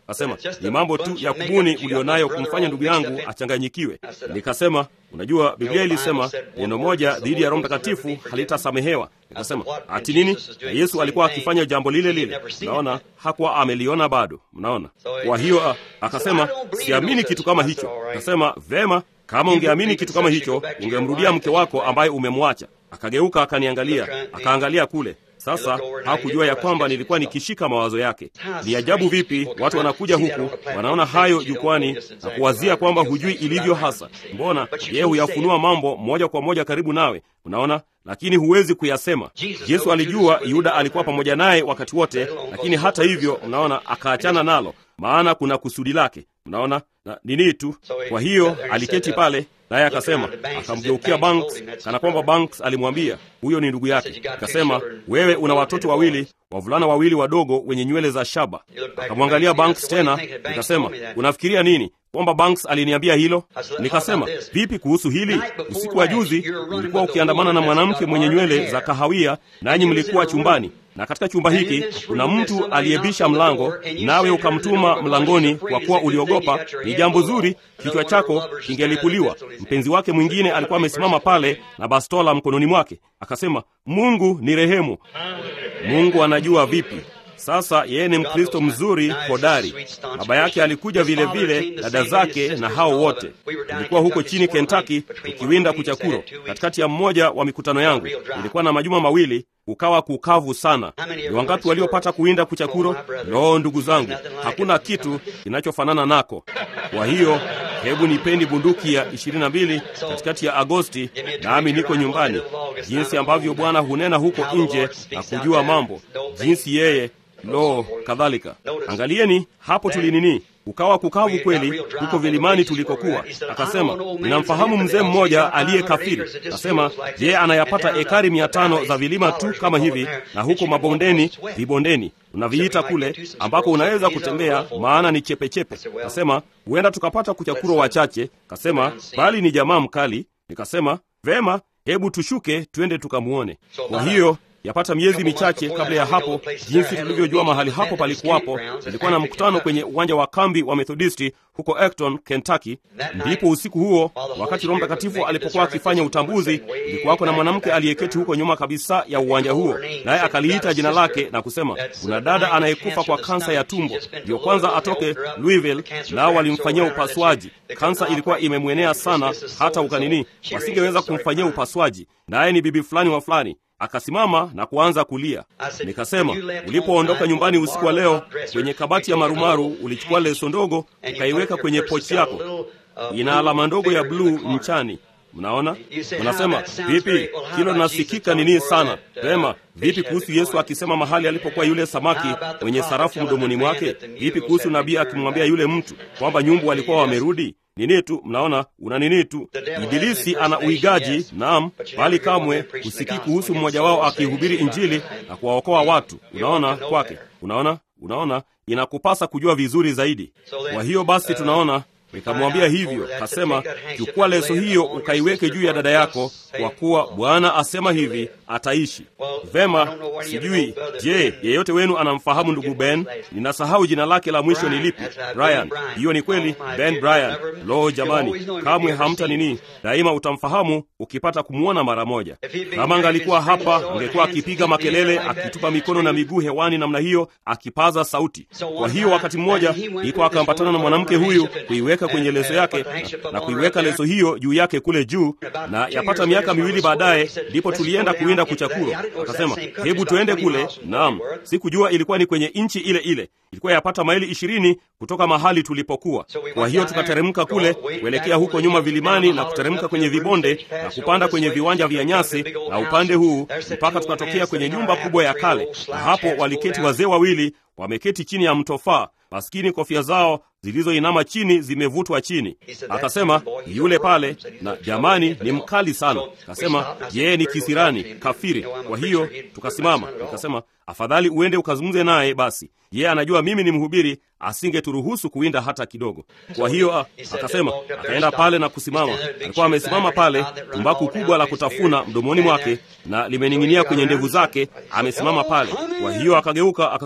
Akasema ni mambo tu ya kubuni ulionayo kumfanya ndugu yangu achanganyikiwe. Nikasema unajua, Biblia ilisema neno moja dhidi ya Roho Mtakatifu halitasamehewa. Nikasema ati nini? Na Yesu alikuwa akifanya jambo lile lile. Mnaona, hakuwa ameliona bado. Mnaona, kwa hiyo akasema siamini kitu kama hicho. Akasema vema, kama ungeamini kitu kama hicho ungemrudia mke wako ambaye umemwacha. Akageuka akaniangalia, akaangalia kule. Sasa hakujua ya kwamba nilikuwa nikishika mawazo yake. Ni ajabu vipi watu wanakuja huku wanaona hayo jukwani na kuwazia kwamba hujui ilivyo hasa. Mbona yeye huyafunua mambo moja kwa moja karibu nawe, unaona, lakini huwezi kuyasema. Yesu alijua Yuda alikuwa pamoja naye wakati wote, lakini hata hivyo, mnaona, akaachana nalo, maana kuna kusudi lake, mnaona na nini tu. Kwa hiyo aliketi pale naye akasema, akamgeukia Banks kana kwamba Banks alimwambia huyo ni ndugu yake. Akasema, wewe una watoto wawili, wavulana wawili wadogo wenye nywele za shaba. Akamwangalia Banks tena, nikasema, unafikiria nini kwamba Banks aliniambia hilo? Nikasema, vipi kuhusu hili? Usiku wa juzi ulikuwa ukiandamana na mwanamke mwenye nywele za kahawia, nanyi mlikuwa chumbani na katika chumba hiki kuna mtu aliyebisha mlango, nawe ukamtuma mlangoni kwa kuwa uliogopa. Ni jambo zuri, kichwa chako kingelipuliwa. Mpenzi wake mwingine alikuwa amesimama pale na bastola mkononi mwake, akasema, Mungu ni rehemu. Mungu anajua vipi. Sasa yeye ni Mkristo mzuri hodari. Baba yake alikuja vile vile, dada zake na hao wote. Tulikuwa huko chini Kentucky tukiwinda kuchakuro. Katikati ya mmoja wa mikutano yangu ilikuwa na majuma mawili, kukawa kukavu sana. Ni wangapi waliopata kuwinda kuchakuro? Loo, ndugu zangu, hakuna kitu kinachofanana nako. Kwa hiyo hebu nipeni bunduki ya ishirini na mbili katikati ya Agosti, nami niko nyumbani, jinsi ambavyo Bwana hunena huko nje na kujua mambo, jinsi yeye Lo, kadhalika. Angalieni hapo tulinini, ukawa kukavu kweli huko vilimani tulikokuwa. Akasema, ninamfahamu mzee mmoja aliye kafiri. Akasema, je, anayapata ekari mia tano za vilima tu kama hivi, na huko mabondeni, vibondeni tunaviita kule, ambako unaweza kutembea, maana ni chepechepe. Kasema, huenda tukapata kuchakuro wachache. Kasema, bali ni jamaa mkali. Nikasema, vema, hebu tushuke twende tukamwone. Kwa hiyo yapata miezi michache kabla ya hapo, jinsi tulivyojua mahali hapo palikuwapo, ilikuwa na mkutano kwenye uwanja wa kambi wa Methodisti huko Acton, Kentucky. Ndipo usiku huo, wakati Roho Mtakatifu alipokuwa akifanya utambuzi, ilikuwako na mwanamke aliyeketi huko nyuma kabisa ya uwanja huo, naye akaliita jina lake na kusema, kuna dada anayekufa kwa kansa ya tumbo, ndiyo kwanza atoke Louisville, nao walimfanyia upasuaji. Kansa ilikuwa imemwenea sana, hata ukanini, wasingeweza kumfanyia upasuaji, naye ni bibi fulani wa fulani Akasimama na kuanza kulia. Nikasema, ulipoondoka nyumbani usiku wa leo, kwenye kabati ya marumaru ulichukua leso ndogo ukaiweka kwenye pochi yako, ina alama ndogo ya bluu nchani. Mnaona, unasema vipi? Hilo linasikika nini sana. Vema, vipi kuhusu Yesu akisema mahali alipokuwa yule samaki mwenye sarafu mdomoni mwake? Vipi kuhusu nabii akimwambia yule mtu kwamba nyumbu walikuwa wamerudi? Nini tu, mnaona, una nini tu. Ibilisi ana uigaji, naam, bali kamwe husikii kuhusu mmoja wao akihubiri Injili na kuwaokoa watu. Unaona kwake, unaona, unaona, inakupasa kujua vizuri zaidi. Kwa hiyo basi, tunaona nikamwambia hivyo, kasema, chukua leso hiyo ukaiweke juu ya dada yako, kwa kuwa Bwana asema hivi, ataishi. Vema, sijui, je, yeyote wenu anamfahamu ndugu Ben? Ninasahau jina lake la mwisho ni lipi? Brian. Hiyo ni kweli, Ben Brian. Lo, jamani, kamwe hamta nini, daima utamfahamu ukipata kumwona mara moja. Kama angalikuwa hapa, angekuwa akipiga makelele, akitupa mikono na miguu hewani namna hiyo, akipaza sauti. Kwa hiyo wakati mmoja iko akaambatana na mwanamke huyu kuiweka kwenye leso yake na, na kuiweka leso hiyo juu yake kule juu, na yapata miaka miwili baadaye ndipo tulienda kuwinda kuchakuro. Akasema, hebu tuende kule. Naam, sikujua ilikuwa ni kwenye nchi ile ile, ilikuwa yapata maili ishirini kutoka mahali tulipokuwa. Kwa hiyo tukateremka kule kuelekea huko nyuma vilimani na kuteremka kwenye vibonde na kupanda kwenye viwanja vya nyasi na upande huu mpaka tukatokea kwenye nyumba kubwa ya kale, na hapo waliketi wazee wawili wameketi chini ya mtofaa maskini, kofia zao zilizoinama chini zimevutwa chini. Akasema yule pale, na jamani, ni mkali sana. Akasema yeye ni kisirani kafiri. Kwa hiyo tukasimama, nikasema afadhali uende ukazungumze naye basi, yeye anajua mimi ni mhubiri, asingeturuhusu kuwinda hata kidogo. Kwa hiyo akasema, akaenda pale na kusimama. Alikuwa amesimama pale, tumbaku kubwa la kutafuna mdomoni mwake na limening'inia kwenye ndevu zake, amesimama pale. Kwa hiyo akageuka akasema,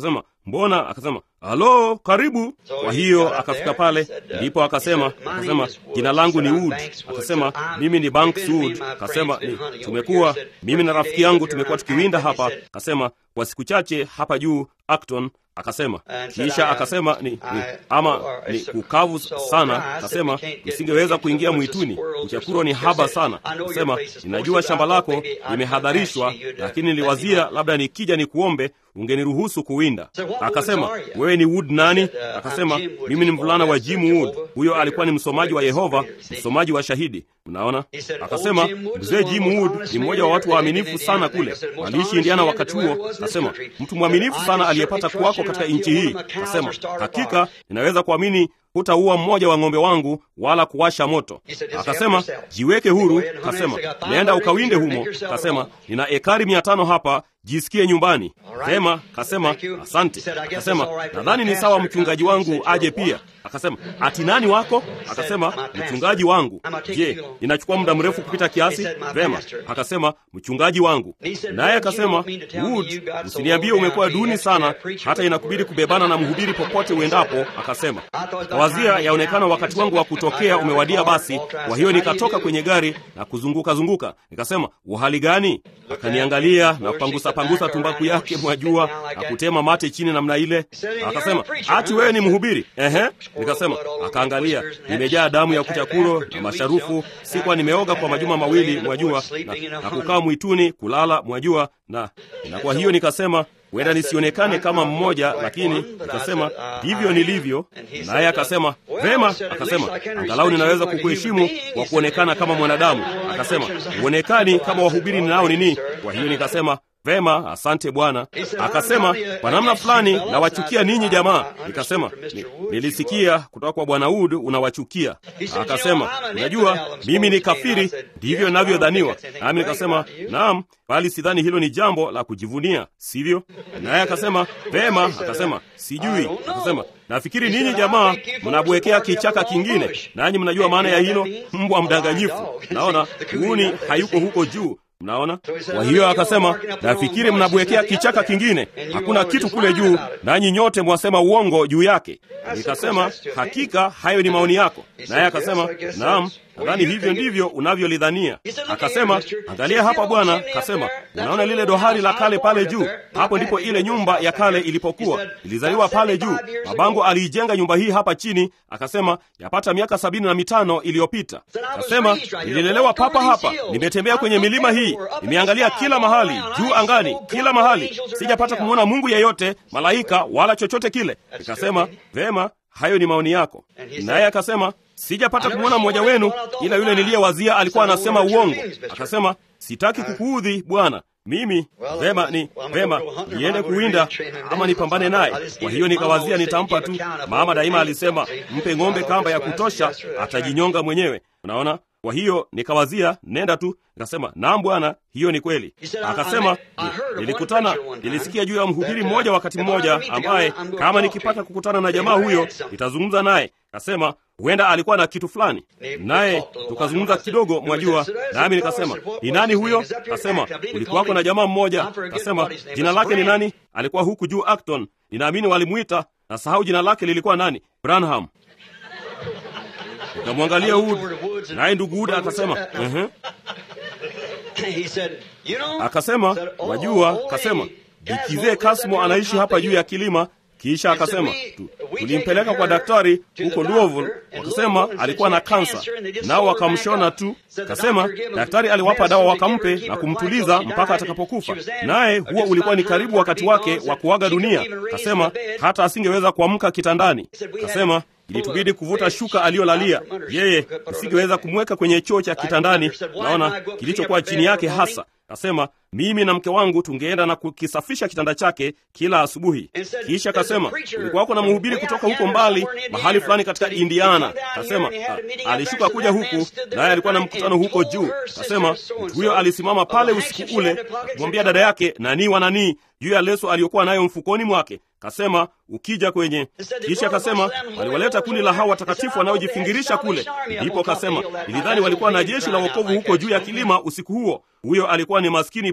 mbona? Akasema halo, karibu. Kwa hiyo akafika pale, ndipo akasema akasema jina langu ni Wood. Akasema mimi ni Banks Wood. Akasema tumekuwa mimi na rafiki yangu tumekuwa tukiwinda hapa. Akasema kwa siku chache hapa juu Acton akasema kisha akasema ni, ni ama ni kukavu sana. Akasema nisingeweza kuingia mwituni, uchakuro ni haba sana. Akasema ninajua shamba lako limehadharishwa, lakini niliwazia labda nikija nikuombe ungeniruhusu kuwinda. Akasema wewe ni Wood nani? Akasema mimi ni mvulana wa Jim Wood. Huyo alikuwa ni msomaji wa Yehova, msomaji wa shahidi. Unaona, akasema mzee Jim Wood ni mmoja wa watu waaminifu sana kule, aliishi Indiana wakati huo. Akasema mtu mwaminifu sana aliyepata kuwako katika nchi hii. Akasema hakika ninaweza kuamini hutaua mmoja wa ng'ombe wangu wala kuwasha moto. Akasema jiweke huru. Akasema nenda ukawinde humo. Akasema nina ekari mia tano hapa, jisikie nyumbani. Sema kasema asante. Akasema nadhani ni sawa mchungaji wangu aje pia. Akasema ati nani wako? Akasema mchungaji wangu. Je, inachukua muda mrefu kupita kiasi? Vema. Akasema mchungaji wangu. Naye akasema Wood, usiniambie umekuwa duni sana hata inakubidi kubebana na mhubiri popote uendapo. Akasema wazia yaonekana wakati wangu wa kutokea umewadia. Basi kwa hiyo nikatoka kwenye gari na kuzunguka zunguka, nikasema uhali gani? Akaniangalia na kupangusa pangusa tumbaku yake mwajua, na kutema mate chini namna ile. Akasema ati wewe ni mhubiri? Ehe. Nikasema. Akaangalia, nimejaa damu ya kuchakuro na masharufu, sikuwa nimeoga kwa majuma mawili mwajua, na, na kukaa mwituni kulala mwajua, na na kwa hiyo nikasema huenda nisionekane kama mmoja, lakini nikasema ndivyo nilivyo. Naye akasema vema, akasema angalau ninaweza kukuheshimu kwa kuonekana kama mwanadamu. Akasema huonekani kama wahubiri ninao nini. Kwa hiyo nikasema vema, asante Bwana. Akasema kwa namna fulani nawachukia ninyi jamaa. Nikasema ni, nilisikia kutoka kwa Bwana Wood unawachukia. Akasema unajua mimi ni kafiri, ndivyo ninavyodhaniwa. Nami nikasema naam, bali sidhani hilo ni jambo la kujivunia, sivyo? Naye akasema vema. Akasema sijui. Akasema nafikiri ninyi jamaa mnabwekea kichaka kingine, nanyi mnajua maana ya hilo, mbwa mdanganyifu. Naona uuni hayuko huko juu Mnaona? Kwa hiyo akasema, nafikiri mnabwekea kichaka kingine, hakuna kitu kule juu, nanyi nyote mwasema uongo juu yake. Nikasema, hakika hayo ni maoni yako. Naye akasema, naam, nadhani hivyo ndivyo unavyolidhania. Akasema, angalia hapa bwana. Akasema, unaona lile dohari la kale pale juu? Hapo ndipo ile nyumba ya kale ilipokuwa, ilizaliwa pale juu. Mabango aliijenga nyumba hii hapa chini, akasema yapata miaka sabini na mitano iliyopita. Akasema, nililelewa papa hapa, nimetembea kwenye milima hii, nimeangalia kila mahali, juu angani, kila mahali, sijapata kumwona Mungu yeyote, malaika wala chochote kile. Nikasema, vema, hayo ni maoni yako. Naye akasema sijapata kumwona mmoja wenu, ila yule niliyewazia alikuwa anasema uongo. Akasema sitaki kukuudhi bwana, mimi vema, ni vema niende kuwinda ama nipambane naye. Kwa hiyo nikawazia nitampa tu. Mama daima alisema mpe ng'ombe kamba ya kutosha, atajinyonga mwenyewe. Unaona? Kwa hiyo nikawazia nenda tu. Nikasema naam bwana, hiyo ni kweli. Akasema nilikutana, nilisikia juu ya mhubiri mmoja wakati mmoja, ambaye kama nikipata kukutana na jamaa huyo nitazungumza naye. Akasema huenda alikuwa na kitu fulani, naye tukazungumza kidogo, mwajua. Nami nikasema ni nani huyo? Akasema ulikuwako na jamaa mmoja. Akasema jina lake ni nani? Alikuwa huku juu Acton, ninaamini walimwita, na sahau jina lake lilikuwa nani, Branham. Nikamwangalia Wood, naye ndugu Wood akasema uh-huh. Akasema wajua, akasema bikizee Kasmo anaishi hapa juu ya kilima. Kisha akasema tulimpeleka kwa daktari huko Louisville, wakasema alikuwa na kansa, nao wakamshona tu. Akasema daktari aliwapa dawa wakampe na kumtuliza mpaka atakapokufa, naye huo ulikuwa ni karibu wakati wake wa kuaga dunia. Akasema hata asingeweza kuamka kitandani. Akasema ilitubidi kuvuta shuka aliyolalia yeye, usingeweza kumweka kwenye choo cha kitandani, naona kilichokuwa chini yake hasa. Kasema mimi na mke wangu tungeenda na kukisafisha kitanda chake kila asubuhi. Kisha kasema kulikuwako na mhubiri kutoka huko mbali mahali fulani katika Indiana. Kasema alishuka kuja huku, naye alikuwa na mkutano huko juu. Kasema mtu huyo alisimama pale usiku ule kumwambia dada yake nanii wananii juu ya leso aliyokuwa nayo mfukoni mwake. Kasema ukija kwenye kisha kasema waliwaleta kundi la hawa watakatifu wanaojifingirisha kule. Ndipo kasema nilidhani walikuwa na jeshi la wokovu huko juu ya kilima usiku huo. Huyo alikuwa ni maskini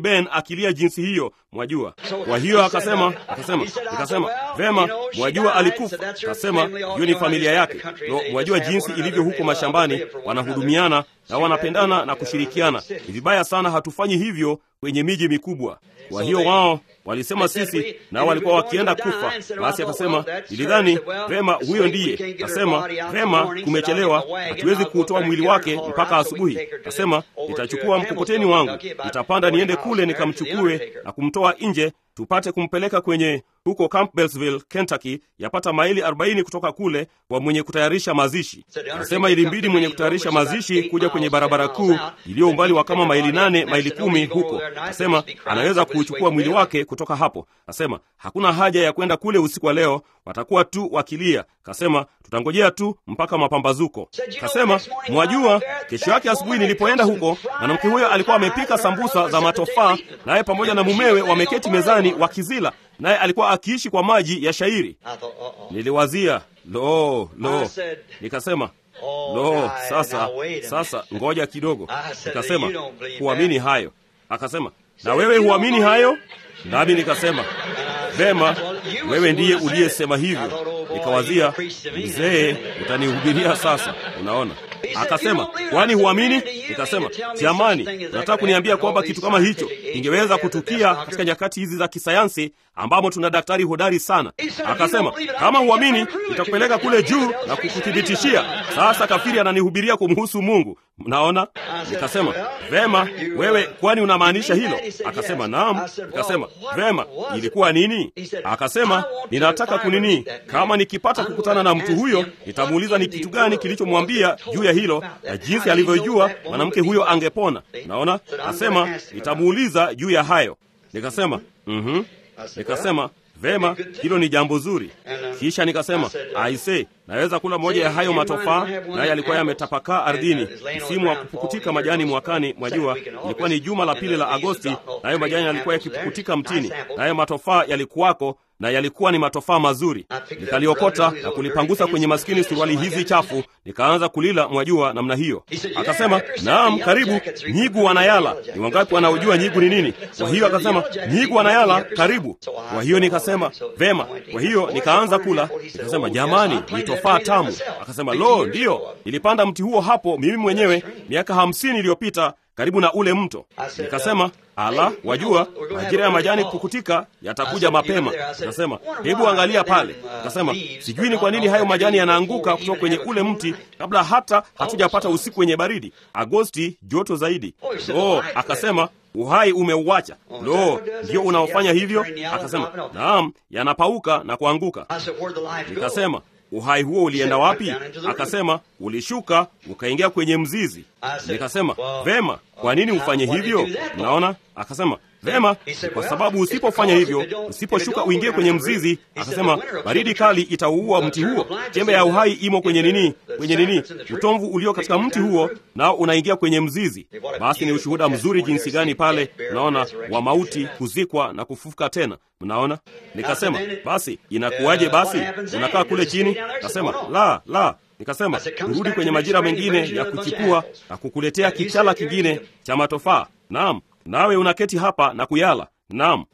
Ben akilia jinsi hiyo, mwajua. Kwa hiyo akasema, akasema, nikasema vema, mwajua alikufa. Akasema hiyo ni familia yake. No, mwajua jinsi ilivyo huko mashambani, wanahudumiana na wanapendana na kushirikiana. Ni vibaya sana hatufanyi hivyo kwenye miji mikubwa. Kwa hiyo wao walisema sisi, nao walikuwa wakienda kufa. Basi akasema nilidhani vema, huyo ndiye. Akasema vema, kumechelewa, hatuwezi kuutoa mwili wake mpaka asubuhi. Akasema nitachukua mkokoteni wangu, nitapanda niende kule nikamchukue na kumtoa nje tupate kumpeleka kwenye huko Campbellsville, Kentucky, yapata maili 40 kutoka kule kwa mwenye kutayarisha mazishi. Nasema ilimbidi mwenye kutayarisha mazishi kuja kwenye barabara kuu iliyo umbali wa kama maili nane maili kumi huko. Nasema anaweza kuuchukua mwili wake kutoka hapo. Nasema hakuna haja ya kwenda kule usiku wa leo, watakuwa tu wakilia. Kasema tutangojea tu mpaka mapambazuko. Kasema mwajua, kesho yake asubuhi nilipoenda huko, mwanamke huyo alikuwa amepika sambusa za matofaa, naye pamoja na mumewe wameketi mezani wakizila, naye alikuwa akiishi kwa maji ya shairi. Niliwazia lo lo, nikasema lo, sasa sasa, ngoja kidogo. Nikasema huamini hayo? Akasema na wewe huamini hayo? Nami nikasema vema, wewe ndiye uliyesema hivyo. Nikawazia, mzee, utanihubiria sasa, unaona. Akasema kwani huamini? Nikasema jamani, nataka kuniambia kwamba kitu kama hicho kingeweza kutukia katika nyakati hizi za kisayansi ambamo tuna daktari hodari sana. Akasema kama huamini, nitakupeleka kule juu na kukuthibitishia. Sasa kafiri ananihubiria kumhusu Mungu, mnaona. Nikasema vema, wewe kwani unamaanisha hilo? Akasema naam. Nikasema vema, ilikuwa nini? Akasema ninataka kunini, kama nikipata kukutana na mtu huyo, nitamuuliza ni kitu gani kilichomwambia juu ya hilo na jinsi alivyojua mwanamke huyo angepona. Naona asema nitamuuliza juu ya hayo. Nikasema mhm. Nikasema vema, hilo ni jambo zuri. Kisha nikasema aise, naweza kula moja ya hayo matofaa, naye alikuwa yametapakaa ardhini. Msimu wa kupukutika majani mwakani, mwajua, ilikuwa ni juma la pili la Agosti, nayo majani yalikuwa yakipukutika mtini, nayo matofaa yalikuwako na yalikuwa ni matofaa mazuri. Nikaliokota na kulipangusa kwenye maskini suruali hizi chafu, nikaanza kulila, mwajua, namna hiyo. Akasema naam, karibu. Nyigu wanayala. Ni wangapi wanaojua nyigu ni nini? Kwa hiyo akasema nyigu wanayala, karibu. Kwa hiyo nikasema vema. Kwa hiyo nikaanza kula, nikasema jamani, ni tofaa tamu. Akasema lo, ndiyo, nilipanda mti huo hapo mimi mwenyewe miaka hamsini iliyopita karibu na ule mto. Nikasema ala, wajua majira ya majani kukutika yatakuja mapema. Nikasema hebu angalia pale. Nikasema sijui ni kwa nini hayo majani yanaanguka kutoka kwenye ule mti kabla hata hatujapata usiku wenye baridi. Agosti joto zaidi. Oh, akasema uhai umeuacha. Lo, ndio unaofanya hivyo? Akasema naam, yanapauka na kuanguka. Nikasema uhai huo ulienda wapi? Akasema ulishuka ukaingia kwenye mzizi. Nikasema vema, kwa nini ufanye hivyo? Naona. Akasema vema, kwa sababu usipofanya hivyo, usiposhuka uingie kwenye mzizi, akasema baridi kali itauua mti huo. Chembe ya uhai imo kwenye nini? Kwenye nini? Utomvu ulio katika mti huo, nao unaingia kwenye mzizi. Basi ni ushuhuda mzuri jinsi gani pale, unaona, wa mauti, kuzikwa na kufufuka tena. Mnaona. Nikasema basi inakuwaje? Basi unakaa kule chini? Akasema la la. Nikasema urudi kwenye majira mengine ya kuchipua na kukuletea kichala kingine cha matofaa. Naam, nawe unaketi hapa na kuyala. Naam.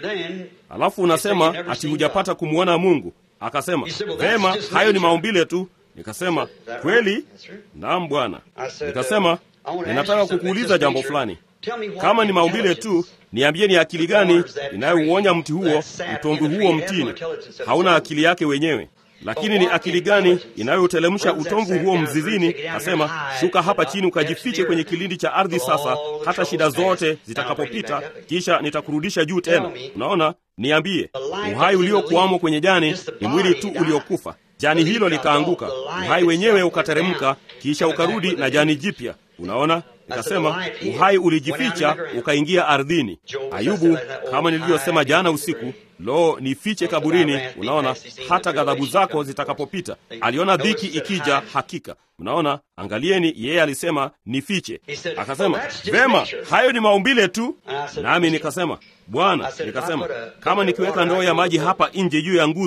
Alafu unasema ati hujapata kumwona Mungu. Akasema vema, hayo ni maumbile tu. Nikasema kweli? Naam Bwana. Nikasema ninataka kukuuliza jambo fulani. Kama ni maumbile tu, niambie ni akili gani inayouonya mti huo, utomvu huo mtini? Hauna akili yake wenyewe lakini ni akili gani inayotelemsha utomvu huo mzizini? Asema shuka hapa chini ukajifiche kwenye kilindi cha ardhi sasa, hata shida zote zitakapopita, kisha nitakurudisha juu tena. Unaona, niambie, uhai uliokuwamo kwenye jani ni mwili tu uliokufa. Jani hilo likaanguka, uhai wenyewe ukateremka, kisha ukarudi na jani jipya. Unaona, nikasema uhai ulijificha ukaingia ardhini. Ayubu, kama nilivyosema jana usiku, lo, nifiche kaburini. Unaona, hata ghadhabu zako zitakapopita. Aliona dhiki ikija, hakika. Unaona, angalieni, yeye alisema nifiche. Akasema vema, hayo ni maumbile tu. Nami nikasema Bwana, nikasema kama nikiweka ndoo ya maji hapa nje juu ya nguzo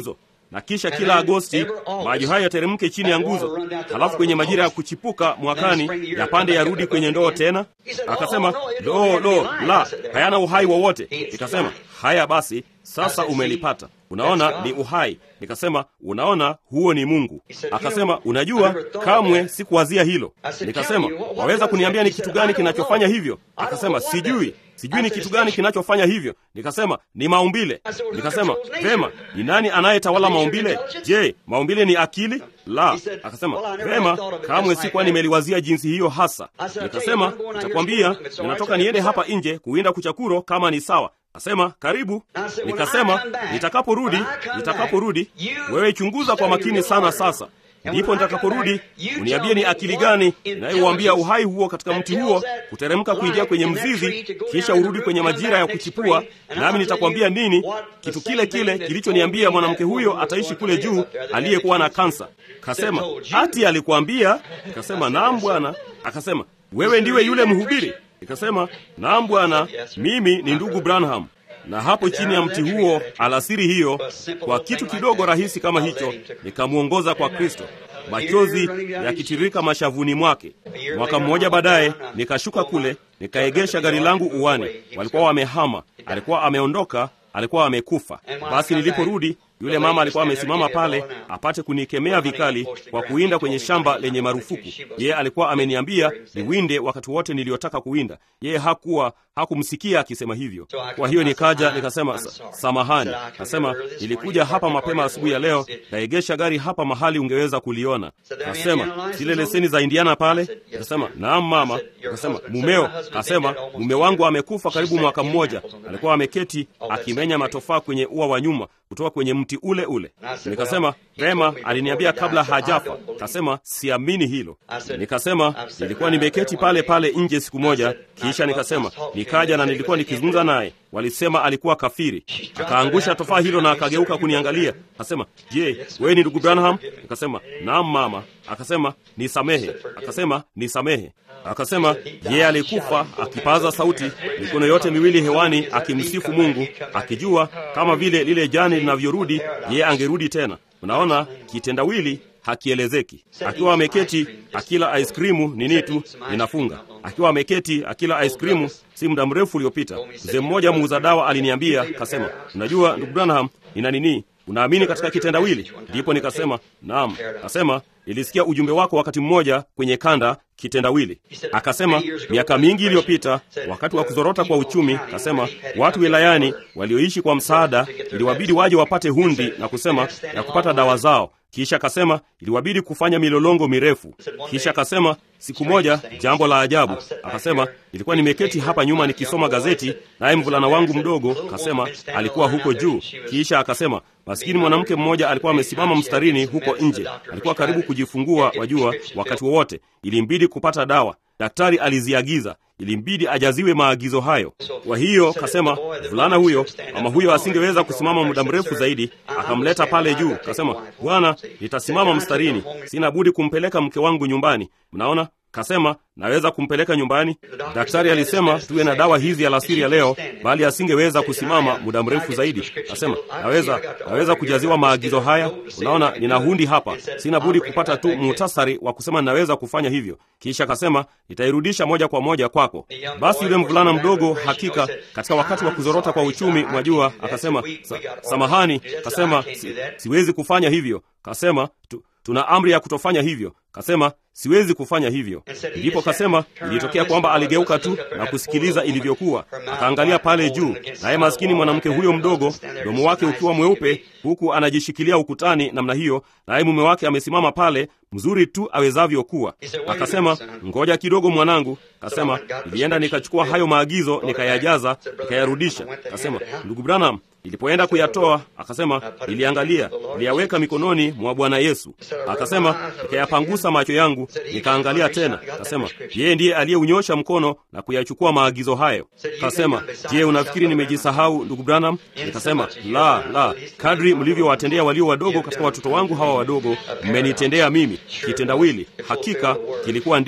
na kisha kila Agosti maji hayo yateremke chini ya nguzo, halafu kwenye majira ya kuchipuka mwakani yapande yarudi kwenye ndoo tena? Akasema lo, lo, la, hayana uhai wowote. Nikasema haya basi, sasa umelipata. Unaona, ni uhai. Nikasema unaona, huo ni Mungu. Akasema unajua, kamwe sikuwazia hilo. Nikasema waweza kuniambia ni kitu gani kinachofanya hivyo? Akasema sijui, sijui ni kitu gani kinachofanya hivyo. Nikasema ni maumbile. Nikasema vema, ni nani anayetawala maumbile? Je, maumbile ni akili? La. Akasema vema, kamwe sikuwa nimeliwazia jinsi hiyo hasa. Nikasema nitakwambia, ninatoka niende hapa nje kuwinda kuchakuro kama ni sawa. Asema karibu. Nikasema nitakaporudi, nitakaporudi, wewe chunguza kwa makini sana sasa ndipo nitakaporudi uniambie ni akili gani inayouambia uhai huo katika mti huo kuteremka kuingia kwenye mzizi, kisha urudi kwenye majira ya kuchipua, nami nitakwambia nini, kitu kile kile kilichoniambia mwanamke huyo ataishi kule juu aliyekuwa na kansa. Kasema ati alikuambia? Nikasema naam bwana. Akasema wewe ndiwe yule mhubiri? Nikasema naam bwana, mimi ni ndugu Branham na hapo chini ya mti huo alasiri hiyo, kwa kitu kidogo rahisi kama hicho, nikamwongoza kwa Kristo, machozi yakitirika mashavuni mwake. Mwaka mmoja baadaye nikashuka kule, nikaegesha gari langu uwani. Walikuwa wamehama, alikuwa ameondoka, alikuwa amekufa. Basi niliporudi yule mama alikuwa amesimama pale apate kunikemea vikali kwa kuwinda kwenye shamba lenye marufuku. Yeye alikuwa ameniambia niwinde wakati wote niliyotaka kuwinda. Yeye hakuwa hakumsikia akisema hivyo. Kwa hiyo nikaja nikasema, samahani. Nasema nilikuja hapa mapema asubuhi ya leo, naegesha gari hapa mahali ungeweza kuliona. Nasema zile leseni za Indiana pale. Nasema naam mama. Nasema mumeo? Nasema mume wangu amekufa karibu mwaka mmoja. Alikuwa ameketi akimenya matofaa kwenye ua wa nyuma kutoka kwenye mti ule ule. Nikasema vema, aliniambia kabla hajafa. Kasema siamini hilo. Nikasema nilikuwa nimeketi pale pale nje siku moja, kisha nikasema nikaja na nilikuwa nikizungumza naye. Walisema alikuwa kafiri. Akaangusha tofaa hilo na akageuka kuniangalia, akasema, je, wewe ni ndugu Branham? Nikasema naam mama. Akasema nisamehe. Akasema nisamehe. Akasema yeye alikufa akipaza sauti, mikono yote miwili hewani, akimsifu Mungu, akijua kama vile lile jani linavyorudi, yeye angerudi tena. Unaona, kitendawili hakielezeki. Akiwa ameketi akila ice cream nini tu ninafunga. Akiwa ameketi akila ice cream, si muda mrefu uliopita, mzee mmoja muuza dawa aliniambia, kasema, unajua ndugu Branham, ina nini unaamini katika kitendawili? Ndipo nikasema naam. Kasema nilisikia ujumbe wako wakati mmoja kwenye kanda kitendawili. Akasema miaka mingi iliyopita, wakati wa kuzorota kwa uchumi, kasema watu wilayani walioishi kwa msaada iliwabidi waje wapate hundi na kusema na kupata dawa zao. Kisha akasema iliwabidi kufanya milolongo mirefu. Kisha akasema siku moja, jambo la ajabu, akasema nilikuwa nimeketi hapa nyuma nikisoma gazeti, naye mvulana wangu mdogo kasema alikuwa huko juu. Kisha akasema maskini mwanamke mmoja alikuwa amesimama mstarini huko nje, alikuwa karibu kujifungua, wajua, wakati wowote ilimbidi kupata dawa. Daktari aliziagiza, ilimbidi ajaziwe maagizo hayo. Kwa hiyo kasema mvulana huyo, mama huyo asingeweza kusimama muda mrefu zaidi, akamleta pale juu. Kasema, bwana, nitasimama mstarini, sina budi kumpeleka mke wangu nyumbani. Mnaona? Kasema naweza kumpeleka nyumbani. Daktari alisema tuwe na dawa hizi alasiri ya leo, bali asingeweza kusimama muda mrefu zaidi. Kasema naweza, naweza kujaziwa maagizo haya. Unaona, nina hundi hapa, sina budi kupata tu muhtasari wa kusema ninaweza kufanya hivyo. Kisha kasema nitairudisha moja kwa moja kwako. Basi yule mvulana mdogo, hakika katika wakati wa kuzorota kwa uchumi, mwajua, akasema sa, samahani. Kasema si, siwezi kufanya hivyo. Kasema tu, tuna amri ya kutofanya hivyo. Kasema siwezi kufanya hivyo. Ndipo kasema ilitokea kwamba aligeuka tu na kusikiliza ilivyokuwa, akaangalia pale juu, naye maskini mwanamke huyo mdogo, mdomo wake ukiwa mweupe, huku anajishikilia ukutani namna hiyo, naye mume wake amesimama pale, mzuri tu awezavyo kuwa. Akasema, ngoja kidogo mwanangu. Kasema nilienda nikachukua hayo maagizo nikayajaza, nikayarudisha. Kasema ndugu Branham, Nilipoenda kuyatoa, akasema niliangalia, niliyaweka mikononi mwa Bwana Yesu. Akasema nikayapangusa macho yangu, nikaangalia tena. Akasema yeye ndiye aliyeunyosha mkono na kuyachukua maagizo hayo. Akasema, je, unafikiri nimejisahau ndugu Branham? Nikasema la, la, kadri mlivyowatendea walio wadogo katika watoto wangu hawa wadogo, mmenitendea mimi. Kitendawili hakika kilikuwa ndicho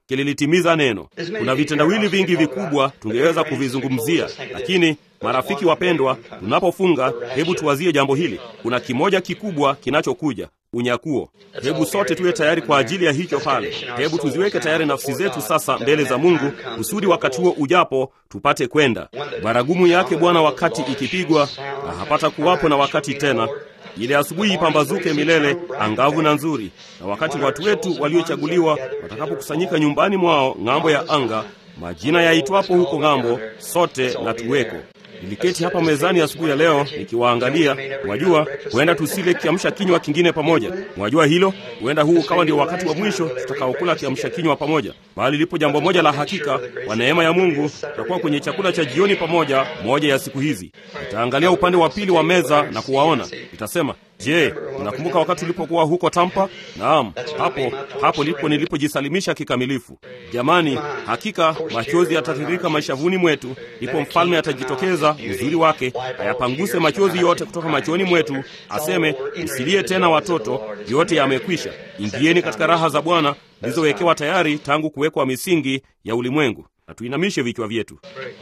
kililitimiza neno. Kuna vitendawili vingi vikubwa tungeweza kuvizungumzia, lakini marafiki wapendwa, tunapofunga, hebu tuwazie jambo hili. Kuna kimoja kikubwa kinachokuja unyakuo. Hebu sote tuwe tayari kwa ajili ya hicho pale. Hebu tuziweke tayari nafsi zetu sasa mbele za Mungu, kusudi wakati huo ujapo tupate kwenda. Baragumu yake Bwana wakati ikipigwa, na hapata kuwapo na wakati tena ile asubuhi ipambazuke milele angavu na nzuri, na wakati watu wetu waliochaguliwa watakapokusanyika nyumbani mwao ng'ambo ya anga, majina yaitwapo huko ng'ambo, sote na tuweko. Niliketi hapa mezani asubuhi ya leo nikiwaangalia. Mwajua, huenda tusile kiamsha kinywa kingine pamoja. Mwajua hilo, huenda huu ukawa ndio wakati wa mwisho tutakaokula kiamsha kinywa pamoja, bali lipo jambo moja la hakika, kwa neema ya Mungu tutakuwa kwenye chakula cha jioni pamoja moja ya siku hizi. Nitaangalia upande wa pili wa meza na kuwaona, nitasema Je, unakumbuka wakati ulipokuwa huko Tampa? Naam, hapo hapo ndipo nilipojisalimisha kikamilifu. Jamani, hakika machozi yatatiririka mashavuni mwetu, ndipo mfalme atajitokeza uzuri wake, ayapanguse machozi yote kutoka machoni mwetu, aseme, msilie tena watoto, yote yamekwisha. Ingieni katika raha za Bwana zilizowekewa tayari tangu kuwekwa misingi ya ulimwengu. Na tuinamishe vichwa vyetu.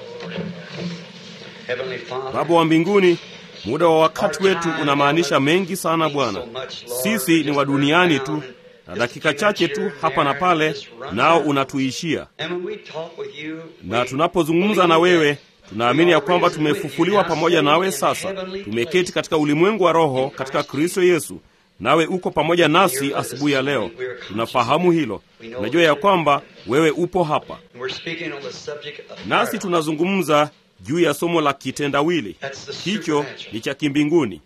Baba wa mbinguni, Muda wa wakati wetu unamaanisha mengi sana Bwana. Sisi ni wa duniani tu, na dakika chache tu hapa na pale, nao unatuishia. Na tunapozungumza na wewe, tunaamini ya kwamba tumefufuliwa pamoja nawe. Sasa tumeketi katika ulimwengu wa roho katika Kristo Yesu, nawe uko pamoja nasi asubuhi ya leo. Tunafahamu hilo, tunajua ya kwamba wewe upo hapa nasi. Tunazungumza juu ya somo la kitendawili. Hicho ni cha kimbinguni,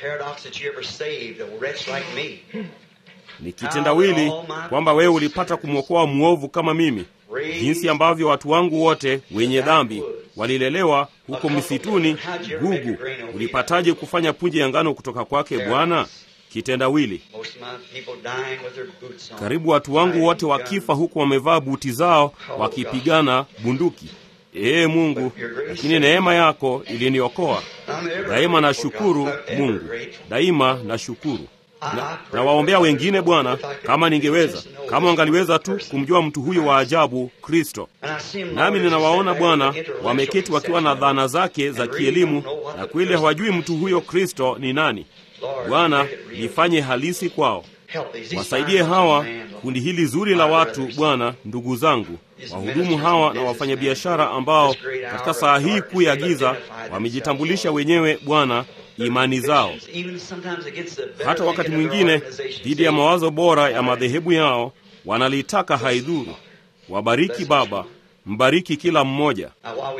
ni kitendawili kwamba wewe ulipata kumwokoa mwovu kama mimi, jinsi ambavyo watu wangu wote wenye dhambi walilelewa huko msituni. Gugu, ulipataje kufanya punje ya ngano kutoka kwake Bwana? Kitendawili. Karibu watu wangu wote wakifa huku wamevaa buti zao wakipigana bunduki. Ee Mungu, lakini neema yako iliniokoa. Daima na shukuru Mungu, daima na shukuru. Na, na waombea wengine Bwana, kama ningeweza, kama wangaliweza tu kumjua mtu huyo wa ajabu Kristo. Nami ninawaona Bwana wameketi wakiwa na dhana zake za kielimu, na kweli hawajui mtu huyo Kristo ni nani. Bwana, nifanye halisi kwao. Wasaidie hawa kundi hili zuri la watu Bwana, ndugu zangu wahudumu hawa na wafanyabiashara ambao katika saa hii kuu ya giza wamejitambulisha wenyewe Bwana, imani zao, hata wakati mwingine dhidi ya mawazo bora ya madhehebu yao, wanalitaka haidhuru. Wabariki Baba, mbariki kila mmoja.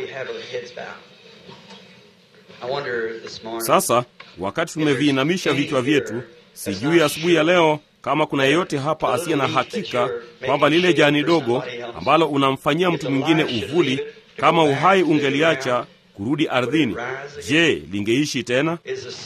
Sasa wakati tumeviinamisha vichwa vyetu, sijui asubuhi ya leo kama kuna yeyote hapa asiye na hakika kwamba lile jani dogo ambalo unamfanyia mtu mwingine uvuli, kama uhai ungeliacha kurudi ardhini, je, lingeishi tena?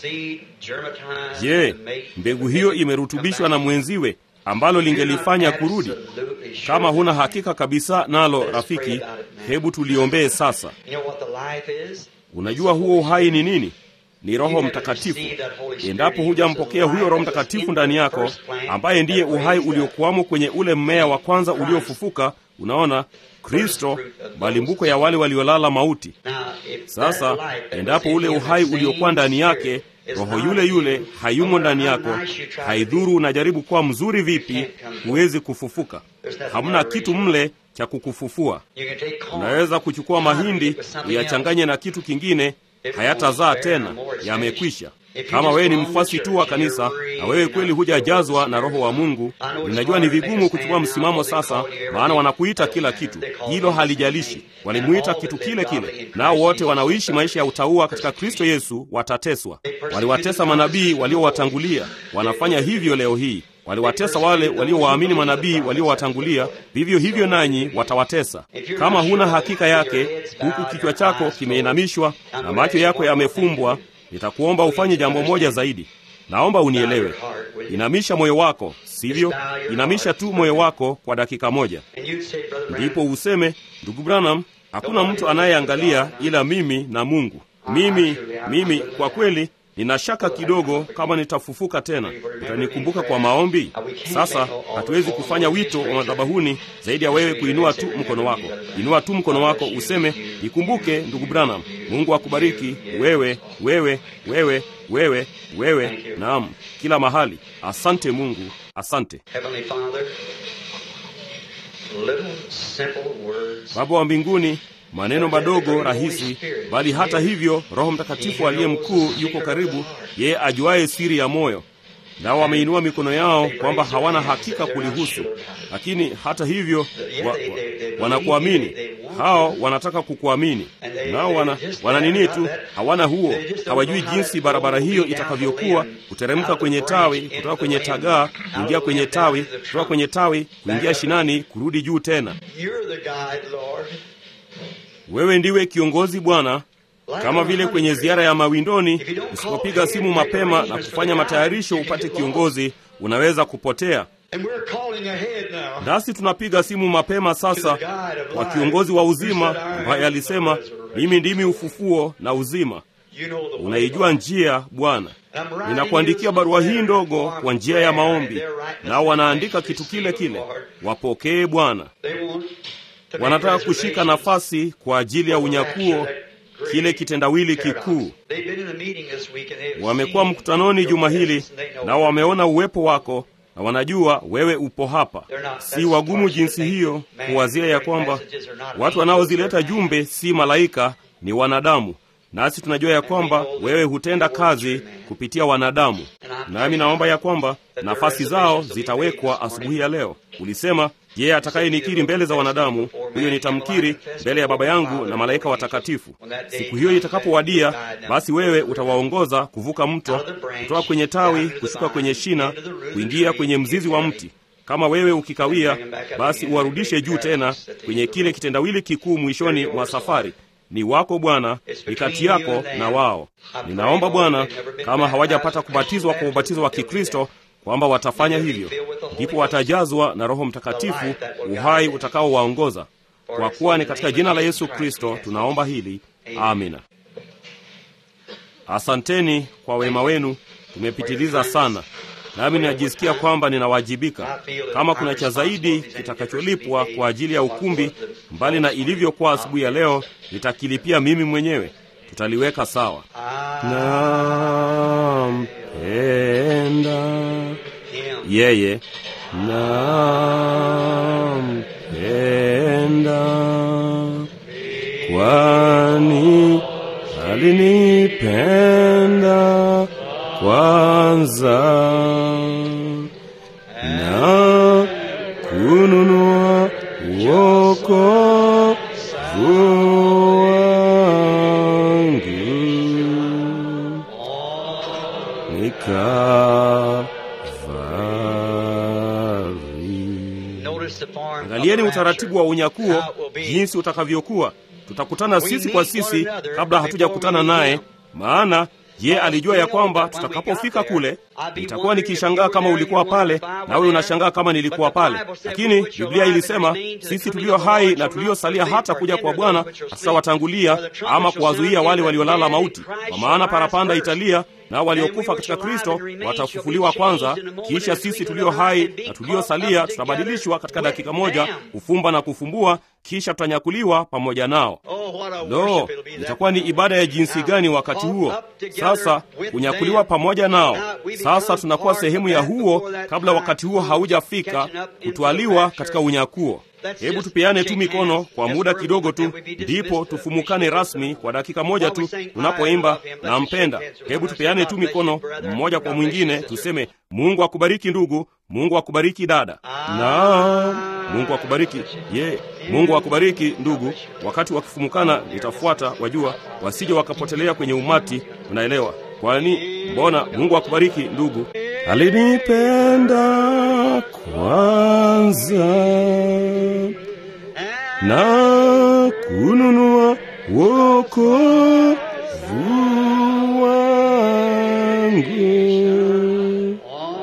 Je, mbegu hiyo imerutubishwa na mwenziwe ambalo lingelifanya kurudi? Kama huna hakika kabisa nalo, rafiki, hebu tuliombee sasa. Unajua huo uhai ni nini? Ni Roho Mtakatifu. Endapo hujampokea huyo Roho Mtakatifu ndani yako, ambaye ndiye uhai uliokuwamo kwenye ule mmea wa kwanza uliofufuka, unaona Kristo, malimbuko ya wale waliolala mauti. Sasa endapo ule uhai uliokuwa ndani yake, Roho yule yule hayumo ndani yako, haidhuru unajaribu kuwa mzuri vipi, huwezi kufufuka. Hamna kitu mle cha kukufufua. Unaweza kuchukua mahindi uyachanganye na kitu kingine hayatazaa tena, yamekwisha. Kama wewe ni mfuasi tu wa kanisa na wewe kweli hujajazwa na Roho wa Mungu, ninajua ni vigumu kuchukua msimamo sasa, maana wanakuita kila kitu. Hilo halijalishi, walimuita kitu kile kile. Nao wote wanaoishi maisha ya utauwa katika Kristo Yesu watateswa. Waliwatesa manabii waliowatangulia, wanafanya hivyo leo hii. Waliwatesa wale waliowaamini manabii waliowatangulia, vivyo hivyo nanyi watawatesa. Kama huna hakika yake, huku kichwa chako kimeinamishwa na macho yako yamefumbwa, nitakuomba ufanye jambo moja zaidi. Naomba unielewe. Inamisha moyo wako, sivyo? Inamisha tu moyo wako kwa dakika moja, ndipo useme, ndugu Branham, hakuna mtu anayeangalia ila mimi na Mungu. Mimi mimi kwa kweli nina shaka kidogo kama nitafufuka tena. Utanikumbuka kwa maombi? Sasa hatuwezi kufanya wito wa madhabahuni zaidi ya wewe kuinua tu mkono wako. Inua tu mkono wako useme, nikumbuke ndugu Branham. Mungu akubariki wewe, wewe, wewe, wewe, wewe, naam, kila mahali. Asante Mungu, asante Heavenly Father, little simple words. Baba wa mbinguni, maneno madogo rahisi, bali hata hivyo Roho Mtakatifu aliye mkuu yuko karibu, yeye ajuaye siri ya moyo. Nao wameinua mikono yao kwamba hawana hakika kulihusu, lakini hata hivyo wa, wa, wanakuamini. Hao wanataka kukuamini, nao wana, wana nini tu, hawana huo, hawajui jinsi barabara hiyo itakavyokuwa, kuteremka kwenye tawi, kutoka kwenye tagaa, kuingia kwenye tawi, kutoka kwenye tawi, kuingia shinani, kurudi juu tena. You're the guide, Lord. Wewe ndiwe kiongozi Bwana, kama vile kwenye ziara ya mawindoni, usipopiga simu mapema na kufanya matayarisho upate kiongozi, unaweza kupotea. And we're calling ahead now. Nasi tunapiga simu mapema sasa kwa kiongozi wa uzima ambaye alisema, mimi ndimi ufufuo na uzima. You know the way, Unaijua Lord. njia Bwana. And I'm writing Ninakuandikia you barua this hii letter ndogo for kwa njia ya prayer, maombi, and they're writing nao this wanaandika message, kitu kile receive kile. it, Lord. Wapokee Bwana. They want to make Wanataka kushika reservations nafasi kwa ajili ya for the unyakuo, rapture, that great kile kitendawili paradox. kikuu. They've been in a meeting this week and they've Wamekuwa seen mkutanoni your juma hili, presence and they know nao wameona uwepo wako na wanajua wewe upo hapa. Si wagumu jinsi hiyo kuwazia ya kwamba watu wanaozileta jumbe si malaika, ni wanadamu. Nasi tunajua ya kwamba wewe hutenda kazi kupitia wanadamu, nami naomba ya kwamba nafasi zao zitawekwa asubuhi ya leo. Ulisema, yeye atakayenikiri mbele za wanadamu, huyo nitamkiri mbele ya Baba yangu na malaika watakatifu. Siku hiyo itakapowadia, basi wewe utawaongoza kuvuka mto, kutoka kwenye tawi kushuka kwenye shina, kuingia kwenye mzizi wa mti. Kama wewe ukikawia, basi uwarudishe juu tena kwenye kile kitendawili kikuu mwishoni mwa safari. Ni wako Bwana, ni kati yako na wao. Ninaomba Bwana, kama hawajapata kubatizwa kwa ubatizo wa Kikristo, kwamba watafanya hivyo, ndipo watajazwa na Roho Mtakatifu, uhai utakaowaongoza. Kwa kuwa ni katika jina la Yesu Kristo tunaomba hili, amina. Asanteni kwa wema wenu, tumepitiliza sana, nami ninajisikia kwamba ninawajibika. Kama kuna cha zaidi kitakacholipwa kwa ajili ya ukumbi, mbali na ilivyokuwa asubuhi ya leo, nitakilipia mimi mwenyewe. Tutaliweka sawa. Nampenda yeye, nampenda kwani alinipenda kwanza na kununua wokovu wangu Kalvari. Notice the form of Angalieni the utaratibu wa unyakuo How it will be. jinsi utakavyokuwa. Tutakutana sisi kwa sisi kabla hatujakutana naye, maana je, alijua ya kwamba tutakapofika kule nitakuwa nikishangaa kama ulikuwa pale nawe unashangaa kama nilikuwa pale. Lakini Biblia ilisema sisi tulio hai na tuliosalia hata kuja kwa Bwana hatutawatangulia ama kuwazuia wale waliolala mauti, kwa maana parapanda italia nao waliokufa katika Kristo watafufuliwa kwanza, kisha sisi tulio hai na tuliosalia tutabadilishwa katika dakika moja, kufumba na kufumbua, kisha tutanyakuliwa pamoja nao. Oh, what a Lo, worship it'll be that itakuwa ni ibada ya jinsi gani wakati huo! Sasa kunyakuliwa pamoja nao. Sasa tunakuwa sehemu ya huo kabla wakati huo haujafika kutwaliwa katika unyakuo. Hebu tupeane tu mikono kwa muda kidogo tu, ndipo tufumukane rasmi kwa dakika moja tu tunapoimba nampenda. Hebu tupeane tu mikono mmoja kwa mwingine, tuseme Mungu akubariki ndugu, Mungu akubariki dada, na Mungu akubariki ye, Mungu akubariki ndugu. Wakati wakifumukana nitafuata, wajua, wasije wakapotelea kwenye umati. Unaelewa? Kwani mbona Mungu akubariki ndugu, alinipenda kwanza na kununua wokovu wangu.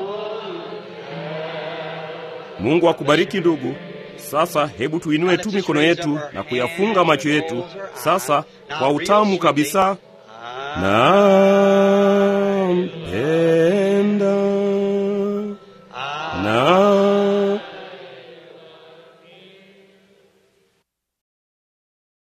Mungu akubariki ndugu. Sasa hebu tuinue tu mikono yetu na kuyafunga macho yetu sasa kwa utamu kabisa na